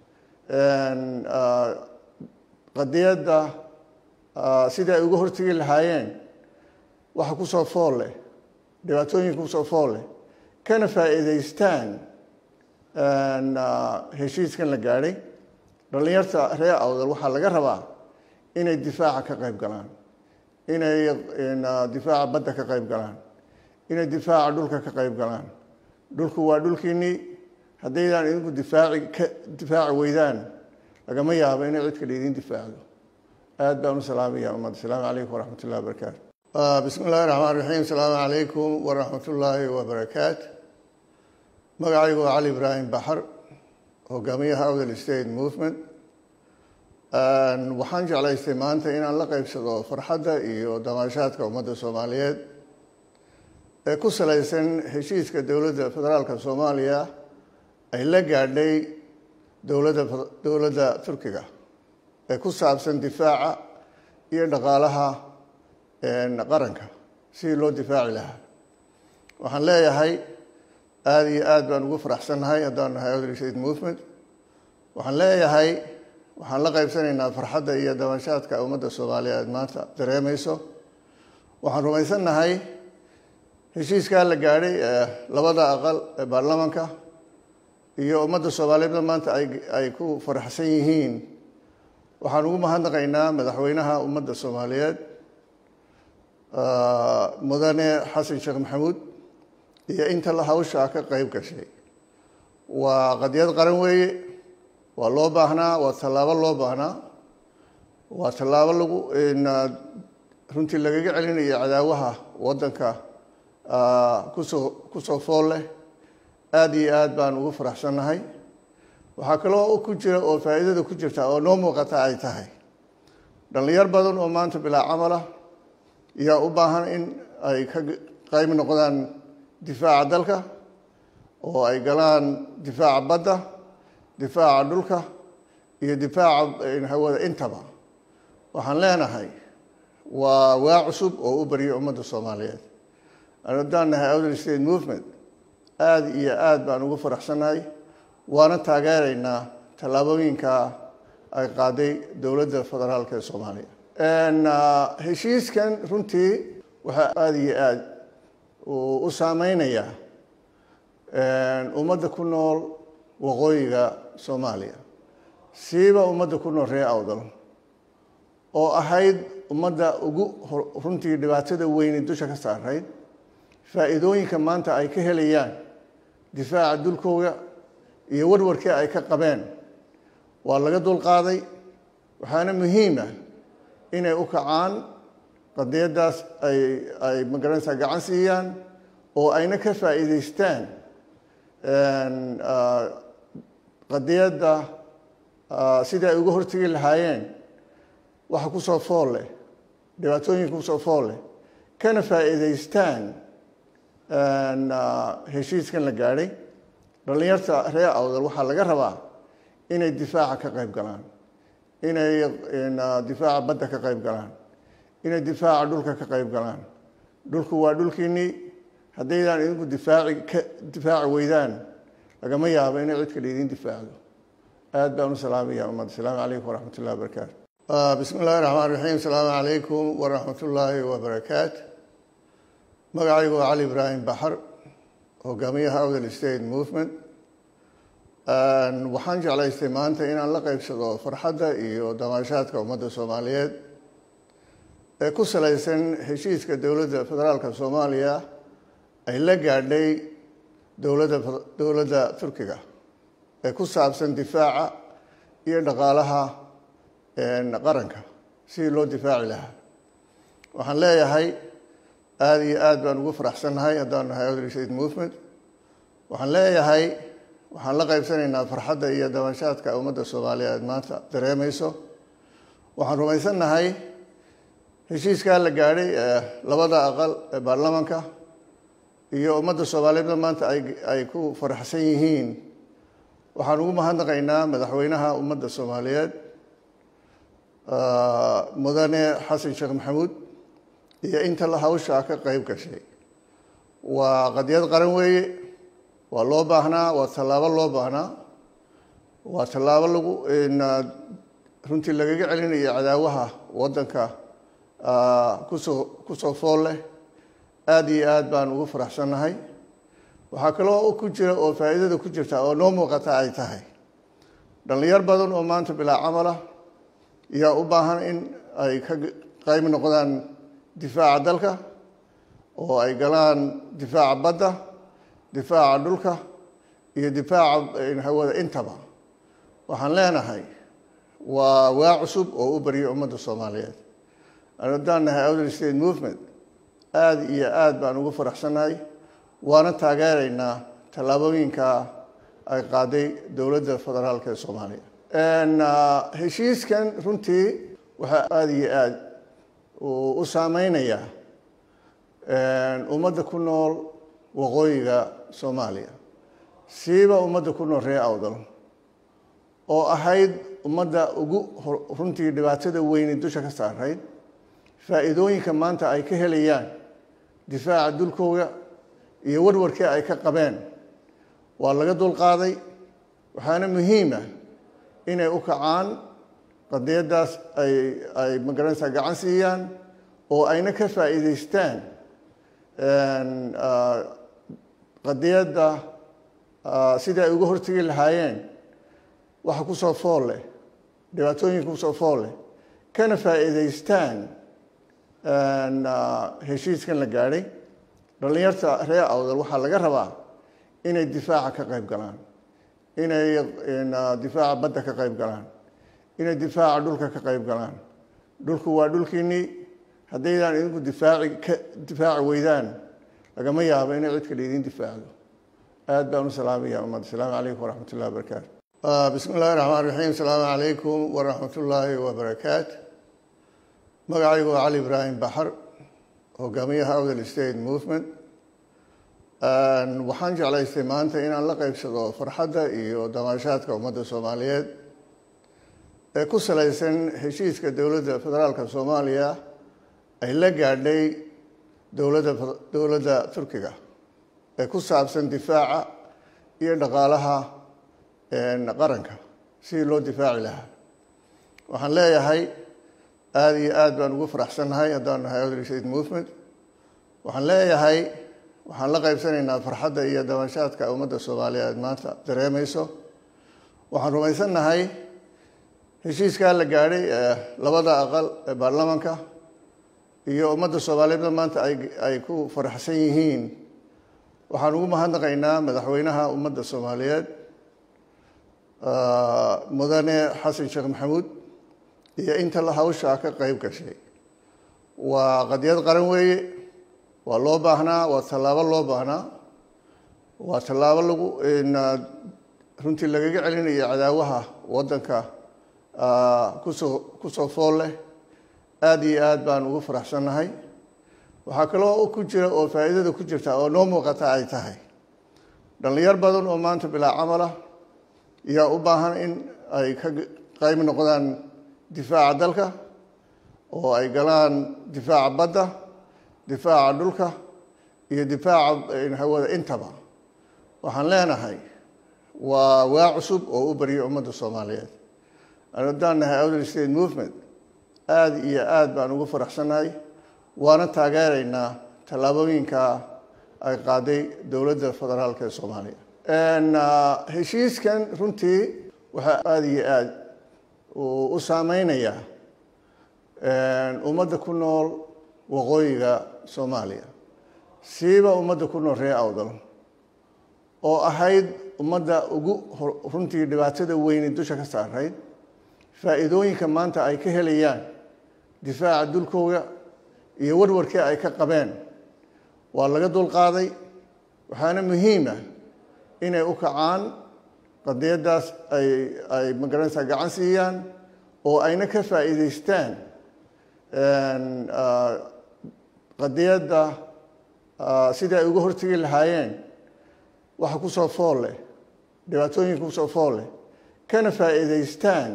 Speaker 1: qadiyadda sidii ay uga hortegi lahaayeen waxa kusoo fool leh dhibaatooyinka kusoo fool leh kana faa'iidaystaan heshiiskan la gaadhay dhallinyarta reer awdal waxaa laga rabaa inay difaaca ka qayb galaan inay difaaca badda ka qayb galaan inay difaaca dhulka ka qayb galaan dhulku waa dhulkiinnii haddaydaan idinku difaaci ka difaaci weydaan lagama yaabo inay cid kale idin difaacdo aad baan u salaamaya ummadda asalaamu calaykum waraxmat ullahi wabarakaatu bismi illahi raxmaan raxiim asalaamu calaykum waraxmat ullaahi wabarakaatu magacaygu waa cali ibraahim baxar hogaamiyaha outhel state movement waxaan jeclaystay maanta inaan la qeybsado farxadda iyo damaashaadka ummadda soomaaliyeed ee ku salaysan heshiiska dowladda federaalka soomaaliya ay la gaadhay dowladda dowladda turkiga ee ku saabsan difaaca iyo dhaqaalaha qaranka sidii loo difaaci lahaa waxaan leeyahay aada iyo aad baan ugu faraxsannahay haddaan nahay outhel state movement waxaan leeyahay waxaan la qaybsanaynaa farxadda iyo dabanshaadka ummadda soomaaliyeed maanta dareemayso waxaan rumaysannahay heshiiskaa la gaadhay ee labada aqal ee baarlamanka iyo ummadda soomaaliyeedna maanta ay ku faraxsan yihiin waxaan ugu mahadnaqaynaa madaxweynaha ummadda soomaaliyeed mudane xasan sheekh maxamuud iyo inta hawshaa ka qeyb gashay waa qadiyad qaran weeye waa loo baahnaa waa tallaabo loo baahnaa waa tallaabo lagu runtii lagaga celinayo cadaawaha waddanka kusoo kusoo fool leh aada iyo aad baan ugu faraxsannahay waxaa kaloo ku jira oo faa'iidada ku jirta oo noo muuqata ay tahay dhallinyar badan oo maanta bilaa camalah yaa u baahan in ay ka qayb noqdaan difaaca dalka oo ay galaan difaaca badda difaaca dhulka iyo difaaca hawada intaba waxaan leenahay waa waa cusub oo u baryo ummadda soomaaliyeed haddaan nahay outhel state movement aada iyo aad baan ugu faraxsannahay waana taageeraynaa tallaabooyinka ay qaaday dowladda federaalka ee soomaaliya heshiiskan runtii waxaa aada iyo aad u saameynayaa ummadda ku nool waqooyiga soomaaliya siiba ummadda ku nool reer awdal oo ahayd ummadda ugu runtii dhibaatada weyni dusha ka saarayd faa'iidooyinka maanta ay ka helayaan difaaca dulkooda iyo warwarkii ay ka qabeen waa laga dulqaaday waxaana muhiima inay u kacaan qadiyaddaas ay ay magaranaysaa gacan siiyaan oo ayna ka faa'iidaystaan qadiyadda sidii ay uga hortegi lahaayeen waxa kusoo fool leh dhibaatooyinka kusoo fool leh kana faa'iidaystaan heshiiskan la gaadhay dhallinyarta reer awdal waxaa laga rabaa inay difaaca ka qayb galaan inay difaaca badda ka qayb galaan inay difaaca dhulka ka qayb galaan dhulku waa dhulkiinnii haddaydaan idinku difaaci ka difaaci weydaan lagama yaabo inay cid kale idin difaacdo aad baan u salaamaya ummadda asalaamu calaykum waraxmat ullahi wabarakaatu bismi illahi raxmaan raxiim asalaamu calaykum waraxmat ullaahi wabarakaatu magacaygu waa cali ibraahim baxar hogaamiyaha outhel state movement waxaan jeclaystay maanta inaan la qeybsado farxadda iyo damaashaadka ummadda soomaaliyeed ee ku salaysan heshiiska dowladda federaalka soomaaliya ay la gaadhay dowladda dowladda turkiga ee ku saabsan difaaca iyo dhaqaalaha qaranka sidii loo difaaci lahaa waxaan leeyahay aada iyo aad baan ugu faraxsannahay haddaan nahay outhel state movement waxaan leeyahay waxaan la qaybsanaynaa farxadda iyo dabanshaadka ummadda soomaaliyeed maanta dareemayso waxaan rumaysannahay heshiiskaa la gaadhay ee labada aqal ee baarlamanka iyo ummadda soomaaliyeedna maanta ay ay ku faraxsan yihiin waxaan ugu mahadnaqaynaa madaxweynaha ummadda soomaaliyeed mudane xasan sheekh maxamuud iyo inta hawshaa ka qeyb gashay waa qadiyad qaran weeye waa loo baahnaa waa tallaabo loo baahnaa waa tallaabo lagu runtii lagaga celinayo cadaawaha waddanka kusoo kusoo fool leh aada iyo aad baan ugu faraxsannahay waxaa kaloo ku jira oo faa'iidada ku jirta oo noo muuqata ay tahay dhallinyar badan oo maanta bilaa camalah yaa u baahan in ay ka qayb noqdaan difaaca dalka oo ay galaan difaaca badda difaaca dhulka iyo difaaca hawada intaba waxaan leenahay waa waa cusub oo u baryay ummadda soomaaliyeed an haddaan nahay outer state movement aada iyo aada baan ugu faraxsannahay waana taageeraynaa tallaabooyinka ay qaaday dowladda federaalka ee soomaaliya heshiiskan runtii waxaa aada iyo aada u saameynayaa ummadda ku nool waqooyiga soomaaliya siiba ummadda ku nool reer awdal oo ahayd ummadda ugu runtii dhibaatada weyne dusha ka saarayd faa'iidooyinka maanta ay ka helayaan difaaca dulkooda iyo warwarkii ay ka qabeen waa laga dulqaaday waxaana muhiima inay u kacaan qadiyaddaas ay ay magaranaysaa gacan siiyaan oo ayna ka faa'iidaystaan qadiyadda sidii ay uga hortegi lahaayeen waxa kusoo fool leh dhibaatooyinka kusoo fool leh kana faa'iidaystaan heshiiskan la gaadhay dhallinyarta reer awdal waxaa laga rabaa inay difaaca ka qayb galaan inay difaaca badda ka qayb galaan inay difaaca dhulka ka qayb galaan dhulku waa dhulkiinnii haddaydaan idinku difaaci ka difaaci weydaan lagama yaabo inay cid kale idin difaacdo aada baan u salaamaya ummadda asalaamu calaykum waraxmat ullahi wabarakaatu bismi illahi raxmaan raxiim asalaamu calaykum waraxmat ullaahi wabarakaatu magacaygu waa cali ibraahim baxar hogaamiyaha outer state movement waxaan jeclaystay maanta inaan la qeybsado farxadda iyo damaashaadka ummadda soomaaliyeed ee ku salaysan heshiiska dowladda federaalka soomaaliya ay la gaadhay dowladda dowladda turkiga ee ku saabsan difaaca iyo dhaqaalaha qaranka sidii loo difaaci lahaa waxaan leeyahay aada iyo aada baan ugu faraxsannahay haddaan nahay outer state movement waxaan leeyahay waxaan la qaybsanaynaa farxadda iyo dabashaadka ummadda soomaaliyeed maanta dareemayso waxaan rumaysannahay heshiiskaa la gaadhay ee labada aqal ee baarlamaanka iyo ummadda soomaaliyeedna maanta ay ay ku faraxsan yihiin waxaan ugu mahadnaqaynaa madaxweynaha ummadda soomaaliyeed mudane xasan sheekh maxamuud iyo inta la hawshaa ka qeyb gashay waa qadiyad qaran weeye waa loo baahnaa waa tallaabo loo baahnaa waa tallaabo lagu runtii lagaga celinayo cadaawaha waddanka kusoo kusoo fool leh aada iyo aada baan ugu faraxsannahay waxaa kaloo ku jira oo faa'iidada ku jirta oo noo muuqata ay tahay dhallinyar badan oo maanta bilaa camala yaa u baahan in ay ka qayb noqdaan difaaca dalka oo ay galaan difaaca badda difaaca dhulka iyo difaaca hawada intaba waxaan leenahay waa waa cusub oo u baryay ummadda soomaaliyeed an haddaan nahay outer state movement aada iyo aada baan ugu faraxsannahay waana taageeraynaa tallaabooyinka ay qaaday dowladda federaalka ee soomaaliya heshiiskan runtii waxaa aada iyo aada u saameynayaa ummadda ku nool waqooyiga soomaaliya siiba ummadda ku nool reer awdal oo ahayd ummadda ugu runtii dhibaatada weyne dusha ka saarayd faa'iidooyinka maanta ay ka helayaan difaaca dulkooda iyo warwarkii ay ka qabeen waa laga dulqaaday waxaana muhiima inay u kacaan qadiyaddaas ay ay magaranaysaa gacan siiyaan oo ayna ka faa'iidaystaan qadiyadda sidii ay uga hortegi lahaayeen waxa kusoo fool leh dhibaatooyinka kusoo fool leh kana faa'iidaystaan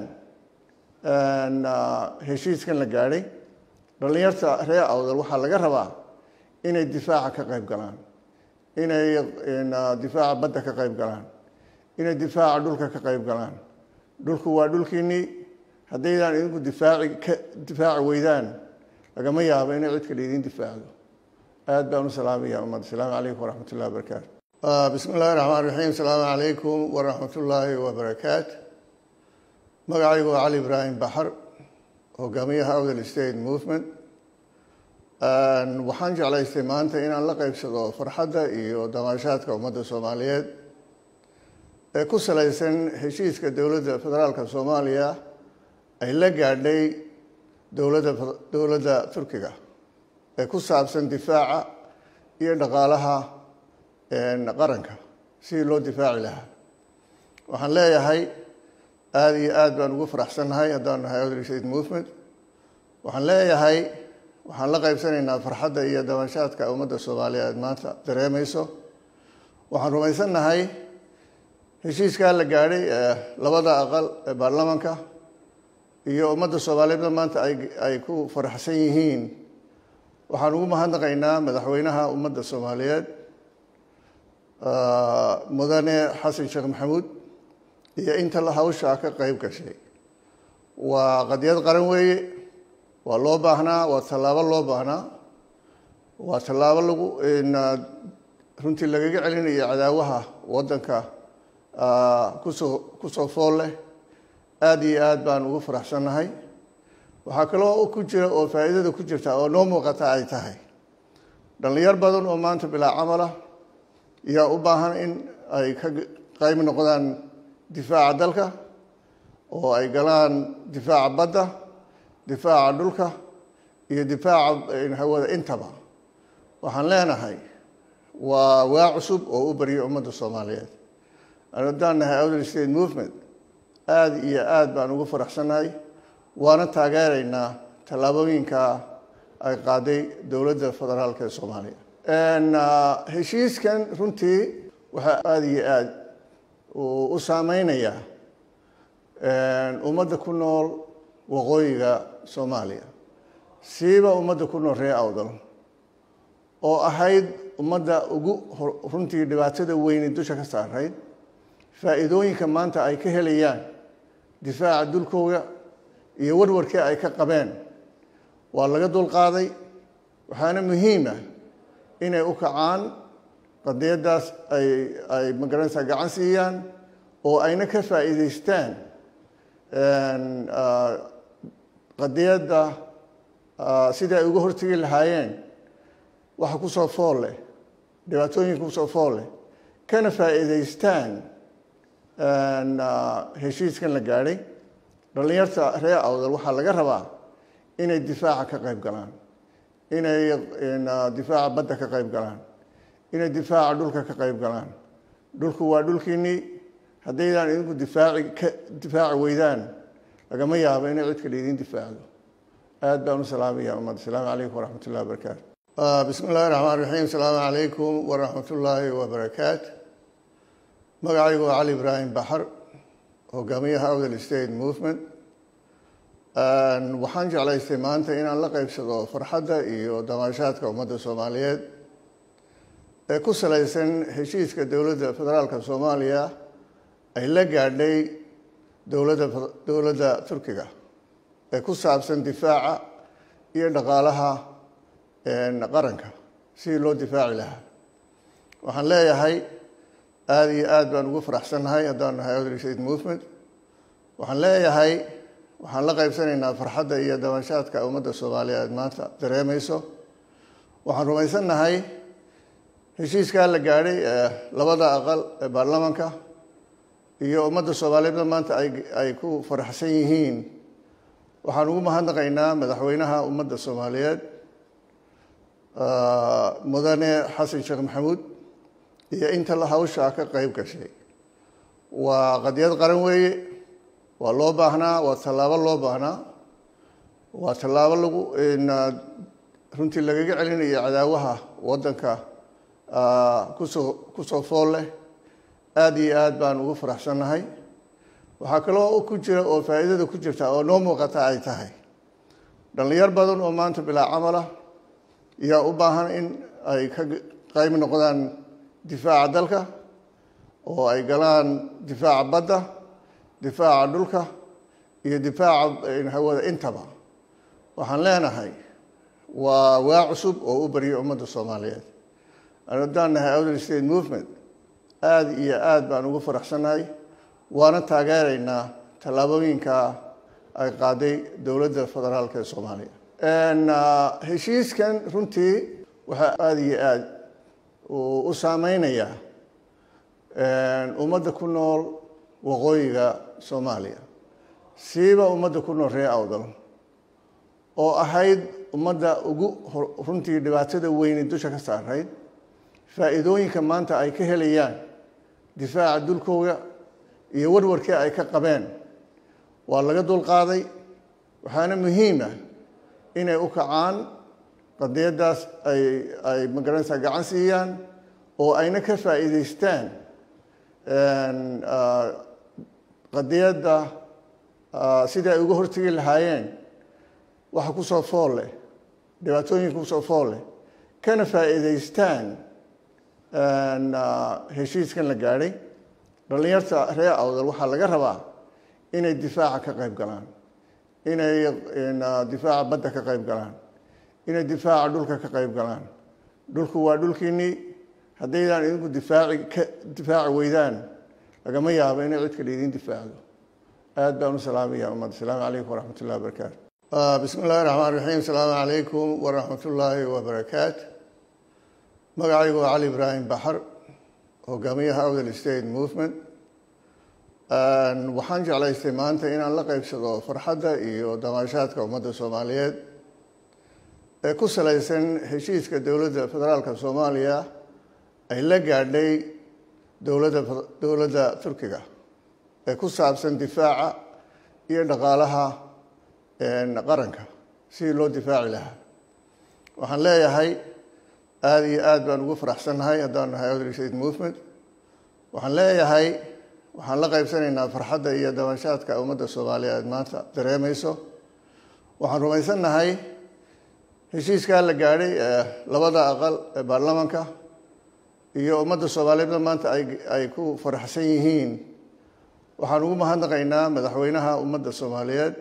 Speaker 1: heshiiskan la gaadhay dhallinyarta reer awdal waxaa laga rabaa inay difaaca ka qayb galaan inay difaaca badda ka qayb galaan inay difaaca dhulka ka qayb galaan dhulku waa dhulkiinnii haddaydaan idinku difaaci ka difaaci weydaan lagama yaabo inay cid kale idin difaacdo aada baan u salaamaya ummadda asalaamu calaykum waraxmat ullahi wabarakaatu bismi illahi raxmaan raxiim asalaamu calaykum waraxmat ullaahi wabarakaatu magacaygu waa cali ibraahim baxar hogaamiyaha outer state movement waxaan jeclaystay maanta inaan la qeybsado farxadda iyo damaashaadka ummadda soomaaliyeed ee ku salaysan heshiiska dowladda federaalka soomaaliya ay la gaadhay dowladda dowladda turkiga ee ku saabsan difaaca iyo dhaqaalaha qaranka sidii loo difaaci lahaa waxaan leeyahay aada iyo aada baan ugu faraxsannahay haddaan nahay odri state movement waxaan leeyahay waxaan la qeybsanaynaa farxadda iyo dabanshaadka ummadda soomaaliyeed maanta dareemayso waxaan rumaysannahay heshiiskaa la gaadhay ee labada aqal ee baarlamaanka iyo ummadda soomaaliyeedna maanta ay ay ku faraxsan yihiin waxaan ugu mahadnaqaynaa madaxweynaha ummadda soomaaliyeed mudane xasan sheekh maxamuud iyo inta la hawshaa ka qeyb gashay waa qadiyad qaran weeye waa loo baahnaa waa tallaabo loo baahnaa waa tallaabo lagu runtii lagaga celinayo cadaawaha waddanka kusoo kusoo fool leh aada iyo aada baan ugu faraxsannahay waxaa kaloo ku jira oo faa'iidada ku jirta oo noo muuqata ay tahay dhallinyar badan oo maanta bilaa camala yaa u baahan in ay ka qayb noqdaan difaaca dalka oo ay galaan difaaca badda difaaca dhulka iyo difaaca hawada intaba waxaan leenahay waa waa cusub oo u baryay ummadda soomaaliyeed haddaan nahay outer state movement aada iyo aada baan ugu faraxsannahay waana taageeraynaa tallaabooyinka ay qaaday dowladda federaalk ee soomaaliya heshiiskan runtii waxaa aada iyo aada u saameynayaa ummadda ku nool waqooyiga soomaaliya siiba ummadda ku nool reer awdal oo ahayd ummadda ugu runtii dhibaatada weyne dusha ka saarayd faa'iidooyinka maanta ay ka helayaan difaaca dulkooda iyo warwarkii ay ka qabeen waa laga dulqaaday waxaana muhiima inay u kacaan qadiyaddaas ay ay magaranaysaa gacan siiyaan oo ayna ka faa'iidaystaan qadiyadda sidii ay uga hortegi lahaayeen waxa kusoo fool leh dhibaatooyinka kusoo fool leh kana faa'iidaystaan heshiiskan la gaadhay dhallinyarta reer awdal waxaa laga rabaa inay difaaca ka qayb galaan inay difaaca badda ka qayb galaan inay difaaca dhulka ka qayb galaan dhulku waa dhulkiinnii haddaydaan idinku difaaci ka difaaci weydaan lagama yaabo inay cid kale idin difaacdo aad baan u salaamaya ummadda asalaamu calaykum waraxmat ullahi wabarakaatu bismi illahi raxmaan raxiim asalaamu calaykum waraxmat ullaahi wabarakaatu magacaygu waa cali ibraahim baxar hogaamiyaha outer state movement waxaan jeclaystay maanta inaan la qeybsado farxadda iyo damaashaadka ummadda soomaaliyeed ee ku salaysan heshiiska dowladda federaalka soomaaliya ay la gaadhay dowladda dowladda turkiga ee ku saabsan difaaca iyo dhaqaalaha qaranka sidii loo difaaci lahaa waxaan leeyahay aada iyo aada baan ugu faraxsannahay haddaan nahay outer state movement waxaan leeyahay waxaan la qeybsanaynaa farxadda iyo dabanshaadka ummadda soomaaliyeed maanta dareemayso waxaan rumaysannahay heshiiskaa la gaadhay ee labada aqal ee baarlamaanka iyo ummadda soomaaliyeedna maanta ay ay ku faraxsan yihiin waxaan ugu mahadnaqaynaa madaxweynaha ummadda soomaaliyeed mudane xasan sheekh maxamuud iyo inta la hawshaa ka qeyb gashay waa qadiyad qaran weeye waa loo baahnaa waa tallaabo loo baahnaa waa tallaabo lagu runtii lagaga celinayo cadaawaha waddanka kusoo kusoo fool leh aada iyo aada baan ugu faraxsannahay waxaa kaloo ku jira oo faa'iidada ku jirta oo noo muuqata ay tahay dhallinyar badan oo maanta bilaa camala yaa u baahan in ay ka qayb noqdaan difaaca dalka oo ay galaan difaaca badda difaaca dhulka iyo difaaca hawada intaba waxaan leenahay waa waa cusub oo u baryay ummadda soomaaliyeed haddaan nahay outer state movement aada iyo aada baan ugu faraxsannahay waana taageeraynaa tallaabooyinka ay qaaday dowladda federaalk ee soomaaliya heshiiskan runtii waxaa aada iyo aada u saameynayaa ummadda ku nool waqooyiga soomaaliya siiba ummadda ku nool reer awdal oo ahayd ummadda ugu runtii dhibaatada weyni dusha ka saarayd faa'iidooyinka maanta ay ka helayaan difaaca dulkooga iyo warwarkii ay ka qabeen waa laga dulqaaday waxaana muhiima inay u kacaan qadiyaddaas ay ay magaranaysaa gacan siiyaan oo ayna ka faa'iidaystaan qadiyadda sidii ay uga hortegi lahaayeen waxa kusoo fool leh dhibaatooyinka kusoo fool leh kana faa'iidaystaan heshiiskan la gaadhay dhallinyarta reer awdal waxaa laga rabaa inay difaaca ka qayb galaan inay difaaca badda ka qayb galaan inay difaaca dhulka ka qayb galaan dhulku waa dhulkiinnii haddaydaan idinku difaaci ka difaaci weydaan lagama yaabo inay cid kale idiin difaacdo aad baan u salaamaya ummadda asalaamu calaykum waraxmat ullahi wabarakaatu bismi illahi raxmaan raxiim asalaamu calaykum waraxmat ullaahi wabarakaatu magacaygu waa cali ibraahim baxar hogaamiyaha awdal state movement waxaan jeclaystay maanta inaan la qeybsado farxadda iyo damaashaadka ummadda soomaaliyeed ee ku salaysan heshiiska dowladda federaalka soomaaliya ay la gaadhay dowladda dowladda turkiga ee ku saabsan difaaca iyo dhaqaalaha qaranka sidii loo difaaci lahaa waxaan leeyahay aada iyo aada baan ugu faraxsannahay haddaan nahay awdal state movement waxaan leeyahay waxaan la qaybsanaynaa farxadda iyo dabashaadka ummadda soomaaliyeed maanta dareemayso waxaan rumaysannahay heshiiskaa la gaadhay ee labada aqal ee baarlamaanka iyo ummadda soomaaliyeedna maanta ay ay ku faraxsan yihiin waxaan ugu mahadnaqaynaa madaxweynaha ummadda soomaaliyeed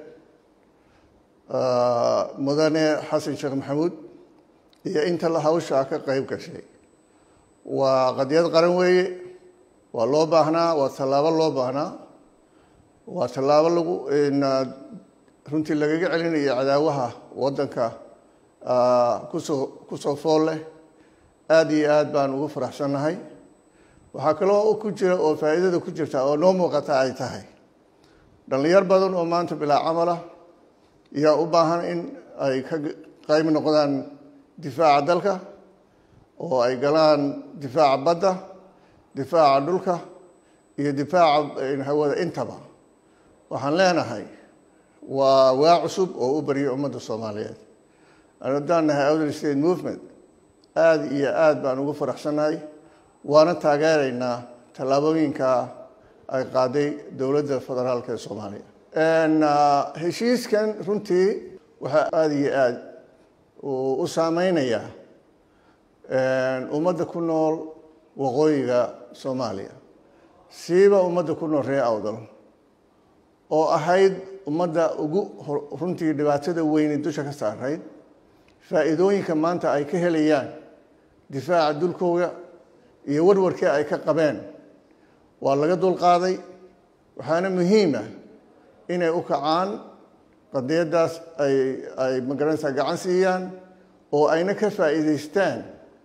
Speaker 1: mudane xasan sheekh maxamuud iyo inta la hawshaa ka qeyb gashay waa qadiyad qaran weeye waa loo baahnaa waa tallaabo loo baahnaa waa tallaabo lagu runtii lagaga celinayo cadaawaha waddanka kusoo kusoo fool leh aada iyo aad baan ugu faraxsannahay waxaa kaloo ku jira oo faa'iidada ku jirta oo noo muuqata ay tahay dhallinyar badan oo maanta bilaa camala yaa u baahan in ay ka qayb noqdaan difaaca dalka oo ay galaan difaaca badda difaaca dhulka iyo difaaca hawada intaba waxaan leenahay waa waa cusub oo u baryay ummadda soomaaliyeed haddaan nahay outer state movement aada iyo aada baan ugu faraxsannahay waana taageeraynaa tallaabooyinka ay qaaday dowladda federaalka ee soomaaliya heshiiskan runtii waxaa aada iyo aada u saameynayaa ummadda ku nool waqooyiga soomaaliya siiba ummadda ku nool reer awdal oo ahayd ummadda ugu runtii dhibaatada weyni dusha ka saarayd faa'iidooyinka maanta ay ka helayaan difaaca dulkooga iyo warwarkii ay ka qabeen waa laga dulqaaday waxaana muhiima inay u kacaan qadiyaddaas ay ay magaranaysaa gacan siiyaan oo ayna ka faa'iidaystaan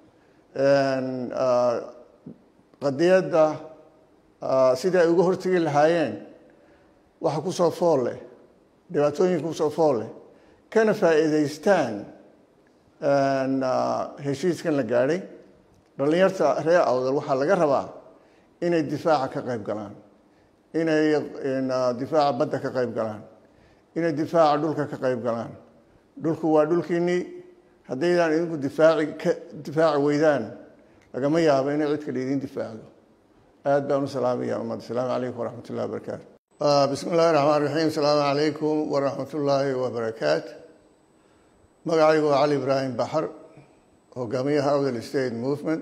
Speaker 1: qadiyadda sidii ay uga hortegi lahaayeen waxa kusoo fool leh dhibaatooyinka kusoo fool leh kana faa'iidaystaan heshiiskan la gaadhay dhallinyarta reer awdal waxaa laga rabaa inay difaaca ka qayb galaan inay difaaca badda ka qayb galaan inay difaaca dhulka ka qayb galaan dhulku waa dhulkiinnii haddaydaan idinku difaaci ka difaaci weydaan lagama yaabo inay cid kale idiin difaacdo aad baan u salaamaya ummadda asalaamu calaykum waraxmat ullahi wabarakaatu bismi illahi raxmaan raxiim asalaamu calaykum waraxmat ullaahi wabarakaatu magacaygu waa cali ibraahim baxar hogaamiyaha awdal state movement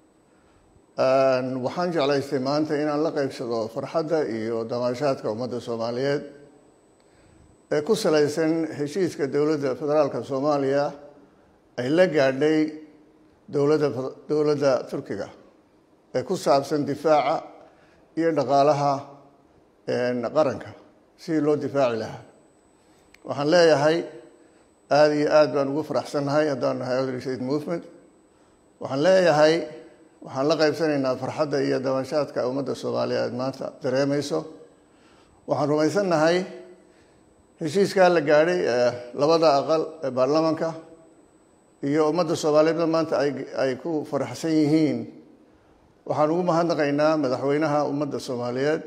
Speaker 1: waxaan jeclaystay maanta inaan la qeybsado farxadda iyo damaashaadka ummadda soomaaliyeed ee ku salaysan heshiiska dowladda federaalka soomaaliya ay la gaadhay dowladda dowladda turkiga ee ku saabsan difaaca iyo dhaqaalaha qaranka sidii loo difaaci lahaa waxaan leeyahay aada iyo aad baan ugu faraxsannahay haddaan nahay Elderly State movement waxaan leeyahay waxaan la qaybsanaynaa farxadda iyo dabashaadka ummadda soomaaliyeed maanta dareemayso waxaan rumaysannahay heshiiskaa la gaadhay ee labada aqal ee baarlamaanka iyo ummadda soomaaliyeedna maanta ay ay ku faraxsan yihiin waxaan ugu mahadnaqaynaa madaxweynaha ummadda soomaaliyeed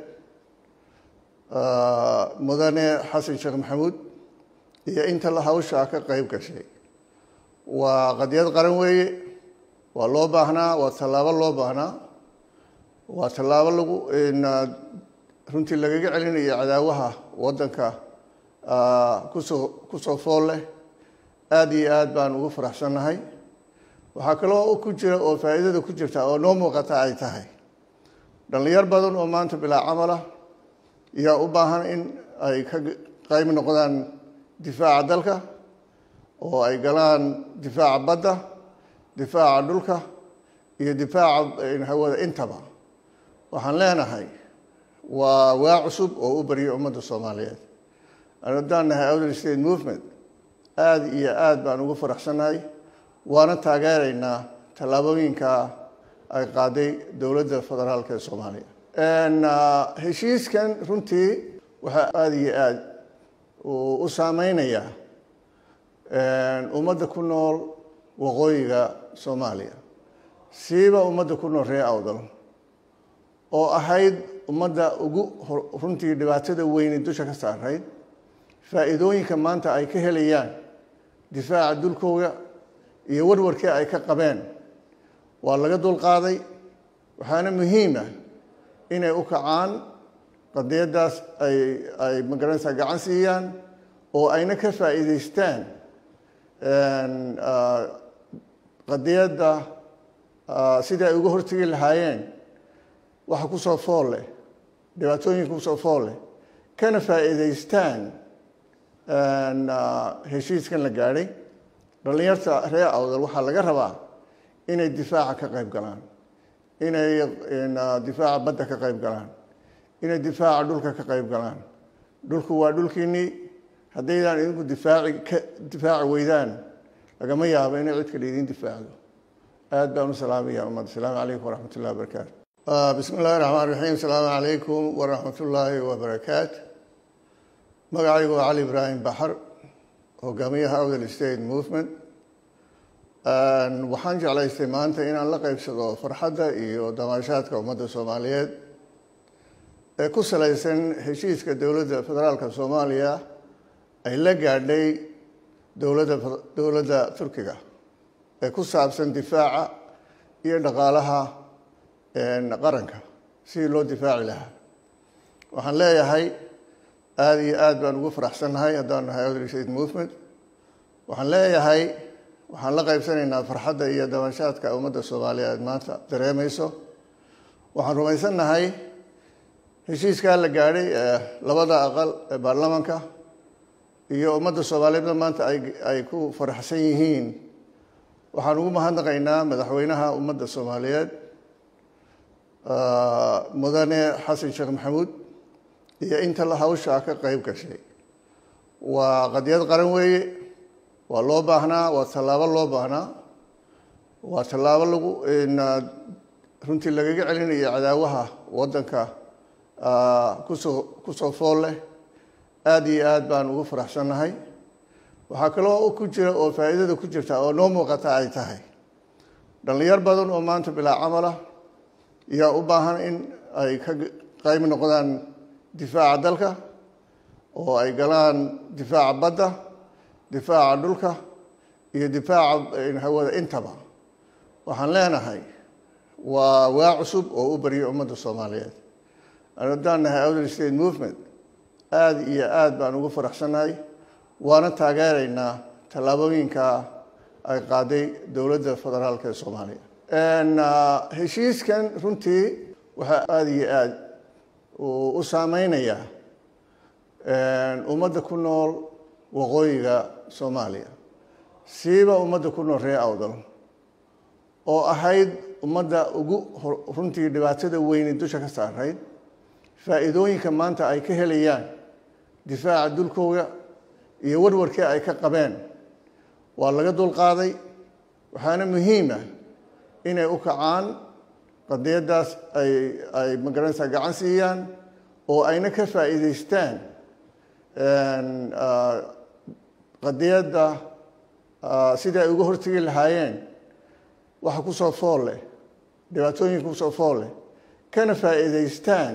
Speaker 1: mudane xasan sheekh maxamuud iyo inta la hawshaa ka qayb gashay waa qadiyad qaran weeye waa loo baahnaa waa tallaabo loo baahnaa waa tallaabo lagu runtii lagaga celinayo cadaawaha waddanka kusoo kusoo fool leh aada iyo aad baan ugu faraxsannahay waxaa kaloo ku jira oo faa'iidada ku jirta oo noo muuqata ay tahay dhallinyar badan oo maanta bilaa camalah yaa u baahan in ay ka qayb noqdaan difaaca dalka oo ay galaan difaaca badda difaaca dhulka iyo difaaca hawada intaba waxaan leenahay waa waa cusub oo u baryo ummadda soomaaliyeed haddaan nahay Elderly State movement aada iyo aad baan ugu faraxsannahay waana taageeraynaa tallaabooyinka ay qaaday dowladda federaalka ee soomaaliya heshiiskan runtii waxaa aada iyo aada u saameynayaa ummadda ku nool waqooyiga soomaaliya siiba ummadda ku nool reer awdal oo ahayd ummadda ugu runtii dhibaatada weyne dusha ka saarayd faa'iidooyinka maanta ay ka helayaan difaaca dulkooga iyo warwarkii ay ka qabeen waa laga dulqaaday waxaana muhiima inay u kacaan qadiyaddaas ay ay magaranaysaa gacan siiyaan oo ayna ka faa'iidaystaan qadiyadda sidii ay uga hortegi lahaayeen waxa kusoo fool leh dhibaatooyinka kusoo fool leh kana faa'iidaystaan heshiiskan la gaadhay dhallinyarta reer awdal waxaa laga rabaa inay difaaca ka qayb galaan inay difaaca badda ka qayb galaan inay difaaca dhulka ka qayb galaan dhulku waa dhulkiinnii haddaydaan idinku difaaci ka difaaci weydaan lagama yaabo inay cid kale idiin difaacdo aad baan u salaamaya ummadda asalaamu calaykum waraxmat ullahi wabarakaatu bismi illahi raxmaan raxiim asalaamu calaykum waraxmat ullaahi wabarakaatu magacaygu waa cali ibraahim baxar hogaamiyaha Elderly State movement waxaan jeclaystay maanta inaan la qaybsado farxadda iyo damaashaadka ummadda soomaaliyeed ee ku salaysan heshiiska dowladda federaalka soomaaliya ay la gaadhay dowladda dowladda turkiga ee ku saabsan difaaca iyo dhaqaalaha qaranka sidii loo difaaci lahaa waxaan leeyahay aada iyo aad baan ugu faraxsannahay haddaan nahay Elderly State movement waxaan leeyahay waxaan la qaybsanaynaa farxadda iyo dabashaadka ummadda soomaaliyeed maanta dareemayso waxaan rumaysannahay heshiiskaa la gaadhay ee labada aqal ee baarlamaanka iyo ummadda soomaaliyeedna maanta ay ay ku faraxsan yihiin waxaan ugu mahadnaqaynaa madaxweynaha ummadda soomaaliyeed mudane xasan sheekh maxamuud iyo inta la hawshaa ka qayb gashay waa qadiyad qaran weeye waa loo baahnaa waa tallaabo loo baahnaa waa tallaabo lagu runtii lagaga celinayo cadaawaha waddanka kusoo kusoo fool leh aada iyo aad baan ugu faraxsannahay waxaa kaloo ku jira oo faa'iidada ku jirta oo noo muuqata ay tahay dhallinyar badan oo maanta bilaa camalah yaa u baahan in ay ka qayb noqdaan difaaca dalka oo ay galaan difaaca badda difaaca dhulka iyo difaaca hawada intaba waxaan leenahay waa waa cusub oo u baryo ummadda soomaaliyeed haddaan nahay Elderly State movement aada iyo aad baan ugu faraxsannahay waana taageeraynaa tallaabooyinka ay qaaday dowladda federaalka ee soomaaliya heshiiskan runtii waxaa aada iyo aad u saameynayaa ummadda ku nool waqooyiga soomaaliya siiba ummadda ku nool reer awdal oo ahayd ummadda ugu runtii dhibaatada weyne dusha ka saarayd faa'iidooyinka maanta ay ka helayaan difaaca dulkooga iyo warwarkii ay ka qabeen waa laga dulqaaday waxaana muhiima inay u kacaan qadiyaddaas ay ay magaranaysaa gacan siiyaan oo ayna ka faa'iidaystaan qadiyadda sidii ay uga hortegi lahaayeen waxa ku soo fool leh dhibaatooyinka kusoo fool leh kana faa'iidaystaan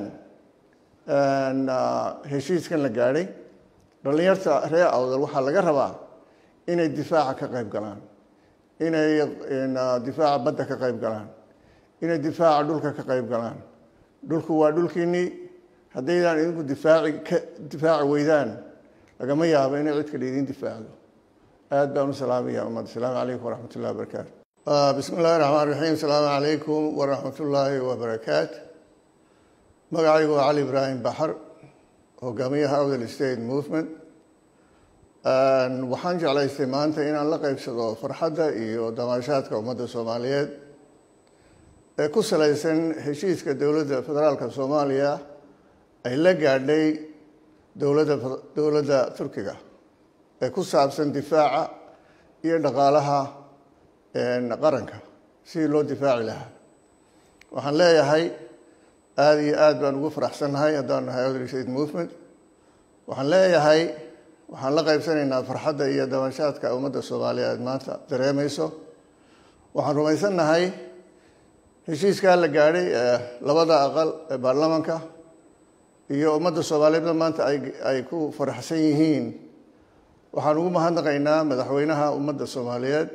Speaker 1: heshiiskan la gaadhay dhallinyarta reer awdal waxaa laga rabaa inay difaaca ka qayb galaan inay difaaca badda ka qayb galaan inay difaaca dhulka ka qayb galaan dhulku waa dhulkiinnii haddaydaan idinku difaaci ka difaaci weydaan lagama yaabo inay cid kale idin difaacdo aad baan u salaamaya ummad asalaamu calaykum waraxmat ullahi wabarakaatu bismi illahi raxmaan raxiim asalaamu calaykum waraxmat ullaahi wabarakaatu magacaygu waa cali ibraahim baxar hogaamiyaha awdal state movement waxaan jeclaystay maanta inaan la qeybsado farxadda iyo damaashaadka ummadda soomaaliyeed ee ku salaysan heshiiska dowladda federaalka soomaaliya ay la gaadhay dowladda dowladda turkiga ee ku saabsan difaaca iyo dhaqaalaha qaranka sidii loo difaaci lahaa waxaan leeyahay aada iyo aad baan ugu faraxsannahay haddaan nahay awdal state movement waxaan leeyahay waxaan la qaybsanaynaa farxadda iyo dabashaadka ummadda soomaaliyeed maanta dareemayso waxaan rumaysannahay heshiiskaa la gaadhay ee labada aqal ee baarlamaanka iyo ummadda soomaaliyeedna maanta ay ay ku faraxsan yihiin waxaan ugu mahadnaqaynaa madaxweynaha ummadda soomaaliyeed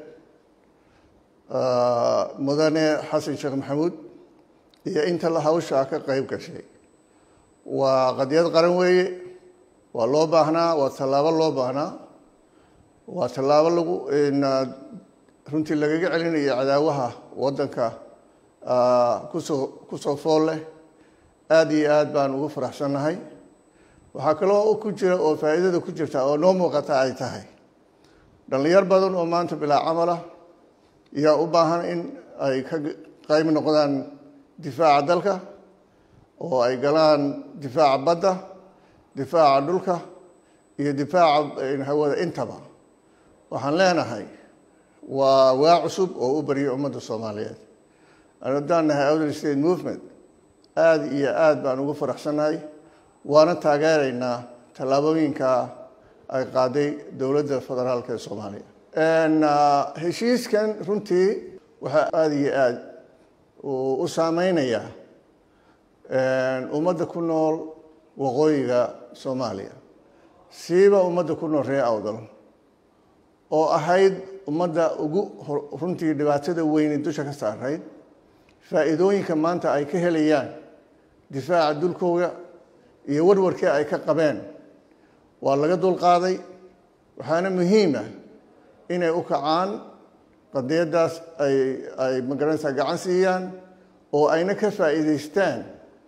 Speaker 1: mudane xasan sheekh maxamuud iyo inta la hawshaa ka qayb gashay waa qadiyad qaran weeye waa loo baahnaa waa tallaabo loo baahnaa waa tallaabo lagu runtii lagaga celinayo cadaawaha waddanka kusoo kusoo fool leh aada iyo aad baan ugu faraxsannahay waxaa kaloo ku jira oo faa'iidada ku jirta oo noo muuqata ay tahay dhallinyar badan oo maanta bilaa camalah yaa u baahan in ay ka qayb noqdaan difaaca dalka oo ay galaan difaaca badda difaaca dhulka iyo difaaca hawada intaba waxaan leenahay waa waa cusub oo u baryo ummadda soomaaliyeed haddaan nahay outer state movement aada iyo aada baan ugu faraxsannahay waana taageeraynaa tallaabooyinka ay qaaday dowladda federaalka ee soomaaliya heshiiskan runtii waxaa aada iyo aada u saameynayaa ummadda ku nool waqooyiga soomaaliya siiba ummadda ku nool reer awdal oo ahayd ummadda ugu runtii dhibaatada weyni dusha ka saarayd faa'iidooyinka maanta ay ka helayaan difaaca dulkooga iyo warwarkii ay ka qabeen waa laga dulqaaday waxaana muhiima inay u kacaan qadiyaddaas ay ay magaranaysaa gacan siiyaan oo ayna ka faa'iidaystaan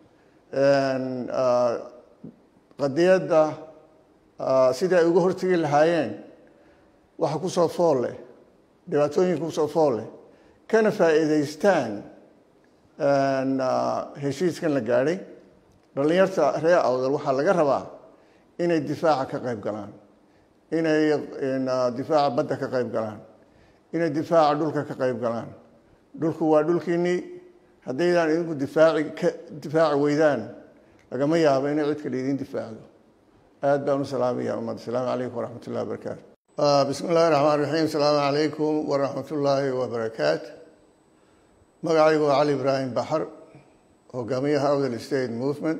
Speaker 1: qadiyadda sidii ay uga hortegi lahaayeen waxa kusoo fool leh dhibaatooyinka kusoo fool leh kana faa'iidaystaan heshiiskan la gaadhay dhallinyarta reer awdal waxaa laga rabaa inay difaaca ka qayb galaan inay difaaca badda ka qayb galaan inay difaaca dhulka ka qayb galaan dhulku waa dhulkiinnii haddaydaan idinku difaaci ka difaaci weydaan lagama yaabo inay cid kale idin difaacdo aad baan u salaamaya ummad asalaamu calaykum waraxmat ullahi wabarakaatu bismi illahi raxmaan raxiim asalaamu calaykum waraxmat ullaahi wabarakaatu magacaygu waa cali ibraahim baxar hogaamiyaha awdal state movement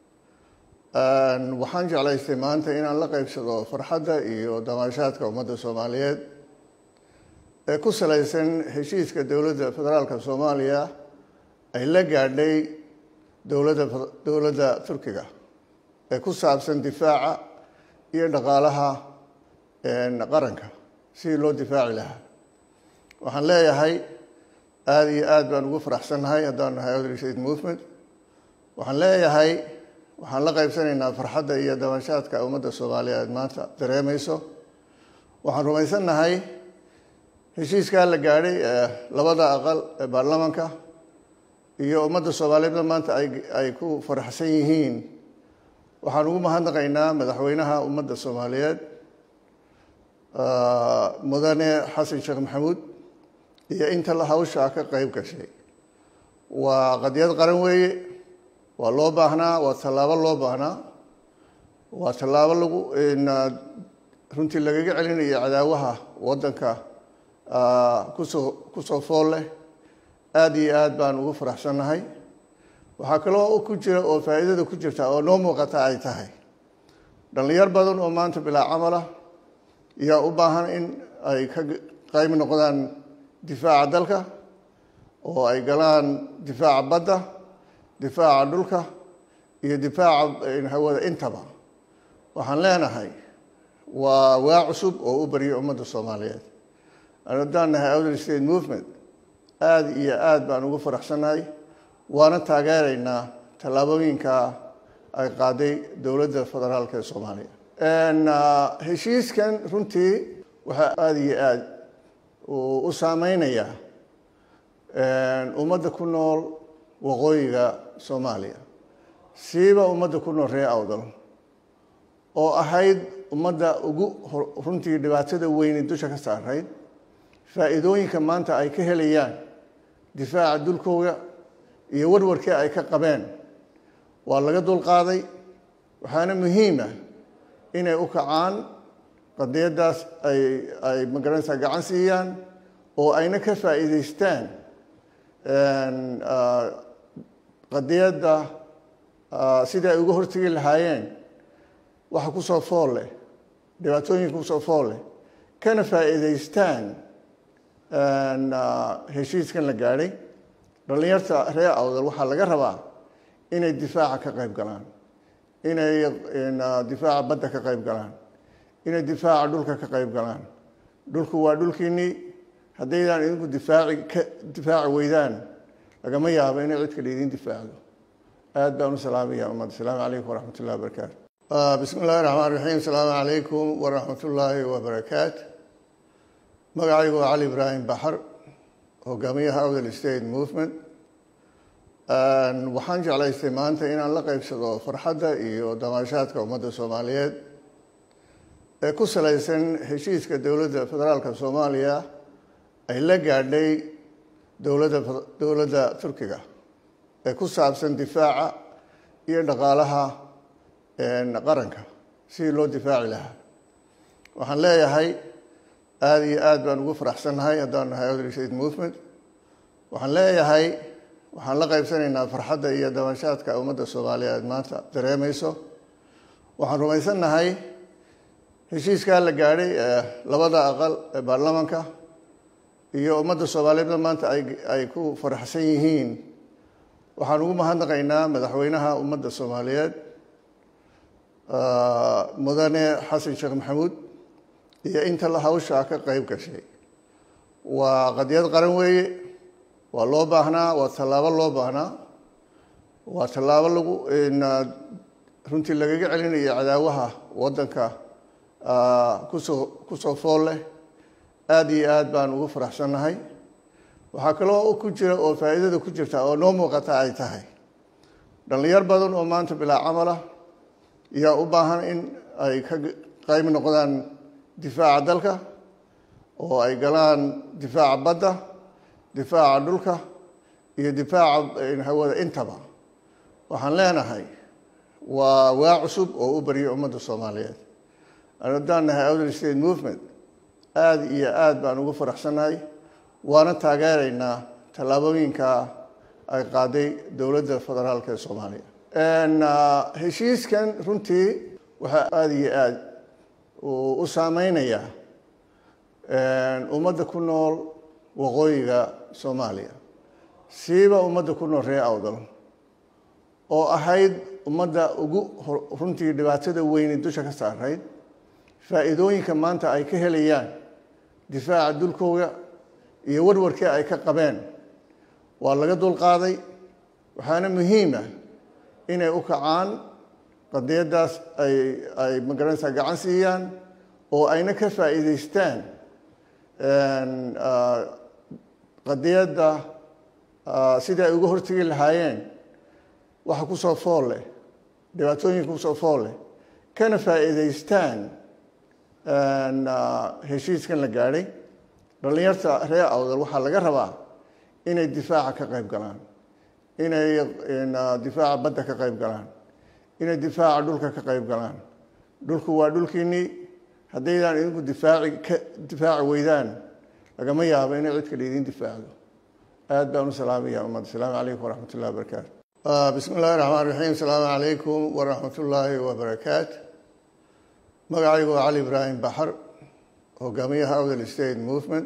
Speaker 1: waxaan jeclaystay maanta inaan la qeybsado farxadda iyo damaashaadka ummadda soomaaliyeed ee ku salaysan heshiiska dowladda federaalka soomaaliya ay la gaadhay dowladda dowladda turkiga ee ku saabsan difaaca iyo dhaqaalaha qaranka sidii loo difaaci lahaa waxaan leeyahay aada iyo aad baan ugu faraxsannahay haddaan nahay outer state movement waxaan leeyahay waxaan la qaybsanaynaa farxadda iyo dabashaadka ummadda soomaaliyeed maanta dareemayso waxaan rumaysannahay heshiiskaa la gaadhay ee labada aqal ee baarlamaanka iyo ummadda soomaaliyeedna maanta ay ay ku faraxsan yihiin waxaan ugu mahadnaqaynaa madaxweynaha ummadda soomaaliyeed mudane xasan sheekh maxamuud iyo inta la hawshaa ka qeyb gashay waa qadiyad qaran weeye waa loo baahnaa waa tallaabo loo baahnaa waa tallaabo lagu runtii lagaga celinayo cadaawaha waddanka kusoo kusoo fool leh aada iyo aad baan ugu faraxsannahay waxaa kaloo ku jira oo faa'iidada ku jirta oo noo muuqata ay tahay dhallinyar badan oo maanta bilaa camalah yaa u baahan in ay ka qayb noqdaan difaaca dalka oo ay galaan difaaca badda difaaca dhulka iyo difaaca hawada intaba waxaan leenahay waa waa cusub oo u barya ummadda soomaaliyeed haddaan nahay outer state movement aada iyo aada baan ugu faraxsannahay waana taageeraynaa tallaabooyinka ay qaaday dowladda federaalka ee soomaaliya heshiiskan runtii waxaa aada iyo aada u saameynayaa ummadda ku nool waqooyiga soomaaliya siiba ummadda ku nool reer awdal oo ahayd ummadda ugu runtii dhibaatada weyni dusha ka saarayd faa'iidooyinka maanta ay ka helayaan difaaca dulkooda iyo warwarkii ay ka qabeen waa laga dulqaaday waxaana muhiima inay u kacaan qadiyaddaas ay ay magaranaysaa gacan siiyaan oo ayna ka faa'iidaystaan qadiyadda sidai ay uga hortegi lahaayeen waxa kusoo fool leh dhibaatooyinka kusoo fool leh kana faa'iidaystaan heshiiskan la gaadhay dhallinyarta reer awdal waxaa laga rabaa inay difaaca ka qayb galaan inay difaaca badda ka qayb galaan inay difaaca dhulka ka qayb galaan dhulku waa dhulkiinnii haddaydaan idinku difaaci ka difaaci weydaan lagama yaabo inay cid kale idin difaacdo aad baan u salaamaya ummadda asalaamu calaykum waraxmat ullahi wabarakaatu bismi illahi raxmaan raxiim asalaamu calaykum waraxmat ullaahi wabarakaatu magacaygu waa cali ibraahim baxar hogaamiyaha outer state movement waxaan jeclaystay maanta inaan la qeybsado farxadda iyo damaashaadka ummadda soomaaliyeed ee ku salaysan heshiiska dowladda federaalka soomaaliya ay la gaadhay dowladda dowladda turkiga ee ku saabsan difaaca iyo dhaqaalaha qaranka sidii loo difaaci lahaa waxaan leeyahay aada iyo aada baan ugu faraxsannahay haddaan nahay outer state movement waxaan leeyahay waxaan la qaybsanaynaa farxadda iyo dabashaadka ummadda soomaaliyeed maanta dareemayso waxaan rumaysannahay heshiiskaa la gaadhay ee labada aqal ee baarlamaanka iyo ummadda soomaaliyeedna maanta ay ay ku faraxsan yihiin waxaan ugu mahadnaqaynaa madaxweynaha ummadda soomaaliyeed mudane xasan sheekh maxamuud iyo inta la hawshaa ka qeyb gashay waa qadiyad qaran weeye waa loo baahnaa waa tallaabo loo baahnaa waa tallaabo lagu runtii lagaga celinayo cadaawaha waddanka kusoo kusoo fool leh aada iyo aad baan ugu faraxsannahay waxaa kaloo ku jira oo faa'iidada ku jirta oo noo muuqata ay tahay dhallinyar badan oo maanta bilaa camalah yaa u baahan in ay ka qayb noqdaan difaaca dalka oo ay galaan difaaca badda difaaca dhulka iyo difaaca hawada intaba waxaan leenahay waa waa cusub oo u barya ummadda soomaaliyeed haddaan nahay outer state movement aada iyo aada baan ugu faraxsannahay waana taageeraynaa tallaabooyinka ay qaaday dowladda federaalka ee soomaaliya heshiiskan runtii waxaa aada iyo aada u saameynayaa ummadda ku nool waqooyiga soomaaliya siiba ummadda ku nool reer awdal oo ahayd ummadda ugu runtii dhibaatada weyni dusha ka saarayd faa'iidooyinka maanta ay ka helayaan difaaca dulkooda iyo warwarkii ay ka qabeen waa laga dulqaaday waxaana muhiima inay u kacaan qadiyaddaas ay ay magaranaysaa gacan siiyaan oo ayna ka faa'iidaystaan qadiyadda sidai ay uga hortegi lahaayeen waxa kusoo fool leh dhibaatooyinka kusoo fool leh kana faa'iidaystaan heshiiskan la gaadhay dhallinyarta reer awdal waxaa laga rabaa inay difaaca ka qayb galaan inay difaaca badda ka qayb galaan inay difaaca dhulka ka qayb galaan dhulku waa dhulkiinnii haddaydaan idinku difaaci ka difaaci weydaan lagama yaabo inay cid kale idiin difaacdo aad baan u salaamaya ummadda asalaamu calaykum waraxmat ullahi wabarakaatu bismi illahi raxmaan raxiim asalaamu calaykum waraxmat ullaahi wabarakaatu magacaygu waa cali ibraahim baxar hogaamiyaha awdal state movement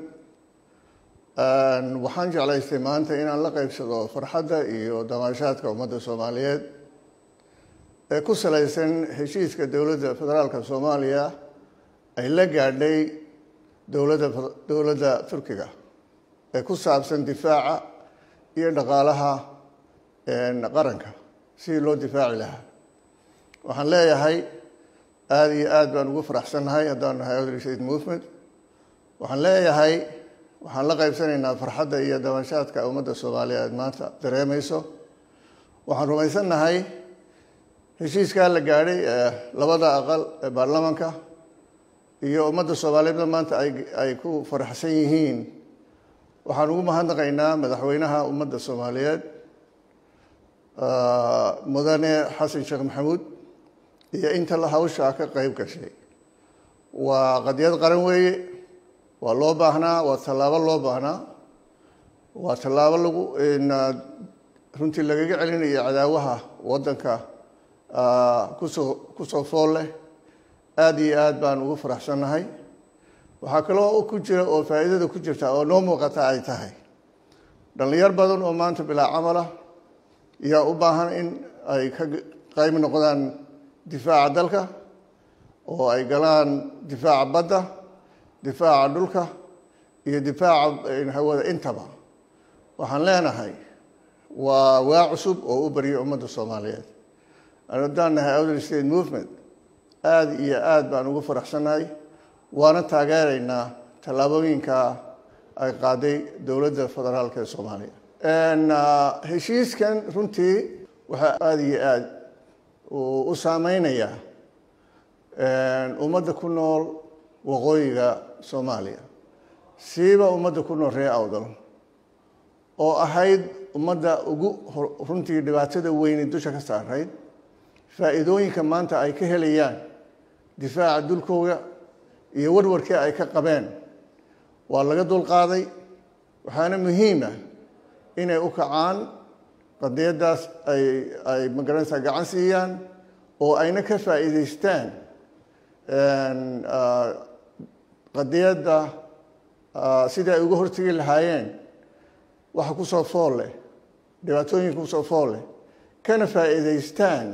Speaker 1: waxaan jeclaystay maanta inaan la qeybsado farxadda iyo damaashaadka ummadda soomaaliyeed ee ku salaysan heshiiska dowladda federaalka soomaaliya ay la gaadhay dowladda dowladda turkiga ee ku saabsan difaaca iyo dhaqaalaha qaranka sidii loo difaaci lahaa waxaan leeyahay aada iyo aad baan ugu faraxsannahay haddaan nahay awdal state movement waxaan leeyahay waxaan la qaybsanaynaa farxadda iyo dabashaadka ummadda soomaaliyeed maanta dareemayso waxaan rumaysannahay heshiiskaa la gaadhay ee labada aqal ee baarlamanka iyo ummadda soomaaliyeedna maanta ay ku faraxsan yihiin waxaan ugu mahadnaqaynaa madaxweynaha ummadda soomaaliyeed mudane xasan sheekh maxamuud iyo inta hawshaa ka qeyb gashay waa qadiyad qaran weeye waa loo baahnaa waa tallaabo loo baahnaa waa tallaabo lagu runtii lagaga celinayo cadaawaha waddanka kusoo kusoo fool leh aada iyo aad baan ugu faraxsannahay waxaa kaloo ku jira oo faa'iidada ku jirta oo noo muuqata ay tahay dhallinyar badan oo maanta bilaa camalah yaa u baahan in ay ka qayb noqdaan difaaca dalka oo ay galaan difaaca badda difaaca dhulka iyo difaaca hawada intaba waxaan leenahay waa waa cusub oo u baryo ummadda soomaaliyeed haddaan nahay awdal state movement aada iyo aad baan ugu faraxsannahay waana taageeraynaa tallaabooyinka ay qaaday dowladda federaalka ee soomaaliya heshiiskan runtii waxaa aada iyo aad u saameynayaa ummadda ku nool waqooyiga soomaaliya siiba ummadda ku nool reer awdal oo ahayd ummadda ugu runtii dhibaatada weyni dusha ka saarayd faa'iidooyinka maanta ay ka helayaan difaaca dulkooda iyo warwarkii ay ka qabeen waa laga dulqaaday waxaana muhiima inay u kacaan qadiyaddaas ay ay magaranaysaa gacan siiyaan oo ayna ka faa'iidaystaan qadiyadda sidii ay uga hortegi lahaayeen waxa kusoo fool leh dhibaatooyinka kusoo fool leh kana faa'iidaystaan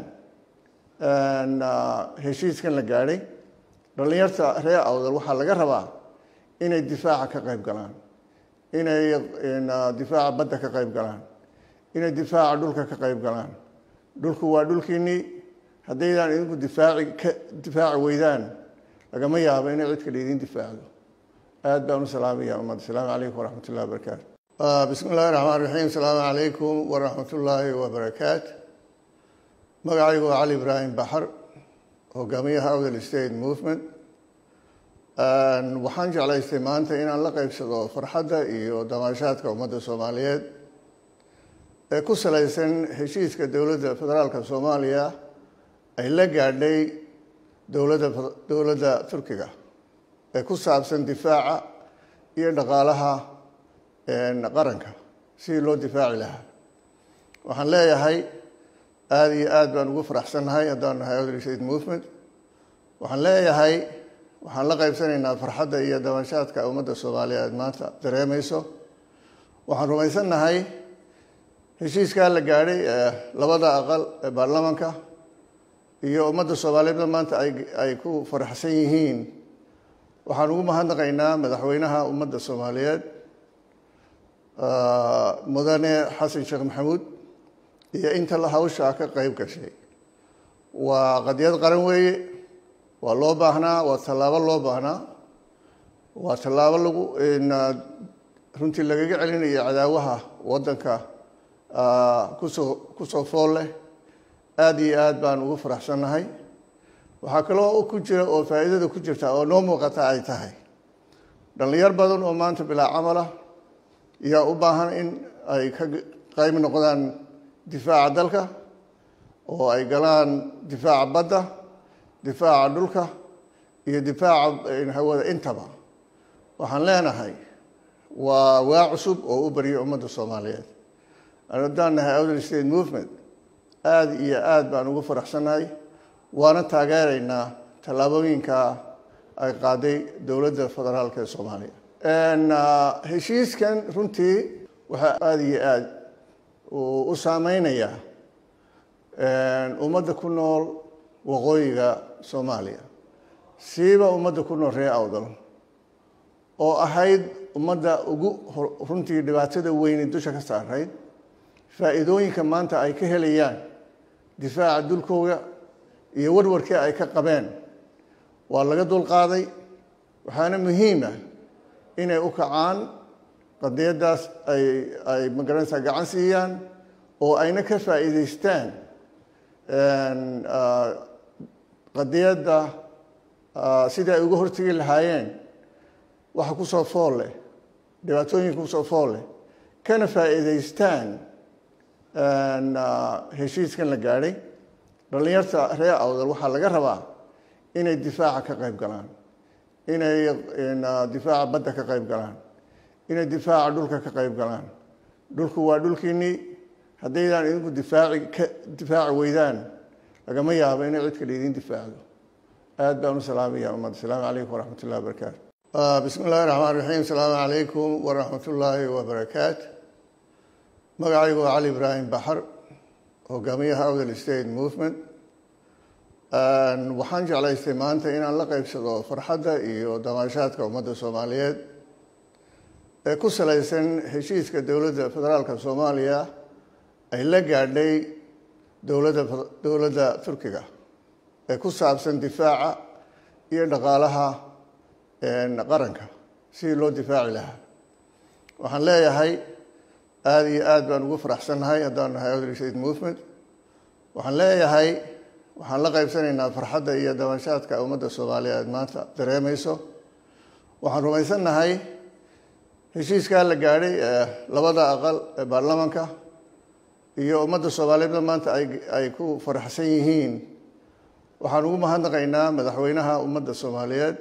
Speaker 1: heshiiskan la gaadhay dhallinyarta reer awdal waxaa laga rabaa inay difaaca ka qayb galaan inay difaaca badda ka qayb galaan inay difaaca dhulka ka qayb galaan dhulku waa dhulkiinnii haddaydaan idinku difaaci ka difaaci weydaan lagama yaabo inay cid kale idiin difaacdo aad baan u salaamaya ummadda asalaamu calaykum waraxmat ullahi wabarakaatu bismi illahi raxmaan raxiim asalaamu calaykum waraxmat ullaahi wabarakaatu magacaygu waa cali ibraahim baxar hogaamiyaha awdal state movement waxaan jeclaystay maanta inaan la qeybsado farxadda iyo damaashaadka ummadda soomaaliyeed ee ku salaysan heshiiska dowladda federaalka soomaaliya ay la gaadhay dowladda dowladda turkiga ee ku saabsan difaaca iyo dhaqaalaha qaranka sidii loo difaaci lahaa waxaan leeyahay aada iyo aad baan ugu faraxsannahay haddaan nahay awdal state movement waxaan leeyahay waxaan la qaybsanaynaa farxadda iyo dabashaadka ummadda soomaaliyeed maanta dareemayso waxaan rumaysannahay heshiiskaa la gaadhay ee labada aqal ee baarlamanka iyo ummadda soomaaliyeedna maanta ay ay ku faraxsan yihiin waxaan ugu mahadnaqaynaa madaxweynaha ummadda soomaaliyeed mudane xasan sheekh maxamuud iyo inta hawshaa ka qeyb gashay waa qadiyad qaran weeye waa loo baahnaa waa tallaabo loo baahnaa waa tallaabo lagu runtii lagaga celinayo cadaawaha waddanka kusoo kusoo fool leh aada iyo aad baan ugu faraxsannahay waxaa kaloo ku jira oo faa'iidada ku jirta oo noo muuqata ay tahay dhallinyar badan oo maanta bilaa camala yaa u baahan in ay ka qayb noqdaan difaaca dalka oo ay galaan difaaca badda difaaca dhulka iyo difaaca hawada intaba waxaan leenahay waa waa cusub oo u baryay ummadda soomaaliyeed haddaan nahay outer state movement aada iyo aada baan ugu faraxsannahay waana taageeraynaa tallaabooyinka ay qaaday dowladda federaalk ee soomaaliya heshiiskan runtii waxaa aada iyo aada u saameynayaa ummadda ku nool waqooyiga soomaaliya siiba ummadda ku nool reer awdal oo ahayd ummadda ugu runtii dhibaatada weyne dusha ka saarayd faa'iidooyinka maanta ay ka helayaan difaaca dulkooda iyo warwarkii ay ka qabeen waa laga dulqaaday waxaana muhiima inay u kacaan qadiyaddaas ay ay magaranaysaa gacan siiyaan oo ayna ka faa'iidaystaan qadiyadda sidii ay uga hortegi lahaayeen waxa kusoo fool leh dhibaatooyinka kusoo fool leh kana faa'iidaystaan heshiiskan la gaadhay dhallinyarta reer awdal waxaa laga rabaa inay difaaca ka qayb galaan inay difaaca badda ka qayb galaan inay difaaca dhulka ka qayb galaan dhulku waa dhulkiinnii haddaydaan idinku difaaci ka difaaci weydaan lagama yaabo inay cid kale idin difaacdo aad baan u salaamaya ummadda asalaamu calaykum waraxmat ullahi wabarakaatu bismi illahi raxmaan raxiim asalaamu calaykum waraxmat ullaahi wabarakaatu magacaygu waa cali ibraahim baxar hogaamiyaha outer state movement waxaan jeclaystay maanta inaan la qeybsado farxadda iyo damaashaadka ummadda soomaaliyeed ee ku salaysan heshiiska dowladda federaalka soomaaliya ay la gaadhay dowladda dowladda turkiga ee ku saabsan difaaca iyo dhaqaalaha qaranka sidii loo difaaci lahaa waxaan leeyahay aada iyo aada baan ugu faraxsannahay haddaan nahay outer state movement waxaan leeyahay waxaan la qaybsanaynaa farxadda iyo dabashaadka ummadda soomaaliyeed maanta dareemayso waxaan rumaysannahay heshiiskaa la gaadhay ee labada aqal ee baarlamaanka iyo ummadda soomaaliyeedna maanta ay ay ku faraxsan yihiin waxaan ugu mahadnaqaynaa madaxweynaha ummadda soomaaliyeed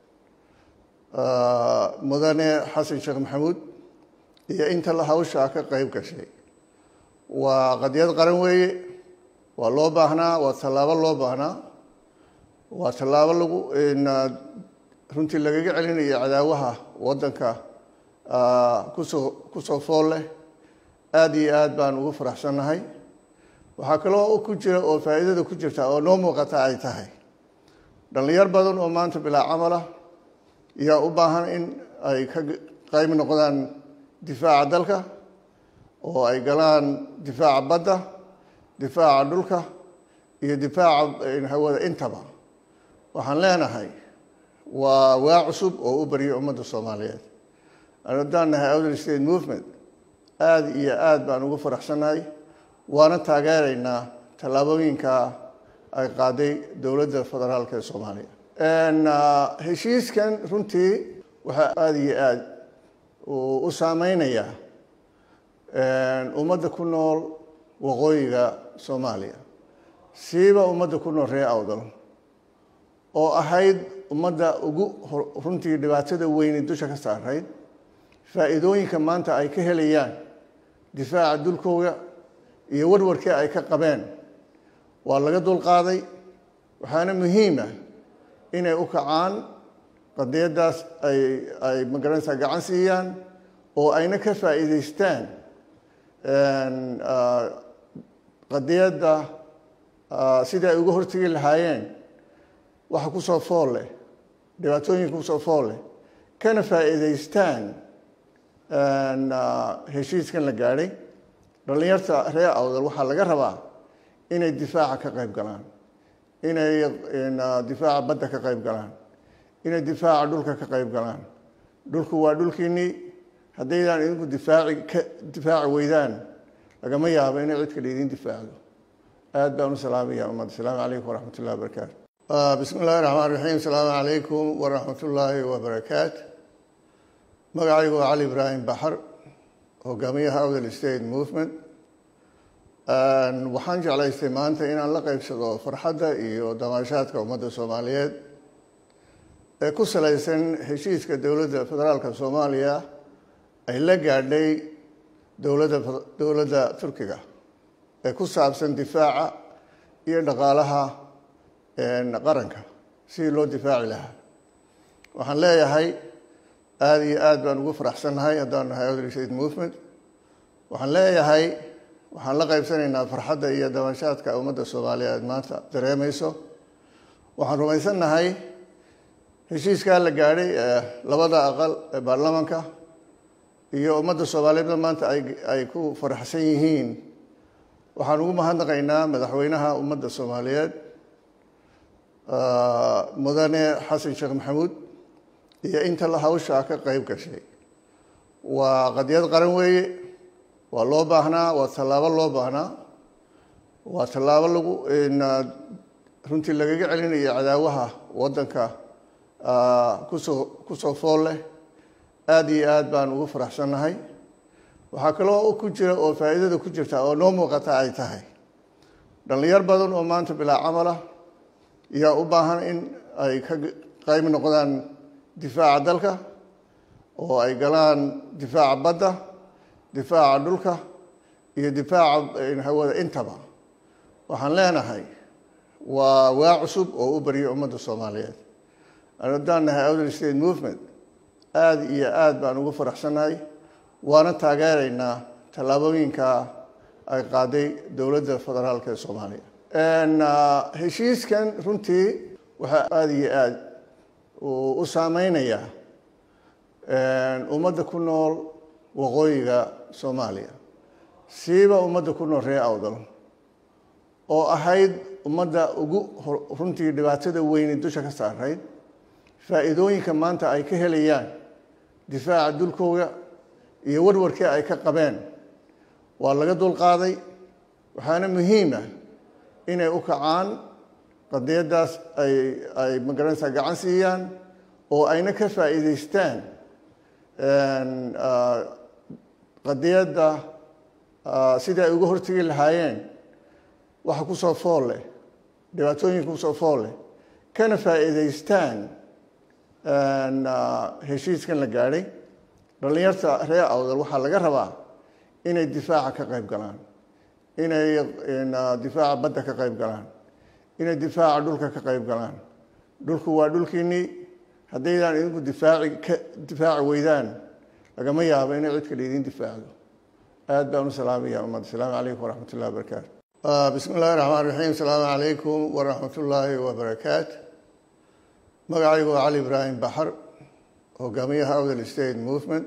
Speaker 1: mudane xasan sheekh maxamuud iyo inta la hawshaa ka qeyb gashay waa qadiyad qaran weeye waa loo baahnaa waa tallaabo loo baahnaa waa tallaabo lagu runtii lagaga celinayo cadaawaha waddanka kusoo kusoo fool leh aada iyo aad baan ugu faraxsannahay waxaa kaloo ku jira oo faa'iidada ku jirta oo noo muuqata ay tahay dhallinyar badan oo maanta bilaa camala yaa u baahan in ay ka qayb noqdaan difaaca dalka oo ay galaan difaaca badda difaaca dhulka iyo difaaca hawada intaba waxaan leenahay waa waa cusub oo u baryay ummadda soomaaliyeed haddaan nahay outer state movement aada iyo aada baan ugu faraxsannahay waana taageeraynaa tallaabooyinka ay qaaday dowladda federaalk ee soomaaliya heshiiskan runtii waxaa aada iyo aada u saameynayaa ummadda ku nool waqooyiga soomaaliya siiba ummadda ku nool reer awdal oo ahayd ummadda ugu runtii dhibaatada weyne dusha ka saarayd faa'iidooyinka maanta ay ka helayaan difaaca dulkooda iyo warwarkii ay ka qabeen waa laga dulqaaday waxaana muhiima inay u kacaan qadiyaddaas ay ay magaranaysaa gacan siiyaan oo ayna ka faa'iidaystaan qadiyadda sidii ay uga hortegi lahaayeen waxa kusoo fool leh dhibaatooyinka kusoo fool leh kana faa'iidaystaan heshiiskan la gaadhay dhallinyarta reer awdal waxaa laga rabaa inay difaaca ka qayb galaan inay difaaca badda ka qayb galaan inay difaaca dhulka ka qayb galaan dhulku waa dhulkiinnii haddaydaan idinku difaaci ka difaaci weydaan lagama yaabo inay cid kale idin difaacdo aad baan u salaamaya ummadda asalaamu calaykum waraxmat ullahi wabarakaatu bismi illaahi raxmaan raxiim asalaamu calaykum waraxmat ullaahi wabarakaat magacaygu waa cali ibraahim baxar hogaamiyaha awdal state movement waxaan jeclaystay maanta inaan la qeybsado farxadda iyo damaashaadka ummadda soomaaliyeed ee ku salaysan heshiiska dowladda federaalka soomaaliya ay la gaadhay dowladda dowladda turkiga ee ku saabsan difaaca iyo dhaqaalaha qaranka sidii loo difaaci lahaa waxaan leeyahay aada iyo aada baan ugu faraxsannahay haddaan nahay awdal state movement waxaan leeyahay waxaan la qaybsanaynaa farxadda iyo dabanshaadka ummadda soomaaliyeed maanta dareemayso waxaan rumaysannahay heshiiskaa la gaadhay ee labada aqal ee baarlamaanka iyo ummadda soomaaliyeedna maanta ay ay ku faraxsan yihiin waxaan ugu mahadnaqaynaa madaxweynaha ummadda soomaaliyeed mudane xasan sheekh maxamuud iyo inta la hawshaa ka qeyb gashay waa qadiyad qaran weeye waa loo baahnaa waa tallaabo loo baahnaa waa tallaabo lagu runtii lagaga celinayo cadaawaha waddanka kusoo kusoo fool leh aada iyo aada baan ugu faraxsannahay waxaa kaloo ku jira oo faa'iidada ku jirta oo noo muuqata ay tahay dhallinyar badan oo maanta bilaa camala yaa u baahan in ay ka qayb noqdaan difaaca dalka oo ay galaan difaaca badda difaaca dhulka iyo difaaca hawada intaba waxaan leenahay waa waa cusub oo u baryo ummadda soomaaliyeed haddaan nahay outer state movement aada iyo aada baan ugu faraxsannahay waana taageeraynaa tallaabooyinka ay qaaday dowladda federaalk ee soomaaliya heshiiskan runtii waxaa aada iyo aada u saameynayaa ummadda ku nool waqooyiga soomaaliya siiba ummadda ku nool reer awdal oo ahayd ummadda ugu runtii dhibaatada weyne dusha ka saarayd faa'iidooyinka maanta ay ka helayaan difaaca dulkooda iyo warwarkii ay ka qabeen waa laga dulqaaday waxaana muhiima inay u kacaan qadiyaddaas ay ay magaranaysaa gacan siiyaan oo ayna ka faa'iidaystaan qadiyadda sidii ay uga hortegi lahaayeen waxa kusoo fool leh dhibaatooyinka kusoo fool leh kana faa'iidaystaan heshiiskan la gaadhay dhallinyarta reer awdal waxaa laga rabaa inay difaaca ka qayb galaan inay difaaca badda ka qayb galaan inay difaaca dhulka ka qayb galaan dhulku waa dhulkiinnii haddaydaan idinku difaaci ka difaaci weydaan lagama yaabo inay cid kale idin difaacdo aad baan u salaamaya ummadda asalaamu calaykum waraxmat ullahi wabarakaatu bismi illaahi raxmaan raxiim asalaamu calaykum waraxmat ullaahi wabarakaat magacaygu waa cali ibraahim baxar hogaamiyaha awdal state movement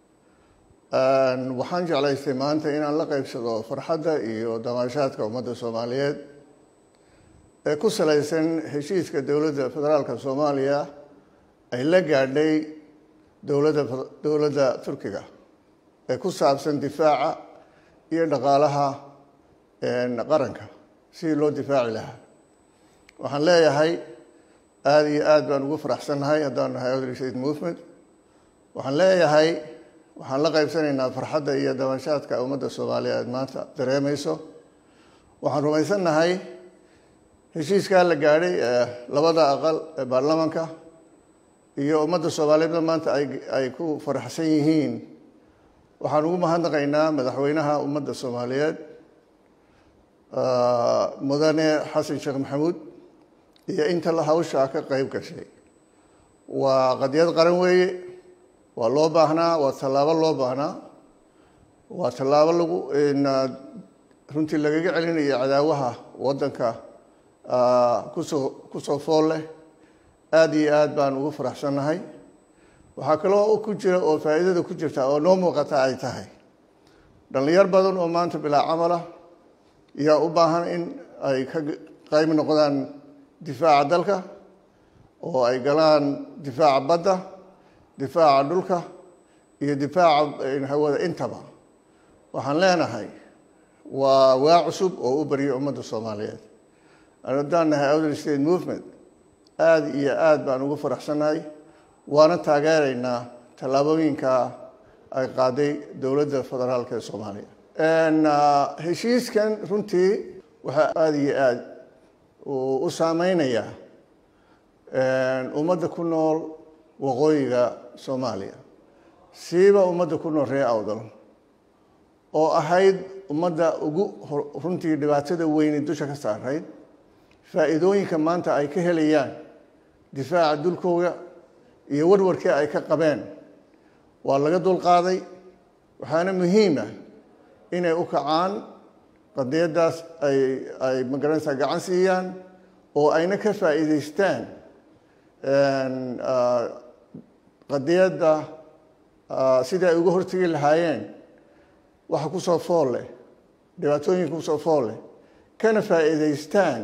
Speaker 1: waxaan jeclaystay maanta inaan la qeybsado farxadda iyo damaashaadka ummadda soomaaliyeed ee ku salaysan heshiiska dowladda federaalka soomaaliya ay la gaadhay dowladda dowladda turkiga ee ku saabsan difaaca iyo dhaqaalaha qaranka sidii loo difaaci lahaa waxaan leeyahay aada iyo aada baan ugu faraxsannahay haddaan nahay outer state movement waxaan leeyahay waxaan la qaybsanaynaa farxadda iyo dabanshaadka ummadda soomaaliyeed maanta dareemayso waxaan rumaysannahay heshiiskaa la gaadhay ee labada aqal ee baarlamaanka iyo ummadda soomaaliyeedna maanta ay ay ku faraxsan yihiin waxaan ugu mahadnaqaynaa madaxweynaha ummadda soomaaliyeed mudane xasan sheekh maxamuud iyo inta la hawshaa ka qeyb gashay waa qadiyad qaran weeye waa loo baahnaa waa tallaabo loo baahnaa waa tallaabo lagu runtii lagaga celinayo cadaawaha waddanka kusoo kusoo fool leh aada iyo aada baan ugu faraxsannahay waxaa kaloo ku jira oo faa'iidada ku jirta oo noo muuqata ay tahay dhallinyar badan oo maanta bilaa camala yaa u baahan in ay ka qayb noqdaan difaaca dalka oo ay galaan difaaca badda difaaca dhulka iyo difaaca hawada intaba waxaan leenahay waa waa cusub oo u baryo ummadda soomaaliyeed haddaan nahay outer state movement aada iyo aada baan ugu faraxsannahay waana taageeraynaa tallaabooyinka ay qaaday dowladda federaalka ee soomaaliya heshiiskan runtii waxaa aada iyo aada u saameynayaa ummadda ku nool waqooyiga soomaaliya siiba ummadda ku nool ree awdal oo ahayd ummadda ugu runtii dhibaatada weyni dusha ka saarayd faa'iidooyinka maanta ay ka helayaan difaaca dulkooga iyo warwarkii ay ka qabeen waa laga dulqaaday waxaana muhiima inay u kacaan qadiyaddaas ay ay magaranaysaa gacan siiyaan oo ayna ka faa'iidaystaan qadiyadda sidai ay uga hortegi lahaayeen waxa kusoo fool leh dhibaatooyinka kusoo fool leh kana faa'iidaystaan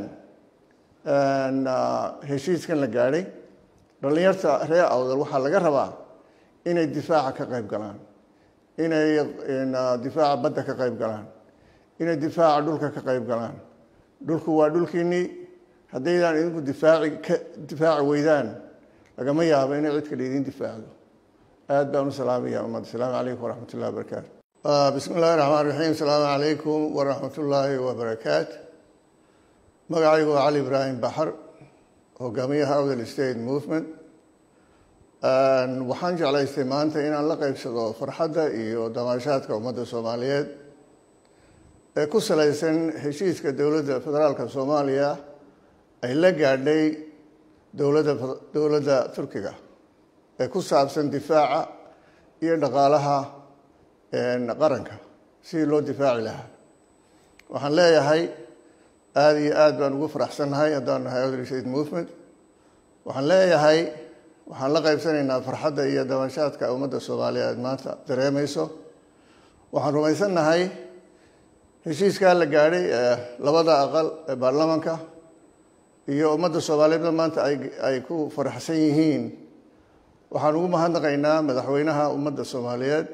Speaker 1: heshiiskan la gaadhay dhallinyarta reer awdal waxaa laga rabaa inay difaaca ka qayb galaan inay difaaca badda ka qayb galaan inay difaaca dhulka ka qayb galaan dhulku waa dhulkiinnii haddaydaan idinku difaaci ka difaaci weydaan lagama yaabo inay cid kale idiin difaacdo aad baan u salaamaya ummad asalaamu calaykum waraxmat ullahi wabarakaatu bismi illahi raxmaan raxiim asalaamu calaykum waraxmat ullaahi wabarakaatu magacaygu waa cali ibraahim baxar hogaamiyaha awdal state movement waxaan jeclaystay maanta inaan la qeybsado farxadda iyo damaashaadka ummadda soomaaliyeed ee ku salaysan heshiiska dowladda federaalka soomaaliya ay la gaadhay dowladda dowladda turkiga ee ku saabsan difaaca iyo dhaqaalaha qaranka sidii loo difaaci lahaa waxaan leeyahay aada iyo aada baan ugu faraxsannahay haddaan nahay awdal state movement waxaan leeyahay waxaan la qaybsanaynaa farxadda iyo dabanshaadka ummadda soomaaliyeed maanta dareemayso waxaan rumaysannahay heshiiskaa la gaadhay ee labada aqal ee baarlamaanka iyo ummadda soomaaliyeedna maanta ay ay ku faraxsan yihiin waxaan ugu mahadnaqaynaa madaxweynaha ummadda soomaaliyeed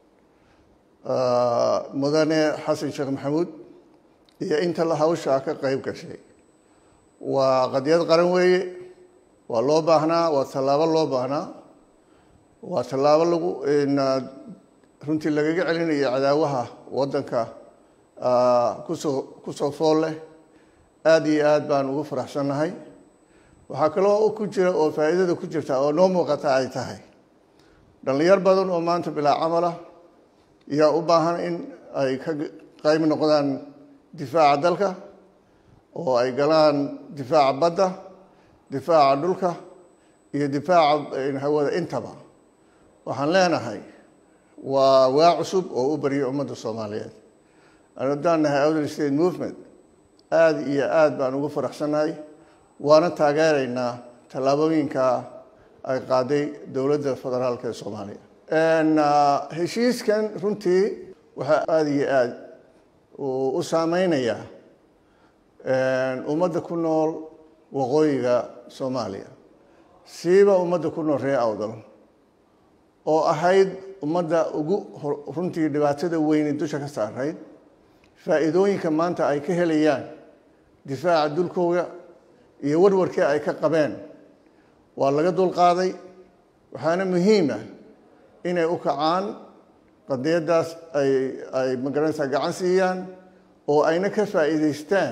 Speaker 1: mudane xasan sheekh maxamuud iyo inta la hawshaa ka qeyb gashay waa qadiyad qaran weeye waa loo baahnaa waa tallaabo loo baahnaa waa tallaabo lagu runtii lagaga celinayo cadaawaha waddanka kusoo kusoo fool leh aada iyo aada baan ugu faraxsannahay waxaa kaloo ku jira oo faa'iidada ku jirta oo noo muuqata ay tahay dhallinyar badan oo maanta bilaa camala yaa u baahan in ay ka qayb noqdaan difaaca dalka oo ay galaan difaaca badda difaaca dhulka iyo difaaca hawada intaba waxaan leenahay waa waa cusub oo u barya ummadda soomaaliyeed haddaan nahay outer state movement aada iyo aada baan ugu faraxsannahay waana taageeraynaa tallaabooyinka ay qaaday dowladda federaalka ee soomaaliya heshiiskan runtii waxaa aada iyo aada u saameynayaa ummadda ku nool waqooyiga soomaaliya siiba ummadda ku nool ree awdal oo ahayd ummadda ugu runtii dhibaatada weyni dusha ka saarayd faa'iidooyinka maanta ay ka helayaan difaaca dulkooga iyo warwarkii ay ka qabeen waa laga dulqaaday waxaana muhiima inay u kacaan qadiyaddaas ay ay magaranaysaa gacan siiyaan oo ayna ka faa'iidaystaan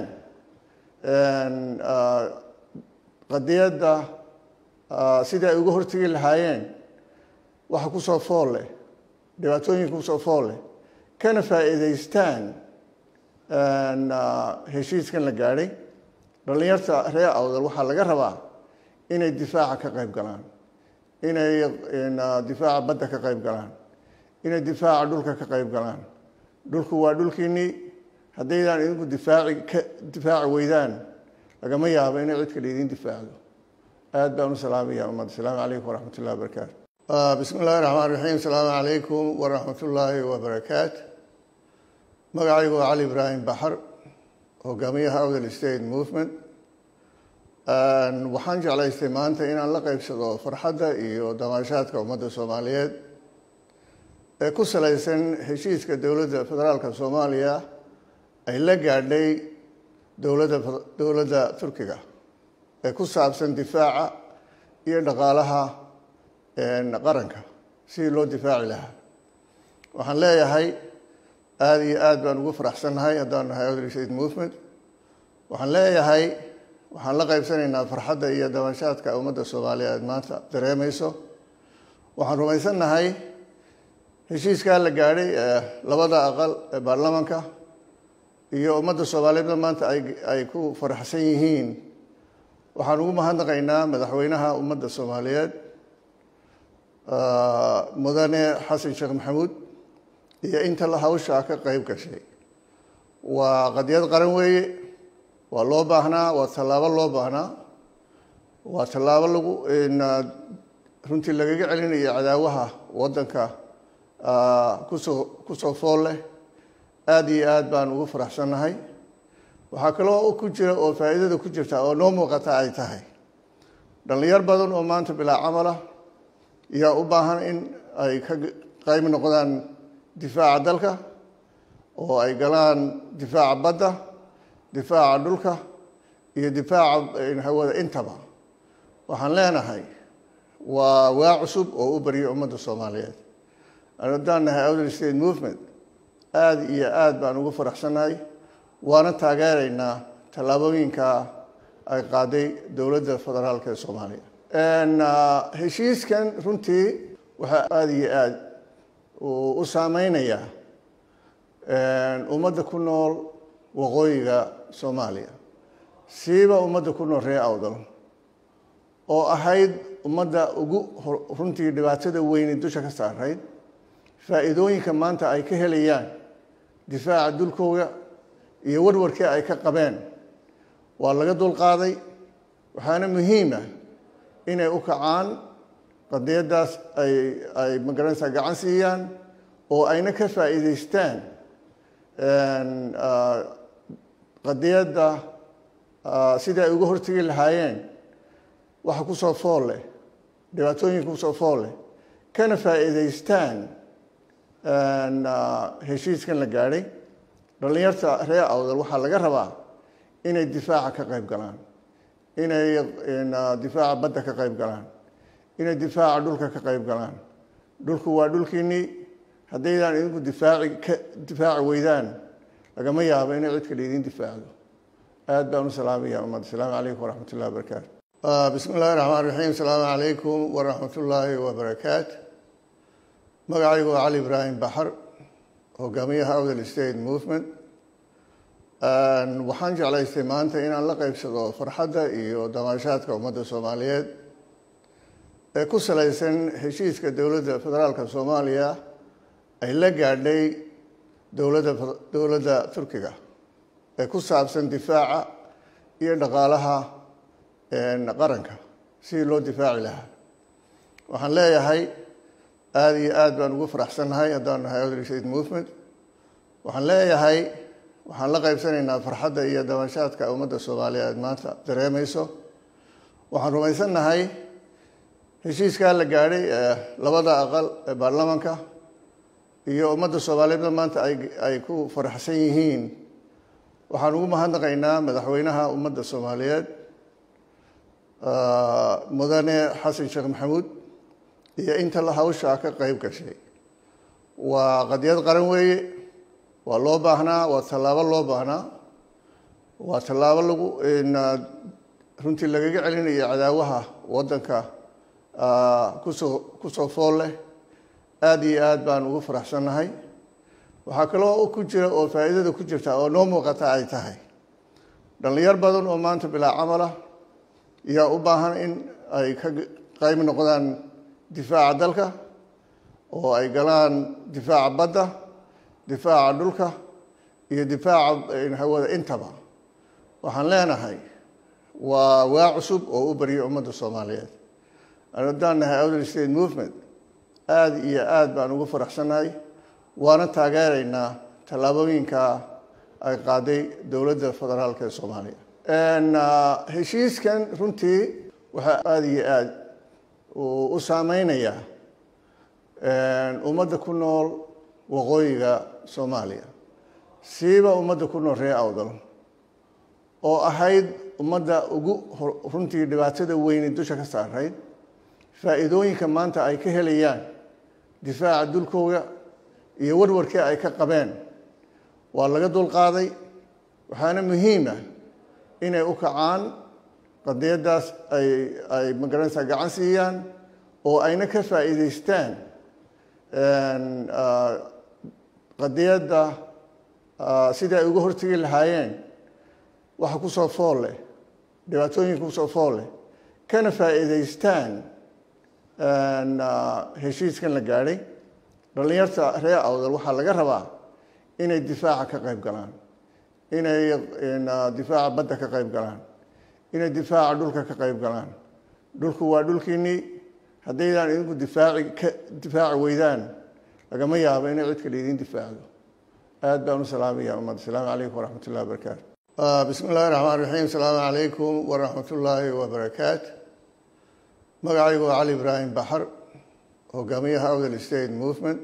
Speaker 1: qadiyadda sidai ay uga hortegi lahaayeen waxa kusoo fool leh dhibaatooyinka kusoo fool leh kana faa'iidaystaan heshiiskan la gaadhay dhallinyarta reer awdal waxaa laga rabaa inay difaaca ka qayb galaan inay difaaca badda ka qayb galaan inay difaaca dhulka ka qayb galaan dhulku waa dhulkiinnii haddaydaan idinku difaaci ka difaaci weydaan lagama yaabo inay cid kale idiin difaacdo aad baan u salaamaya ummad asalaamu calaykum waraxmat ullahi wabarakaatu bismi illahi raxmaan raxiim asalaamu calaykum waraxmat ullaahi wabarakaatu magacaygu waa cali ibraahim baxar hogaamiyaha outer state movement waxaan jeclaystay maanta inaan la qeybsado farxadda iyo damaashaadka ummadda soomaaliyeed ee ku salaysan heshiiska dowladda federaalka soomaaliya ay la gaadhay dowladda dowladda turkiga ee ku saabsan difaaca iyo dhaqaalaha qaranka sidii loo difaaci lahaa waxaan leeyahay aada iyo aad baan ugu faraxsannahay haddaan nahay outreach aid movement waxaan leeyahay waxaan la qaybsanaynaa farxadda iyo dabashaadka ummadda soomaaliyeed maanta dareemayso waxaan rumaysannahay heshiiskaa la gaadhay ee labada aqal ee baarlamaanka iyo ummadda soomaaliyeedna maanta ay ay ku faraxsan yihiin waxaan ugu mahadnaqaynaa madaxweynaha ummadda soomaaliyeed mudane xasan sheekh maxamuud iyo inta la hawshaa ka qeyb gashay waa qadiyad qaran weeye waa loo baahnaa waa tallaabo loo baahnaa waa tallaabo lagu runtii lagaga celinayo cadaawaha waddanka kusoo kusoo fool leh aada iyo aad baan ugu faraxsannahay waxaa kaloo ku jira oo faa'iidada ku jirta oo noo muuqata ay tahay dhallinyar badan oo maanta bilaa camalah yaa u baahan in ay ka qayb noqdaan difaaca dalka oo ay galaan difaaca badda difaaca dhulka iyo difaaca hawada intaba waxaan leenahay waa waa cusub oo u baryo ummadda soomaaliyeed haddaan nahay outer state movement aada iyo aada baan ugu faraxsannahay waana taageeraynaa tallaabooyinka ay qaaday dowladda federaalka ee soomaaliya heshiiskan runtii waxaa aada iyo aada u saameynayaa ummadda ku nool waqooyiga soomaaliya siiba ummadda ku nool reer awdal oo ahayd ummadda ugu runtii dhibaatada weyne dusha ka saarayd faa'iidooyinka maanta ay ka helayaan difaaca dulkooga iyo warwarkii ay ka qabeen waa laga dulqaaday waxaana muhiima inay u kacaan qadiyaddaas ay ay magaranaysaa gacan siiyaan oo ayna ka faa'iidaystaan qadiyadda sidai ay uga hortegi lahaayeen waxa kusoo fool leh dhibaatooyinka kusoo fool leh kana faa'iidaystaan heshiiskan la gaadhay dhallinyarta reer awdal waxaa laga rabaa inay difaaca ka qayb galaan inay difaaca badda ka qayb galaan inay difaaca dhulka ka qayb galaan dhulku waa dhulkiinnii haddaydaan idinku difaaci ka difaaci weydaan lagama yaabo inay cid kale idin difaacdo aad baan u salaamaya ummadda asalaamu calaykum waraxmat ullahi wabarakaatu bismi illahi raxmaan raxiim asalaamu calaykum waraxmat ullaahi wabarakaatu magacaygu waa cali ibraahim baxar hogaamiyaha outer state movement waxaan jeclaystay maanta inaan la qeybsado farxadda iyo damaashaadka ummadda soomaaliyeed ee ku salaysan heshiiska dowladda federaalka soomaaliya ay la gaadhay dowladda dowladda turkiga ee ku saabsan difaaca iyo dhaqaalaha qaranka sidii loo difaaci lahaa waxaan leeyahay aada iyo aada baan ugu faraxsannahay haddaan nahay outer state movement waxaan leeyahay waxaan la qaybsanaynaa farxadda iyo dabashaadka ummadda soomaaliyeed maanta dareemayso waxaan rumaysannahay heshiiskaa la gaadhay ee labada aqal ee baarlamaanka iyo ummadda soomaaliyeedna maanta ay ay ku faraxsan yihiin waxaan ugu mahadnaqaynaa madaxweynaha ummadda soomaaliyeed mudane xasan sheekh maxamuud iyo inta la hawshaa ka qeyb gashay waa qadiyad qaran weeye waa loo baahnaa waa tallaabo loo baahnaa waa tallaabo lagu runtii lagaga celinayo cadaawaha waddanka kusoo kusoo fool leh aada iyo aad baan ugu faraxsannahay waxaa kaloo ku jira oo faa'iidada ku jirta oo noo muuqata ay tahay dhallinyar badan oo maanta bilaa camalah yaa u baahan in ay ka qayb noqdaan difaaca dalka oo ay galaan difaaca badda difaaca dhulka iyo difaaca hawada intaba waxaan leenahay waa waa cusub oo u baryo ummadda soomaaliyeed haddaan nahay outer state movement aada iyo aada baan ugu faraxsannahay waana taageeraynaa tallaabooyinka ay qaaday dowladda federaalka ee soomaaliya heshiiskan runtii waxaa aada iyo aada u saameynayaa ummadda ku nool waqooyiga soomaaliya siiba ummadda ku nool reer awdal oo ahayd ummadda ugu runtii dhibaatada weyni dusha ka saarayd faa'iidooyinka maanta ay ka helayaan difaaca dulkooda iyo warwarkii ay ka qabeen waa laga dulqaaday waxaana muhiima inay u kacaan qadiyaddaas ay ay magaranaysaa gacan siiyaan oo ayna ka faa'iidaystaan qadiyadda sidii ay uga hortegi lahaayeen waxa ku soo fool leh dhibaatooyinka kusoo fool leh kana faa'iidaystaan heshiiskan la gaadhay dhallinyarta reer awdal waxaa laga rabaa inay difaaca ka qayb galaan inay difaaca badda ka qayb galaan inay difaaca dhulka ka qayb galaan dhulku waa dhulkiinnii haddaydaan idinku difaaci ka difaaci weydaan lagama yaabo inay cid kale idin difaacdo aad baan u salaamaya ummadda asalaamu calaykum waraxmat ullahi wabarakaatu bismi illahi raxmaan raxiim asalaamu calaykum waraxmat ullaahi wabarakaatu magacaygu waa cali ibraahim baxar hogaamiyaha awdal state movement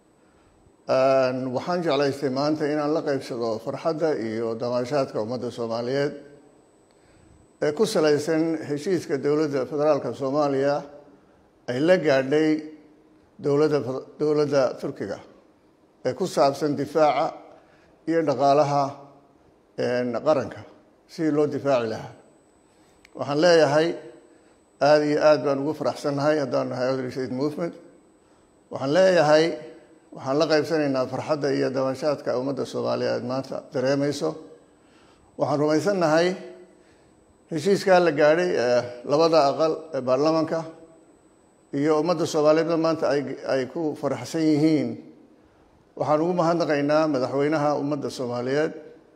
Speaker 1: waxaan jeclaystay maanta inaan la qeybsado farxadda iyo damaashaadka ummadda soomaaliyeed ee ku salaysan heshiiska dowladda federaalka soomaaliya ay la gaadhay dowladda dowladda turkiga ee ku saabsan difaaca iyo dhaqaalaha qaranka sidii loo difaaci lahaa waxaan leeyahay aada iyo aad baan ugu faraxsannahay haddaan nahay awdal state movement waxaan leeyahay waxaan la qaybsanaynaa farxadda iyo dabashaadka ummadda soomaaliyeed maanta dareemayso waxaan rumaysannahay heshiiskaa la gaadhay ee labada aqal ee baarlamaanka iyo ummadda soomaaliyeedna maanta ay ay ku faraxsan yihiin waxaan ugu mahadnaqaynaa madaxweynaha ummadda soomaaliyeed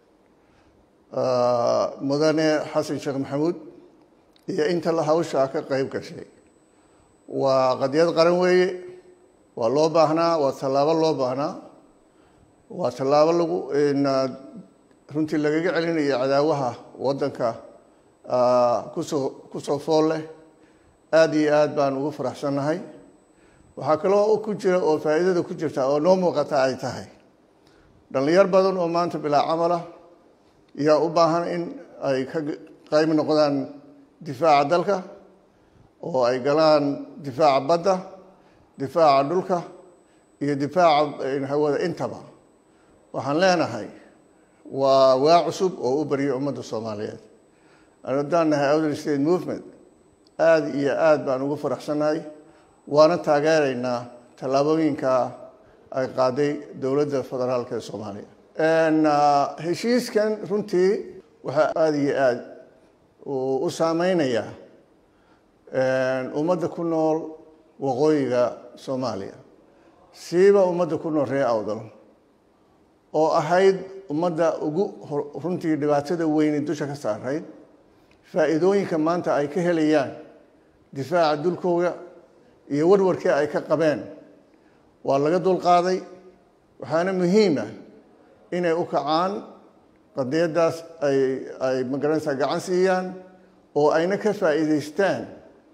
Speaker 1: mudane xasan sheekh maxamuud iyo inta la hawshaa ka qayb gashay waa qadiyad qaran weeye waa loo baahnaa waa tallaabo loo baahnaa waa tallaabo lagu runtii lagaga celinayo cadaawaha waddanka kusoo kusoo fool leh aada iyo aad baan ugu faraxsannahay waxaa kaloo ku jira oo faa'iidada ku jirta oo noo muuqata ay tahay dhallinyar badan oo maanta bilaa camala yaa u baahan in ay ka qayb noqdaan difaaca dalka oo ay galaan difaaca badda difaaca dhulka iyo difaaca hawada intaba waxaan leenahay waa waa cusub oo u barya ummadda soomaaliyeed haddaan nahay outer state movement aada iyo aada baan ugu faraxsannahay waana taageeraynaa tallaabooyinka ay qaaday dowladda federaalka ee soomaaliya heshiiskan runtii waxaa aada iyo aada u saameynayaa ummadda ku nool waqooyiga soomaaliya siiba ummadda ku nool reer awdal oo ahayd ummadda ugu runtii dhibaatada weyni dusha ka saarayd faa'iidooyinka maanta ay ka helayaan difaaca dulkooda iyo warwarkii ay ka qabeen waa laga dulqaaday waxaana muhiima inay u kacaan qadiyaddaas ay ay magaranaysaa gacan siiyaan oo ayna ka faa'iidaystaan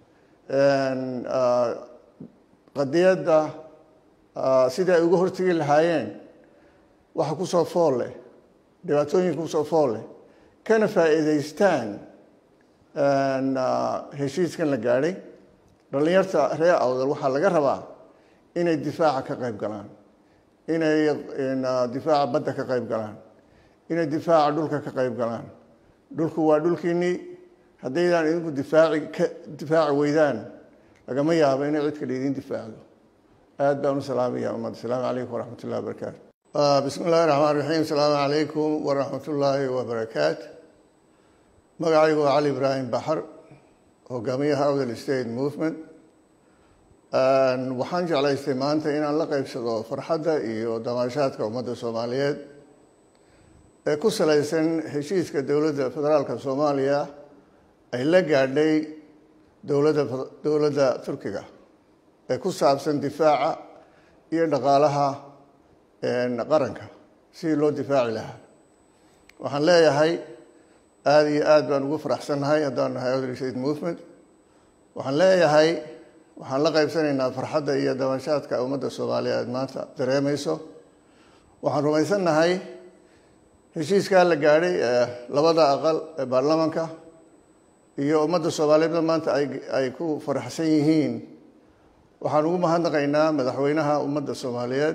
Speaker 1: qadiyadda sidii ay uga hortegi lahaayeen waxa kusoo fool leh dhibaatooyinka kusoo fool leh kana faa'iidaystaan heshiiskan la gaadhay dhallinyarta reer awdal waxaa laga rabaa inay difaaca ka qayb galaan inay difaaca badda ka qayb galaan inay difaaca dhulka ka qayb galaan dhulku waa dhulkiinnii haddaydaan idinku difaaci ka difaaci weydaan lagama yaabo inay cid kale idin difaacdo aad baan u salaamaya ummadda asalaamu calaykum waraxmat ullahi wabarakaatu bismi illahi raxmaan raxiim asalaamu calaykum waraxmat ullaahi wabarakaatu magacaygu waa cali ibraahim baxar hogaamiyaha awdal state movement waxaan jeclaystay maanta inaan la qeybsado farxadda iyo damaashaadka ummadda soomaaliyeed ee ku salaysan heshiiska dowladda federaalka soomaaliya ay la gaadhay dowladda dowladda turkiga ee ku saabsan difaaca iyo dhaqaalaha qaranka sidii loo difaaci lahaa waxaan leeyahay aada iyo aad baan ugu faraxsannahay haddaan nahay outer state movement waxaan leeyahay waxaan la qaybsanaynaa farxadda iyo dabashaadka ummadda soomaaliyeed maanta dareemayso waxaan rumaysannahay heshiiskaa la gaadhay ee labada aqal ee baarlamaanka iyo ummadda soomaaliyeedna maanta ay ku faraxsan yihiin waxaan ugu mahadnaqaynaa madaxweynaha ummadda soomaaliyeed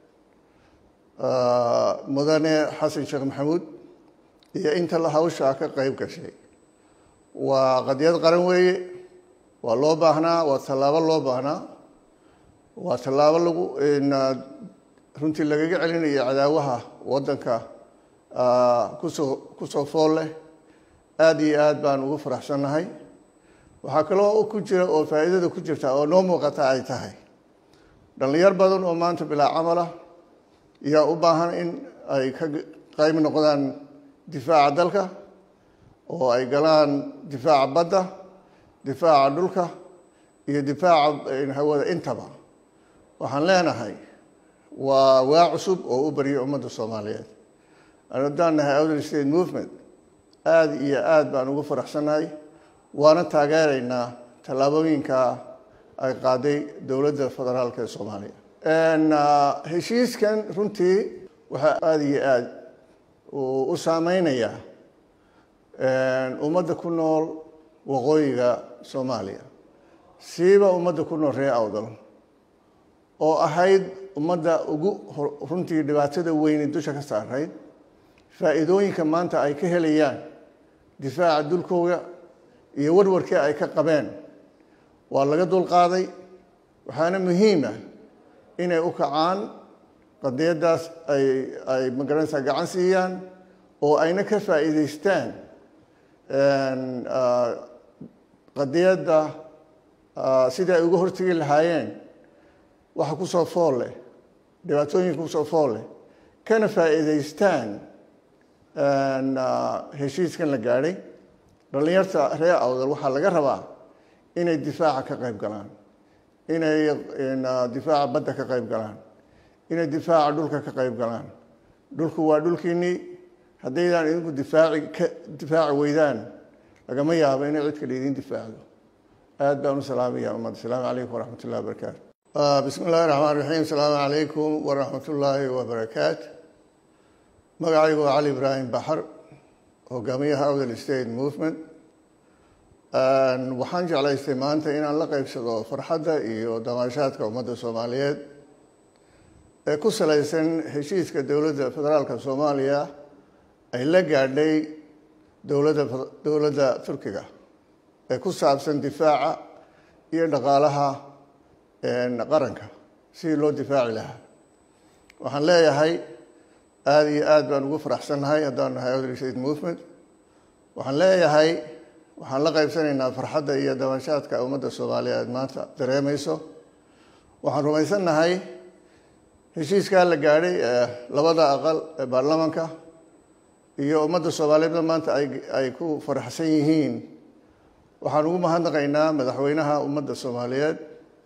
Speaker 1: mudane xasan sheekh maxamuud iyo inta hawshaa ka qeyb gashay waa qadiyad qaran weeye waa loo baahnaa waa tallaabo loo baahnaa waa tallaabo lagu runtii lagaga celinayo cadaawaha waddanka kusoo kusoo fool leh aada iyo aad baan ugu faraxsannahay waxaa kaloo ku jira oo faa'iidada ku jirta oo noo muuqata ay tahay dhallinyar badan oo maanta bilaa camalah yaa u baahan in ay ka qayb noqdaan difaaca dalka oo ay galaan difaaca badda difaaca dhulka iyo difaaca hawada intaba waxaan leenahay waa waa cusub oo u baryo ummadda soomaaliyeed haddaan nahay outer state movement aada iyo aada baan ugu faraxsannahay waana taageeraynaa tallaabooyinka ay qaaday dowladda federaalk ee soomaaliya heshiiskan runtii waxaa aada iyo aada u saameynayaa ummadda ku nool waqooyiga soomaaliya siiba ummadda ku nool reer awdal oo ahayd ummadda ugu runtii dhibaatada weyni dusha ka saarayd faa'iidooyinka maanta ay ka helayaan difaaca dulkooga iyo warwarkii ay ka qabeen waa laga dulqaaday waxaana muhiima inay u kacaan qadiyaddaas ay ay magaranaysaa gacan siiyaan oo ayna ka faa'iidaystaan qadiyadda sidai ay uga hortegi lahaayeen waxa kusoo fool leh dhibaatooyinka kusoo fool leh kana faa'iidaystaan heshiiskan la gaadhay dhallinyarta reer awdal waxaa laga rabaa inay difaaca ka qayb galaan inay difaaca badda ka qayb galaan inay difaaca dhulka ka qayb galaan dhulku waa dhulkiinnii haddaydaan idinku difaaci ka difaaci weydaan lagama yaabo inay cid kale idiin difaacdo aad baan u salaamaya ummad asalaamu calaykum waraxmat ullahi wabarakaatu bismi illahi raxmaan raxiim asalaamu calaykum waraxmat ullaahi wabarakaatu magacaygu waa cali ibraahim baxar hogaamiyaha outer state movement waxaan jeclaystay maanta inaan la qeybsado farxadda iyo damaashaadka ummadda soomaaliyeed ee ku salaysan heshiiska dowladda federaalka soomaaliya ay la gaadhay dowladda dowladda turkiga ee ku saabsan difaaca iyo dhaqaalaha qaranka sidii loo difaaci lahaa waxaan leeyahay aada iyo aad baan ugu faraxsannahay haddaan nahay outer state movement waxaan leeyahay waxaan la qaybsanaynaa farxadda iyo dabashaadka ummadda soomaaliyeed maanta dareemayso waxaan rumaysannahay heshiiskaa la gaadhay ee labada aqal ee baarlamaanka iyo ummadda soomaaliyeedna maanta ay ay ku faraxsan yihiin waxaan ugu mahadnaqaynaa madaxweynaha ummadda soomaaliyeed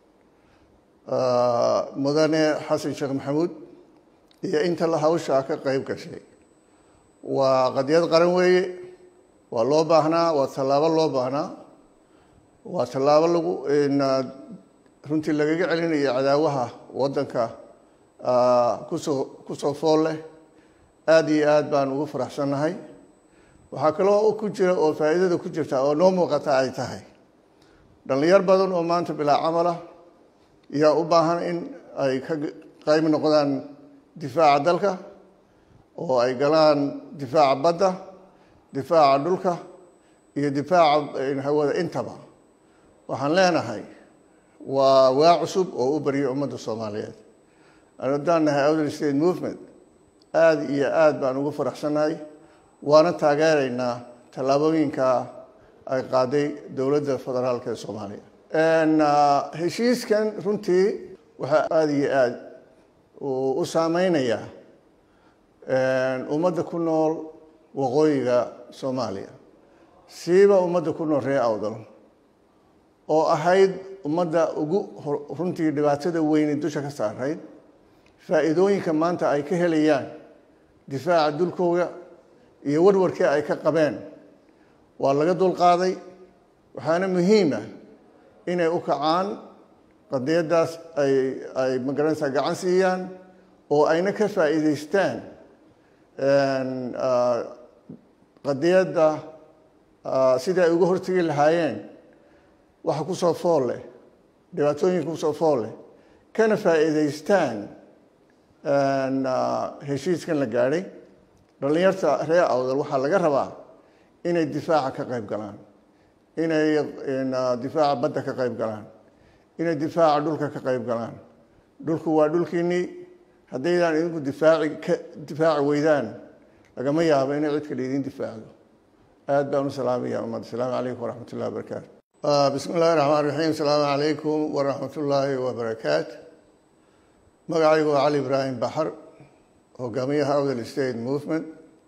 Speaker 1: mudane xasan sheekh maxamuud iyo inta hawshaa ka qeyb gashay waa qadiyad qaran weeye waa loo baahnaa waa tallaabo loo baahnaa waa tallaabo lagu runtii lagaga celinayo cadaawaha waddanka kusoo kusoo fool leh aada iyo aad baan ugu faraxsannahay waxaa kaloo ku jira oo faa'iidada ku jirta oo noo muuqata ay tahay dhallinyar badan oo maanta bilaa camalah yaa u baahan in ay ka qayb noqdaan difaaca dalka oo ay galaan difaaca badda difaaca dhulka iyo difaaca hawada intaba waxaan leenahay waa waa cusub oo u baryo ummadda soomaaliyeed haddaan nahay outer state movement aada iyo aada baan ugu faraxsannahay waana taageeraynaa tallaabooyinka ay qaaday dowladda federaalk ee soomaaliya heshiiskan runtii waxaa aada iyo aada u saameynayaa ummadda ku nool waqooyiga soomaaliya siiba ummadda ku nool reer awdal oo ahayd ummadda ugu runtii dhibaatada weyni dusha ka saarayd faa'iidooyinka maanta ay ka helayaan difaaca dulkooga iyo warwarkii ay ka qabeen waa laga dulqaaday waxaana muhiima inay u kacaan qadiyaddaas ay ay magaranaysaa gacan siiyaan oo ayna ka faa'iidaystaan qadiyadda sidii ay uga hortegi lahaayeen waxa kusoo fool leh dhibaatooyinka kusoo fool leh kana faa'iidaystaan heshiiskan la gaadhay dhallinyarta reer awdal waxaa laga rabaa inay difaaca ka qayb galaan inay difaaca badda ka qayb galaan inay difaaca dhulka ka qayb galaan dhulku waa dhulkiinnii haddaydaan idinku difaaci ka difaaci weydaan lagama yaabo inay cid kale idin difaacdo aad baan u salaamaya ummadda asalaamu calaykum waraxmat ullahi wabarakaatu bismi illahi raxmaan raxiim asalaamu calaykum waraxmat ullaahi wabarakaatu magacaygu waa cali ibraahim baxar hogaamiyaha awdal state movement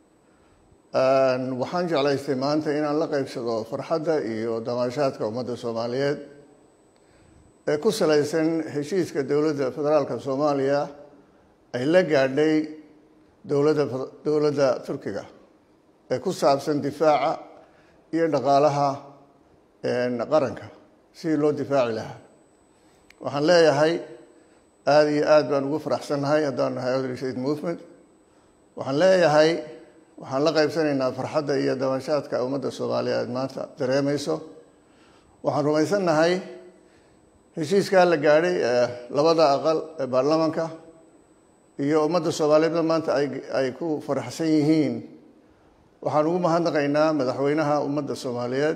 Speaker 1: waxaan jeclaystay maanta inaan la qeybsado farxadda iyo damaashaadka ummadda soomaaliyeed ee ku salaysan heshiiska dowladda federaalka soomaaliya ay la gaadhay dowladda dowladda turkiga ee ku saabsan difaaca iyo dhaqaalaha qaranka sidii loo difaaci lahaa waxaan leeyahay aada iyo aad baan ugu faraxsannahay haddaan nahay awdal state movement waxaan leeyahay waxaan la qaybsanaynaa farxadda iyo dabashaadka ummadda soomaaliyeed maanta dareemayso waxaan rumaysannahay heshiiskaa la gaadhay ee labada aqal ee baarlamaanka iyo ummadda soomaaliyeedna maanta ay ku faraxsan yihiin waxaan ugu mahadnaqaynaa madaxweynaha ummadda soomaaliyeed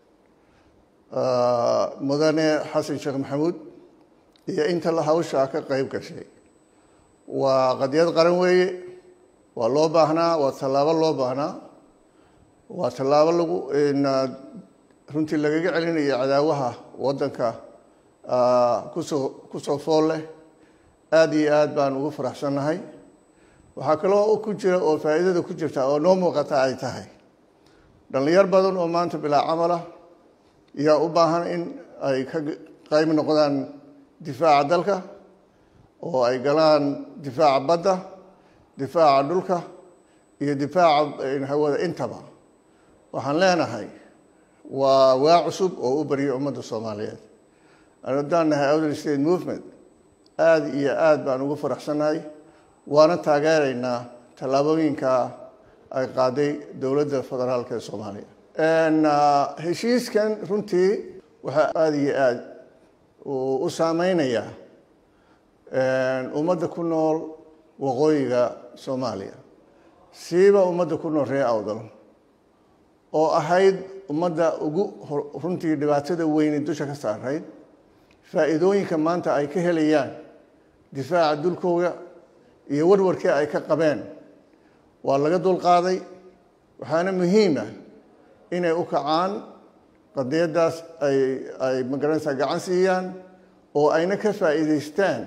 Speaker 1: mudane xasan sheekh maxamuud iyo inta hawshaa ka qeyb gashay waa qadiyad qaran weeye waa loo baahnaa waa tallaabo loo baahnaa waa tallaabo lagu runtii lagaga celinayo cadaawaha waddanka kusoo kusoo fool leh aada iyo aad baan ugu faraxsannahay waxaa kaloo ku jira oo faa'iidada ku jirta oo noo muuqata ay tahay dhallinyar badan oo maanta bilaa camala yaa u baahan in ay ka qayb noqdaan difaaca dalka oo ay galaan difaaca badda difaaca dhulka iyo difaaca hawada intaba waxaan leenahay waa waa cusub oo u baryo ummadda soomaaliyeed haddaan nahay awdal state movement aada iyo aad baan ugu faraxsannahay waana taageeraynaa tallaabooyinka ay qaaday dowladda federaalka ee soomaaliya heshiiskan runtii waxaa aada iyo aad u saameynayaa ummadda ku nool waqooyiga soomaaliya siiba ummadda ku nool reer awdal oo ahayd ummadda ugu runtii dhibaatada weyni dusha ka saarayd faa'iidooyinka maanta ay ka helayaan difaaca dulkooda iyo warwarkii ay ka qabeen waa laga dulqaaday waxaana muhiima inay u kacaan qadiyaddaas ay ay magaranaysaa gacan siiyaan oo ayna ka faa'iidaystaan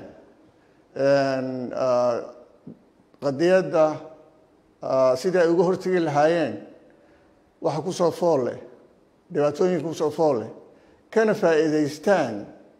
Speaker 1: qadiyadda sidii ay uga hortegi lahaayeen waxa kusoo fool leh dhibaatooyinka kusoo fool leh kana faa'iidaystaan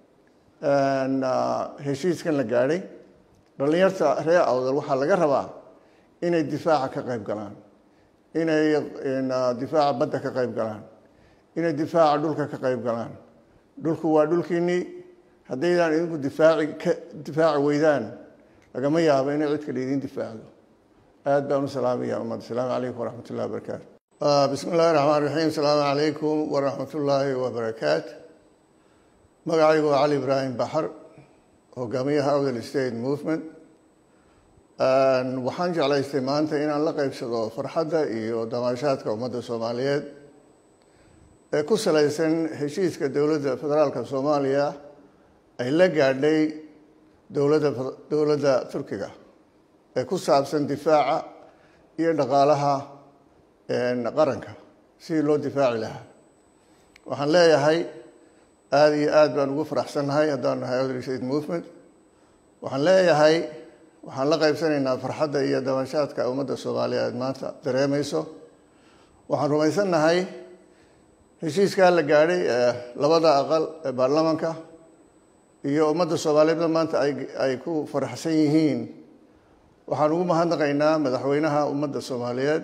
Speaker 1: heshiiskan la gaadhay dhallinyarta reer awdal waxaa laga rabaa inay difaaca ka qayb galaan inay difaaca badda ka qayb galaan inay difaaca dhulka ka qayb galaan dhulku waa dhulkiinnii haddaydaan idinku difaaci ka difaaci weydaan lagama yaabo inay cid kale idin difaacdo aad baan u salaamaya ummadda asalaamu calaykum waraxmat ullahi wabarakaatu bismi illahi raxmaan raxiim asalaamu calaykum waraxmat ullaahi wabarakaatu magacaygu waa cali ibraahim baxar hogaamiyaha awdal state movement waxaan jeclaystay maanta inaan la qeybsado farxadda iyo damaashaadka ummadda soomaaliyeed ee ku salaysan heshiiska dowladda federaalka soomaaliya ay la gaadhay dowladda dowladda turkiga ee ku saabsan difaaca iyo dhaqaalaha qaranka sidii loo difaaci lahaa waxaan leeyahay aada iyo aad baan ugu faraxsannahay haddaan nahay awdal state movement waxaan leeyahay waxaan la qaybsanaynaa farxadda iyo dabashaadka ummadda soomaaliyeed maanta dareemayso waxaan rumaysannahay heshiiskaa la gaadhay ee labada aqal ee baarlamaanka iyo ummadda soomaaliyeedna maanta ay ay ku faraxsan yihiin waxaan ugu mahadnaqaynaa madaxweynaha ummadda soomaaliyeed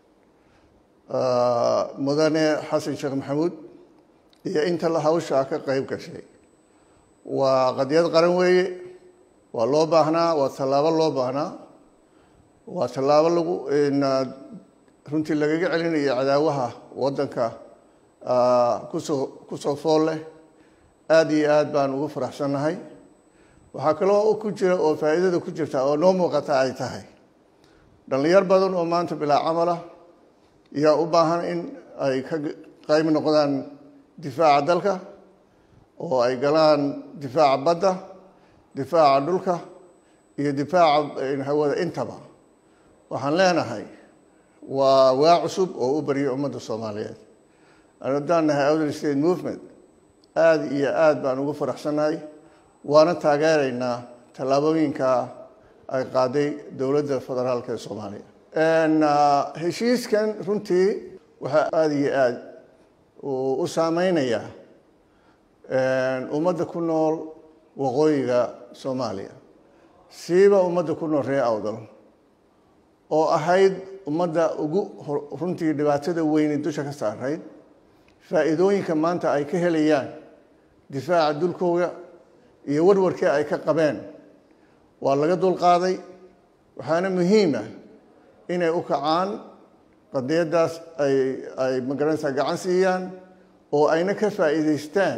Speaker 1: mudane xasan sheekh maxamuud iyo inta la hawshaa ka qeyb gashay waa qadiyad qaran weeye waa loo baahnaa waa tallaabo loo baahnaa waa tallaabo lagu runtii lagaga celinayo cadaawaha waddanka kusoo kusoo fool leh aada iyo aad baan ugu faraxsannahay waxaa kaloo ku jira oo faa'iidada ku jirta oo noo muuqata ay tahay dhallinyar badan oo maanta bilaa camala yaa u baahan in ay ka qayb noqdaan difaaca dalka oo ay galaan difaaca badda difaaca dhulka iyo difaaca hawada intaba waxaan leenahay waa waa cusub oo u baryay ummadda soomaaliyeed haddaan nahay outer state movement aada iyo aada baan ugu faraxsannahay waana taageeraynaa tallaabooyinka ay qaaday dowladda federaalk ee soomaaliya heshiiskan runtii waxaa aada iyo aada u saameynayaa ummadda ku nool waqooyiga soomaaliya siiba ummadda ku nool reer awdal oo ahayd ummadda ugu runtii dhibaatada weyne dusha ka saarayd faa'iidooyinka maanta ay ka helayaan difaaca dulkooda iyo warwarkii ay ka qabeen waa laga dulqaaday waxaana muhiima inay u kacaan qadiyaddaas ay ay magaranaysaa gacan siiyaan oo ayna ka faa'iidaystaan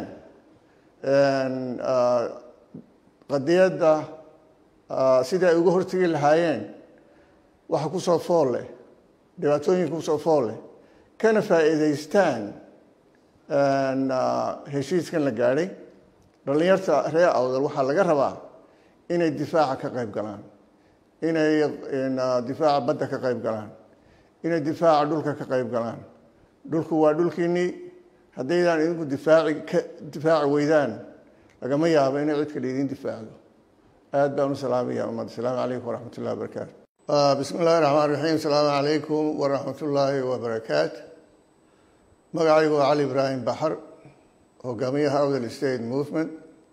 Speaker 1: qadiyadda sidii ay uga hortegi lahaayeen waxa kusoo fool leh dhibaatooyinka kusoo fool leh kana faa'iidaystaan heshiiskan la gaadhay dhallinyarta reer awdal waxaa laga rabaa inay difaaca ka qayb galaan inay difaaca badda ka qayb galaan inay difaaca dhulka ka qayb galaan dhulku waa dhulkiinnii haddaydaan idinku difaaci ka difaaci weydaan lagama yaabo inay cid kale idin difaacdo aad baan u salaamaya ummadda asalaamu calaykum waraxmat ullahi wabarakaatu bismi illahi raxmaan raxiim asalaamu calaykum waraxmat ullaahi wabarakaatu magacaygu waa cali ibraahim baxar hogaamiyaha outer state movement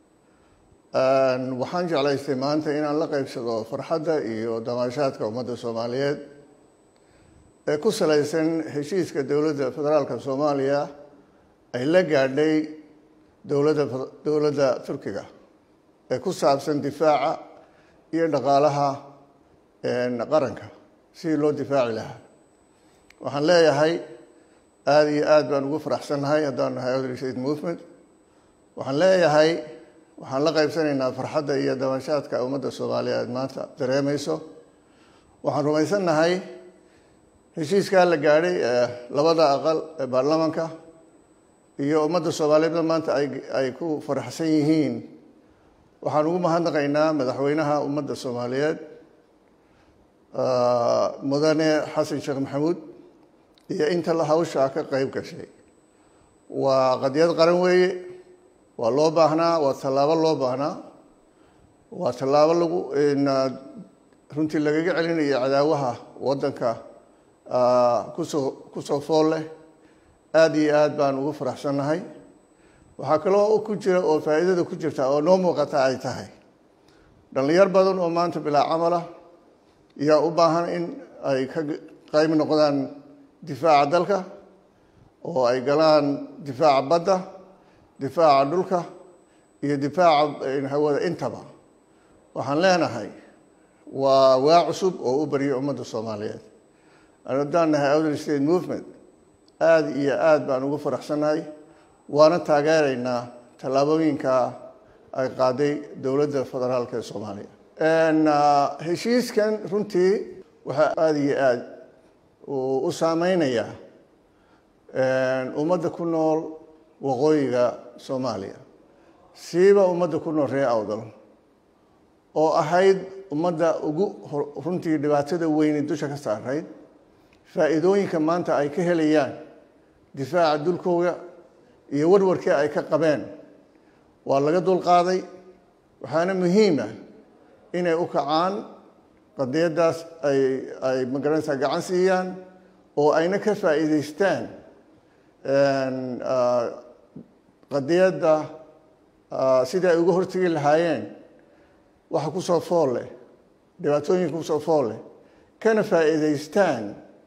Speaker 1: waxaan jeclaystay maanta inaan la qeybsado farxadda iyo damaashaadka ummadda soomaaliyeed ee ku salaysan heshiiska dowladda federaalka soomaaliya ay la gaadhay dowladda dowladda turkiga ee ku saabsan difaaca iyo dhaqaalaha qaranka sidii loo difaaci lahaa waxaan leeyahay aada iyo aada baan ugu faraxsannahay haddaan nahay outer state movement waxaan leeyahay waxaan la qaybsanaynaa farxadda iyo dabashaadka ummadda soomaaliyeed maanta dareemayso waxaan rumaysannahay heshiiskaa la gaadhay ee labada aqal ee baarlamaanka iyo ummadda soomaaliyeedna maanta ay ay ku faraxsan yihiin waxaan ugu mahadnaqaynaa madaxweynaha ummadda soomaaliyeed mudane xasan sheekh maxamuud iyo inta la hawshaa ka qayb gashay waa qadiyad qaran weeye waa loo baahnaa waa tallaabo loo baahnaa waa tallaabo lagu runtii lagaga celinayo cadaawaha waddanka kusoo kusoo fool leh aada iyo aad baan ugu faraxsannahay waxaa kaloo ku jira oo faa'iidada ku jirta oo noo muuqata ay tahay dhallinyar badan oo maanta bilaa camala yaa u baahan in ay ka qayb noqdaan difaaca dalka oo ay galaan difaaca badda difaaca dhulka iyo difaaca hawada intaba waxaan leenahay waa waa cusub oo u baryay ummadda soomaaliyeed haddaan nahay outer state movement aada iyo aada baan ugu faraxsannahay waana taageeraynaa tallaabooyinka ay qaaday dowladda federaalk ee soomaaliya heshiiskan runtii waxaa aada iyo aada u saameynayaa ummadda ku nool waqooyiga soomaaliya siiba ummadda ku nool reer awdal oo ahayd ummadda ugu runtii dhibaatada weyne dusha ka saarayd faa'iidooyinka maanta ay ka helayaan difaaca dulkooda iyo warwarkii ay ka qabeen waa laga dulqaaday waxaana muhiima inay u kacaan qadiyaddaas ay ay magaranaysaa gacan siiyaan oo ayna ka faa'iidaystaan qadiyadda sidii ay uga hortegi lahaayeen waxa kusoo fool leh dhibaatooyinka kusoo fool leh kana faa'iidaystaan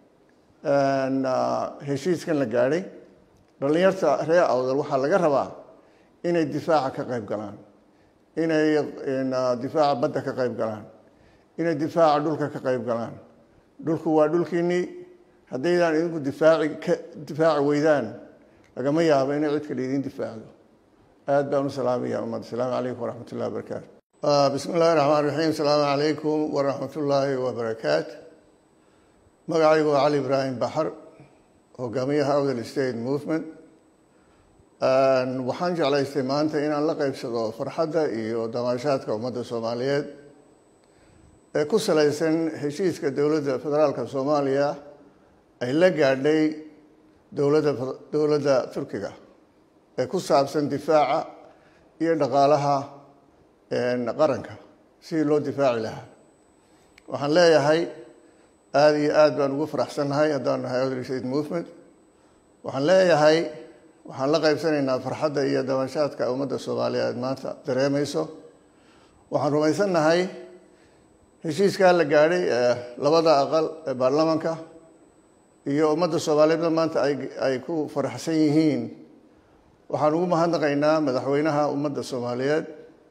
Speaker 1: heshiiskan la gaadhay dhallinyarta reer awdal waxaa laga rabaa inay difaaca ka qayb galaan inay difaaca badda ka qayb galaan inay difaaca dhulka ka qayb galaan dhulku waa dhulkiinnii haddaydaan idinku difaaci ka difaaci weydaan lagama yaabo inay cid kale idiin difaacdo aad baan u salaamaya ummad asalaamu calaykum waraxmat ullahi wabarakaatu bismi illahi raxmaan raxiim asalaamu calaykum waraxmat ullaahi wabarakaatu magacaygu waa cali ibraahim baxar hogaamiyaha awdal state movement waxaan jeclaystay maanta inaan la qeybsado farxadda iyo damaashaadka ummadda soomaaliyeed ee ku salaysan heshiiska dowladda federaalka soomaaliya ay la gaadhay dowladda dowladda turkiga ee ku saabsan difaaca iyo dhaqaalaha qaranka sidii loo difaaci lahaa waxaan leeyahay aada iyo aad baan ugu faraxsannahay haddaan nahay awdal state movement waxaan leeyahay waxaan la qaybsanaynaa farxadda iyo dabanshaadka ummadda soomaaliyeed maanta dareemayso waxaan rumaysannahay heshiiskaa la gaadhay ee labada aqal ee baarlamaanka iyo ummadda soomaaliyeedna maanta ay ay ku faraxsan yihiin waxaan ugu mahadnaqaynaa madaxweynaha ummadda soomaaliyeed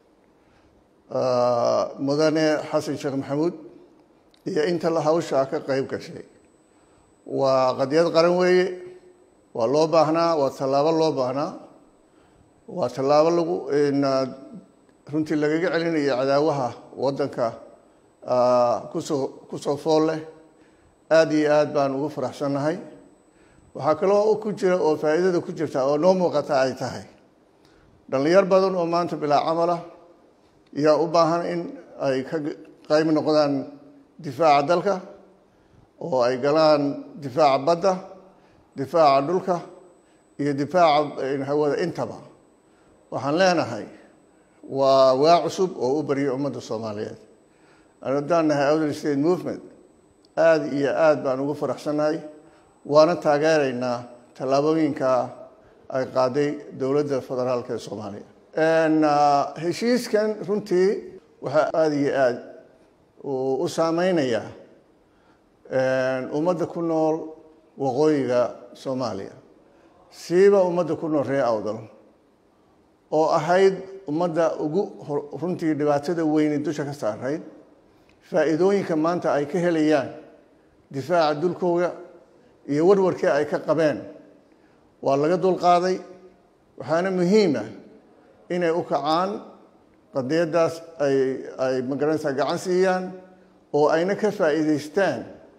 Speaker 1: mudane xasan sheekh maxamuud iyo inta la hawshaa ka qeyb gashay waa qadiyad qaran weeye waa loo baahnaa waa tallaabo loo baahnaa waa tallaabo lagu runtii lagaga celinayo cadaawaha waddanka kusoo kusoo fool leh aada iyo aad baan ugu faraxsannahay waxaa kaloo ku jira oo faa'iidada ku jirta oo noo muuqata ay tahay dhallinyar badan oo maanta bilaa camala yaa u baahan in ay ka qayb noqdaan difaaca dalka oo ay galaan difaaca badda difaaca dhulka iyo difaaca hawada intaba waxaan leenahay waa waa cusub oo u barya ummadda soomaaliyeed haddaan nahay outer state movement aada iyo aad baan ugu faraxsannahay waana taageeraynaa tallaabooyinka ay qaaday dowladda federaalka ee soomaaliya heshiiskan runtii waxaa aada iyo aad u saameynayaa ummadda ku nool waqooyiga soomaaliya siiba ummadda ku nool reer awdal oo ahayd ummadda ugu runtii dhibaatada weyni dusha ka saarayd faa'iidooyinka maanta ay ka helayaan difaaca dulkooda iyo warwarkii ay ka qabeen waa laga dulqaaday waxaana muhiima inay u kacaan qadiyaddaas ay ay magaranaysaa gacan siiyaan oo ayna ka faa'iidaystaan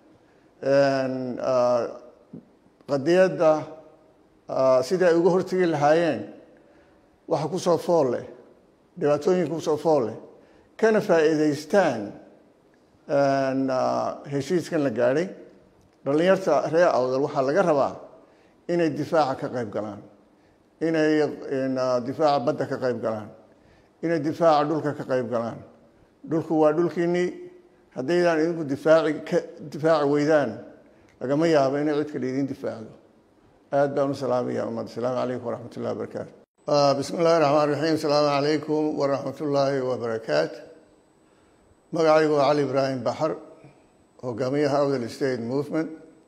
Speaker 1: qadiyadda sidii ay uga hortegi lahaayeen waxa kusoo fool leh dhibaatooyinka kusoo fool leh kana faa'iidaystaan heshiiskan la gaadhay dhallinyarta reer awdal waxaa laga rabaa inay difaaca ka qayb galaan inay difaaca badda ka qayb galaan inay difaaca dhulka ka qayb galaan dhulku waa dhulkiinnii haddaydaan idinku difaaci ka difaaci weydaan lagama yaabo inay cid kale idiin difaacdo aad baan u salaamaya ummad asalaamu calaykum waraxmat ullahi wabarakaatu bismi illahi raxmaan raxiim asalaamu calaykum waraxmat ullaahi wabarakaatu magacaygu waa cali ibraahim baxar hogaamiyaha awdal state movement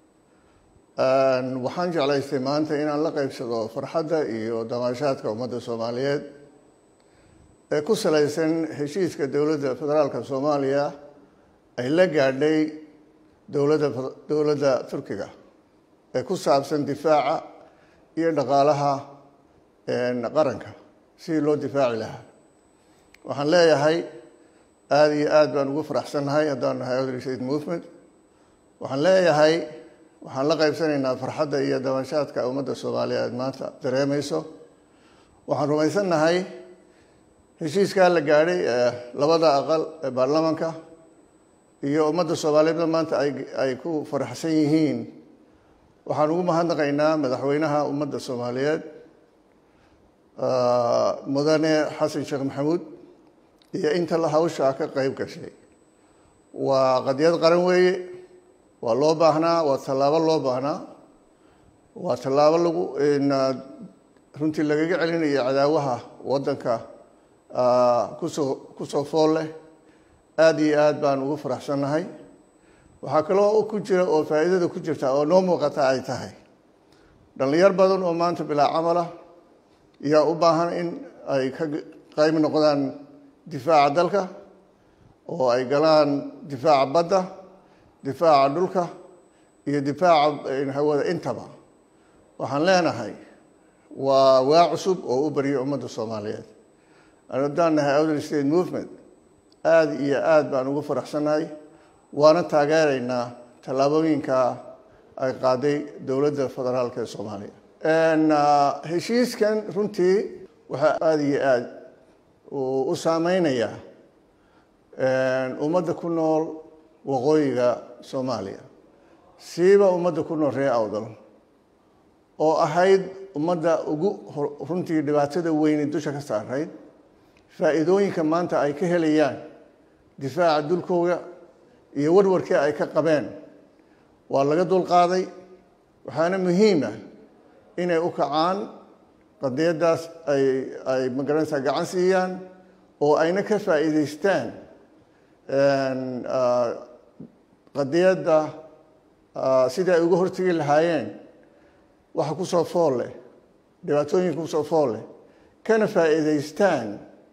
Speaker 1: waxaan jeclaystay maanta inaan la qeybsado farxadda iyo damaashaadka ummadda soomaaliyeed ee ku salaysan heshiiska dowladda federaalka soomaaliya ay la gaadhay dowladda dowladda turkiga ee ku saabsan difaaca iyo dhaqaalaha qaranka sidii loo difaaci lahaa waxaan leeyahay aada iyo aad baan ugu faraxsannahay haddaan nahay outer state movement waxaan leeyahay waxaan la qaybsanaynaa farxadda iyo dabanshaadka ummadda soomaaliyeed maanta dareemayso waxaan rumaysannahay heshiiskaa la gaadhay ee labada aqal ee baarlamaanka iyo ummadda soomaaliyeedna maanta ay ay ku faraxsan yihiin waxaan ugu mahadnaqaynaa madaxweynaha ummadda soomaaliyeed mudane xasan sheekh maxamuud iyo inta la hawshaa ka qeyb gashay waa qadiyad qaran weeye waa loo baahnaa waa tallaabo loo baahnaa waa tallaabo lagu runtii lagaga celinayo cadaawaha waddanka kusoo kusoo fool leh aada iyo aad baan ugu faraxsannahay waxaa kaloo ku jira oo faa'iidada ku jirta oo noo muuqata ay tahay dhallinyar badan oo maanta bilaa camala yaa u baahan in ay ka qayb noqdaan difaaca dalka oo ay galaan difaaca badda difaaca dhulka iyo difaaca hawada intaba waxaan leenahay waa waa cusub oo u baryo ummadda soomaaliyeed haddaan nahay outer state movement aada iyo aada baan ugu faraxsannahay waana taageeraynaa tallaabooyinka ay qaaday dowladda federaalka ee soomaaliya heshiiskan runtii waxaa aada iyo aada u saameynayaa ummadda ku nool waqooyiga soomaaliya siiba ummadda ku nool reer awdal oo ahayd ummadda ugu runtii dhibaatada weyne dusha ka saarayd faa'iidooyinka maanta ay ka helayaan difaaca dulkooga iyo warwarkii ay ka qabeen waa laga dulqaaday waxaana muhiima inay u kacaan qadiyaddaas ay ay magaranaysaa gacan siiyaan oo ayna ka faa'iidaystaan qadiyadda sidii ay uga hortegi lahaayeen waxa kusoo fool leh dhibaatooyinka kusoo fool leh kana faa'iidaystaan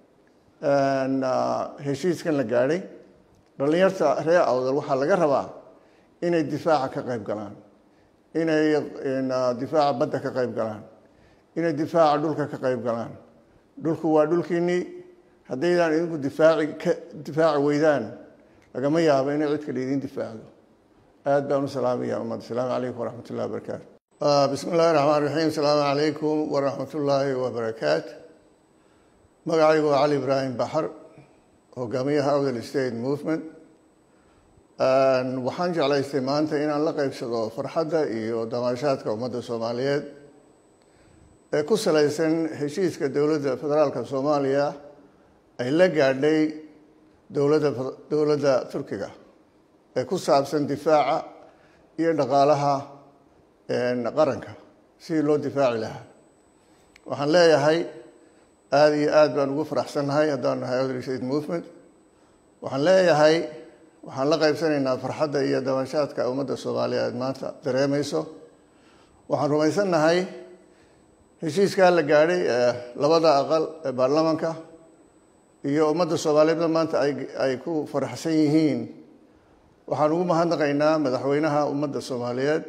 Speaker 1: heshiiskan la gaadhay dhallinyarta reer awdal waxaa laga rabaa inay difaaca ka qayb galaan inay difaaca badda ka qayb galaan inay difaaca dhulka ka qayb galaan dhulku waa dhulkiinnii haddaydaan idinku difaaci ka difaaci weydaan lagama yaabo inay cid kale idiin difaacdo aad baan u salaamaya ummad asalaamu calaykum waraxmat ullahi wabarakaatu bismi illahi raxmaan raxiim asalaamu calaykum waraxmat ullaahi wabarakaatu magacaygu waa cali ibraahim baxar hogaamiyaha outer state movement waxaan jeclaystay maanta inaan la qeybsado farxadda iyo damaashaadka ummadda soomaaliyeed ee ku salaysan heshiiska dowladda federaalka soomaaliya ay la gaadhay dowladda dowladda turkiga ee ku saabsan difaaca iyo dhaqaalaha qaranka sidii loo difaaci lahaa waxaan leeyahay aada iyo aada baan ugu faraxsannahay haddaan nahay outer state movement waxaan leeyahay waxaan la qaybsanaynaa farxadda iyo dabashaadka ummadda soomaaliyeed maanta dareemayso waxaan rumaysannahay heshiiskaa la gaadhay ee labada aqal ee baarlamaanka iyo ummadda soomaaliyeedna maanta ay ay ku faraxsan yihiin waxaan ugu mahadnaqaynaa madaxweynaha ummadda soomaaliyeed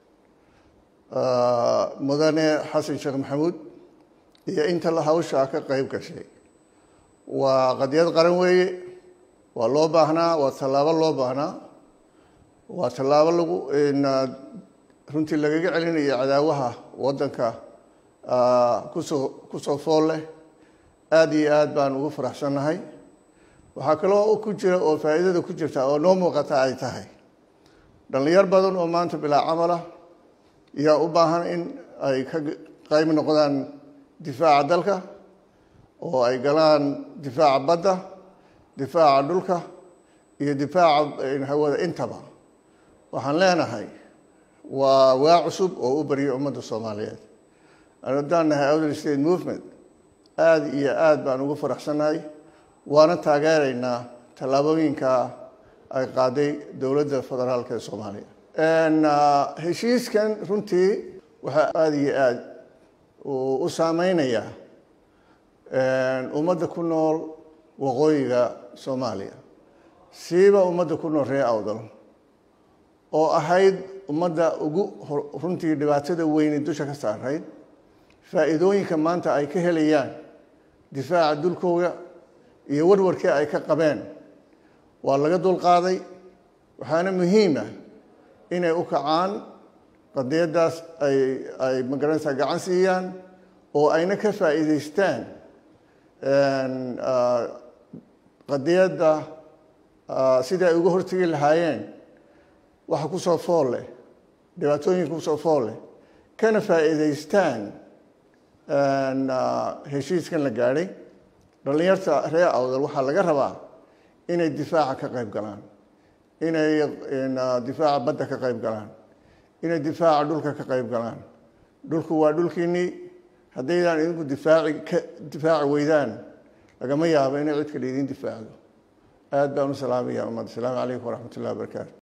Speaker 1: mudane xasan sheekh maxamuud iyo inta la hawshaa ka qeyb gashay waa qadiyad qaran weeye waa loo baahnaa waa tallaabo loo baahnaa waa tallaabo lagu runtii lagaga celinayo cadaawaha waddanka kusoo kusoo fool leh aada iyo aada baan ugu faraxsannahay waxaa kaloo ku jira oo faa'iidada ku jirta oo noo muuqata ay tahay dhallinyar badan oo maanta bilaa camalah yaa u baahan in ay ka qayb noqdaan difaaca dalka oo ay galaan difaaca badda difaaca dhulka iyo difaaca hawada intaba waxaan leenahay waa waa cusub oo u baryo ummadda soomaaliyeed haddaan nahay outer state movement aada iyo aada baan ugu faraxsannahay waana taageeraynaa tallaabooyinka ay qaaday dowladda federaalka ee soomaaliya heshiiskan runtii waxaa aada iyo aada u saameynayaa ummadda ku nool waqooyiga soomaaliya siiba ummadda ku nool reer awdal oo ahayd ummadda ugu runtii dhibaatada weyne dusha ka saarayd faa'iidooyinka maanta ay ka helayaan difaaca dulkooga iyo warwarkii ay ka qabeen waa laga dulqaaday waxaana muhiima inay u kacaan qadiyaddaas ay ay magaranaysaa gacan siiyaan oo ayna ka faa'iidaystaan qadiyadda sidii ay uga hortegi lahaayeen waxa kusoo fool leh dhibaatooyinka kusoo fool leh kana faa'iidaystaan heshiiskan la gaadhay dhallinyarta reer awdal waxaa laga rabaa inay difaaca ka qayb galaan inay difaaca badda ka qayb galaan inay difaaca dhulka ka qayb galaan dhulku waa dhulkiinnii haddaydaan idinku difaaci ka difaaci weydaan lagama yaabo inay cid kale idiin difaacdo aad baan u salaamaya ummad asalaamu calaykum waraxmat ullahi wabarakaatu